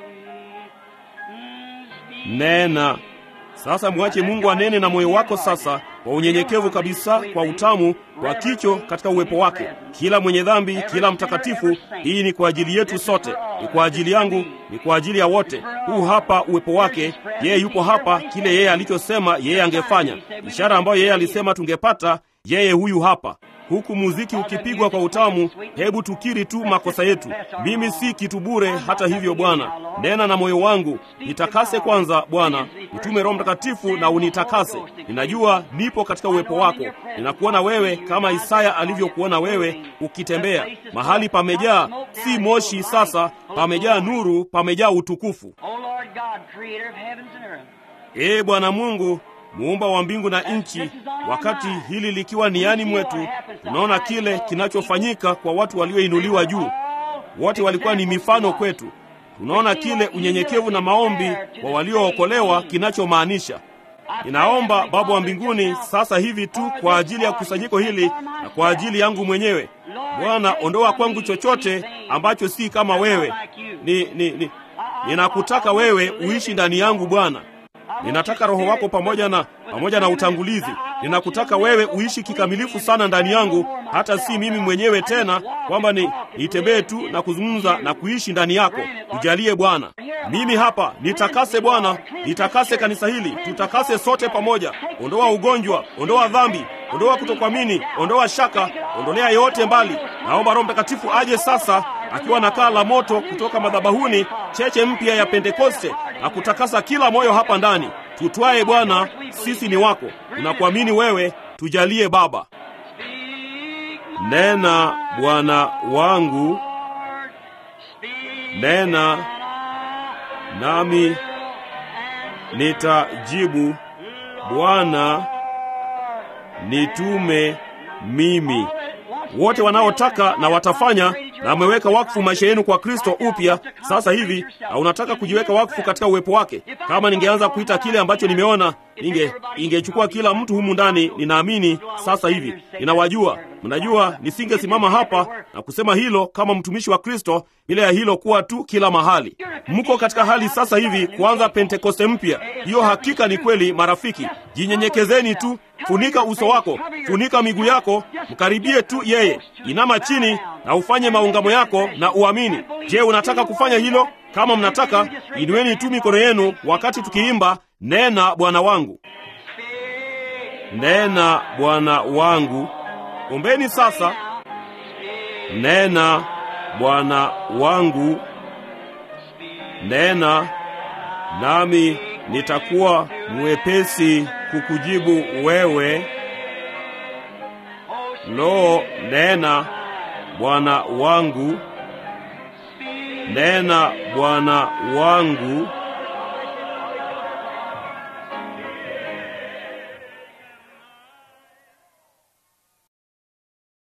Nena sasa. Mwache Mungu anene na moyo wako sasa, kwa unyenyekevu kabisa, kwa utamu, kwa kicho katika uwepo wake. Kila mwenye dhambi, kila mtakatifu, hii ni kwa ajili yetu sote, ni kwa ajili yangu, ni kwa ajili ya wote. Huu hapa uwepo wake, yeye yupo hapa, kile yeye alichosema yeye angefanya, ishara ambayo yeye alisema tungepata, yeye huyu hapa huku muziki ukipigwa kwa utamu, hebu tukiri tu makosa yetu. Mimi si kitu bure. Hata hivyo, Bwana, nena na moyo wangu, nitakase kwanza. Bwana, utume Roho Mtakatifu na unitakase. Ninajua nipo katika uwepo wako, ninakuona wewe kama Isaya alivyokuona wewe ukitembea. Mahali pamejaa si moshi, sasa pamejaa nuru, pamejaa utukufu. Ee Bwana Mungu muumba wa mbingu na nchi, wakati hili likiwa niani mwetu, tunaona kile kinachofanyika kwa watu walioinuliwa juu. Wote walikuwa ni mifano kwetu. Tunaona kile unyenyekevu na maombi kwa waliookolewa kinachomaanisha. Ninaomba Baba wa mbinguni sasa hivi tu kwa ajili ya kusanyiko hili na kwa ajili yangu mwenyewe. Bwana, ondoa kwangu chochote ambacho si kama wewe. Ni, ni, ni, ninakutaka wewe uishi ndani yangu Bwana. Ninataka Roho wako pamoja na pamoja na utangulizi. Ninakutaka wewe uishi kikamilifu sana ndani yangu, hata si mimi mwenyewe tena, kwamba ni nitembee tu na kuzungumza na kuishi ndani yako. Tujalie Bwana, mimi hapa nitakase Bwana, nitakase kanisa hili, tutakase sote pamoja. Ondoa ugonjwa, ondoa dhambi, ondoa kutokuamini, ondoa shaka, ondolea yote mbali. Naomba Roho Mtakatifu aje sasa akiwa na kaa la moto kutoka madhabahuni, cheche mpya ya Pentekoste na kutakasa kila moyo hapa ndani. Tutwaye Bwana, sisi ni wako, tunakuamini wewe, tujalie Baba. Nena Bwana wangu, nena nami nitajibu. Bwana, nitume mimi. Wote wanaotaka na watafanya na mmeweka wakfu maisha yenu kwa Kristo upya sasa hivi, na unataka kujiweka wakfu katika uwepo wake. Kama ningeanza kuita kile ambacho nimeona, ninge ingechukua kila mtu humu ndani. Ninaamini sasa hivi, ninawajua, mnajua, nisingesimama hapa na kusema hilo kama mtumishi wa Kristo bila ya hilo kuwa tu kila mahali. Mko katika hali sasa hivi kuanza Pentekoste mpya. Hiyo hakika ni kweli, marafiki. Jinyenyekezeni tu, funika uso wako, funika miguu yako, mkaribie tu yeye, inama chini na ufanye maungamo yako na uamini. Je, unataka kufanya hilo? Kama mnataka, inueni tu mikono yenu wakati tukiimba, nena Bwana wangu, nena Bwana wangu. Ombeni sasa, nena Bwana wangu, nena nami nitakuwa mwepesi kukujibu wewe. Lo, nena Bwana wangu, nena Bwana wangu.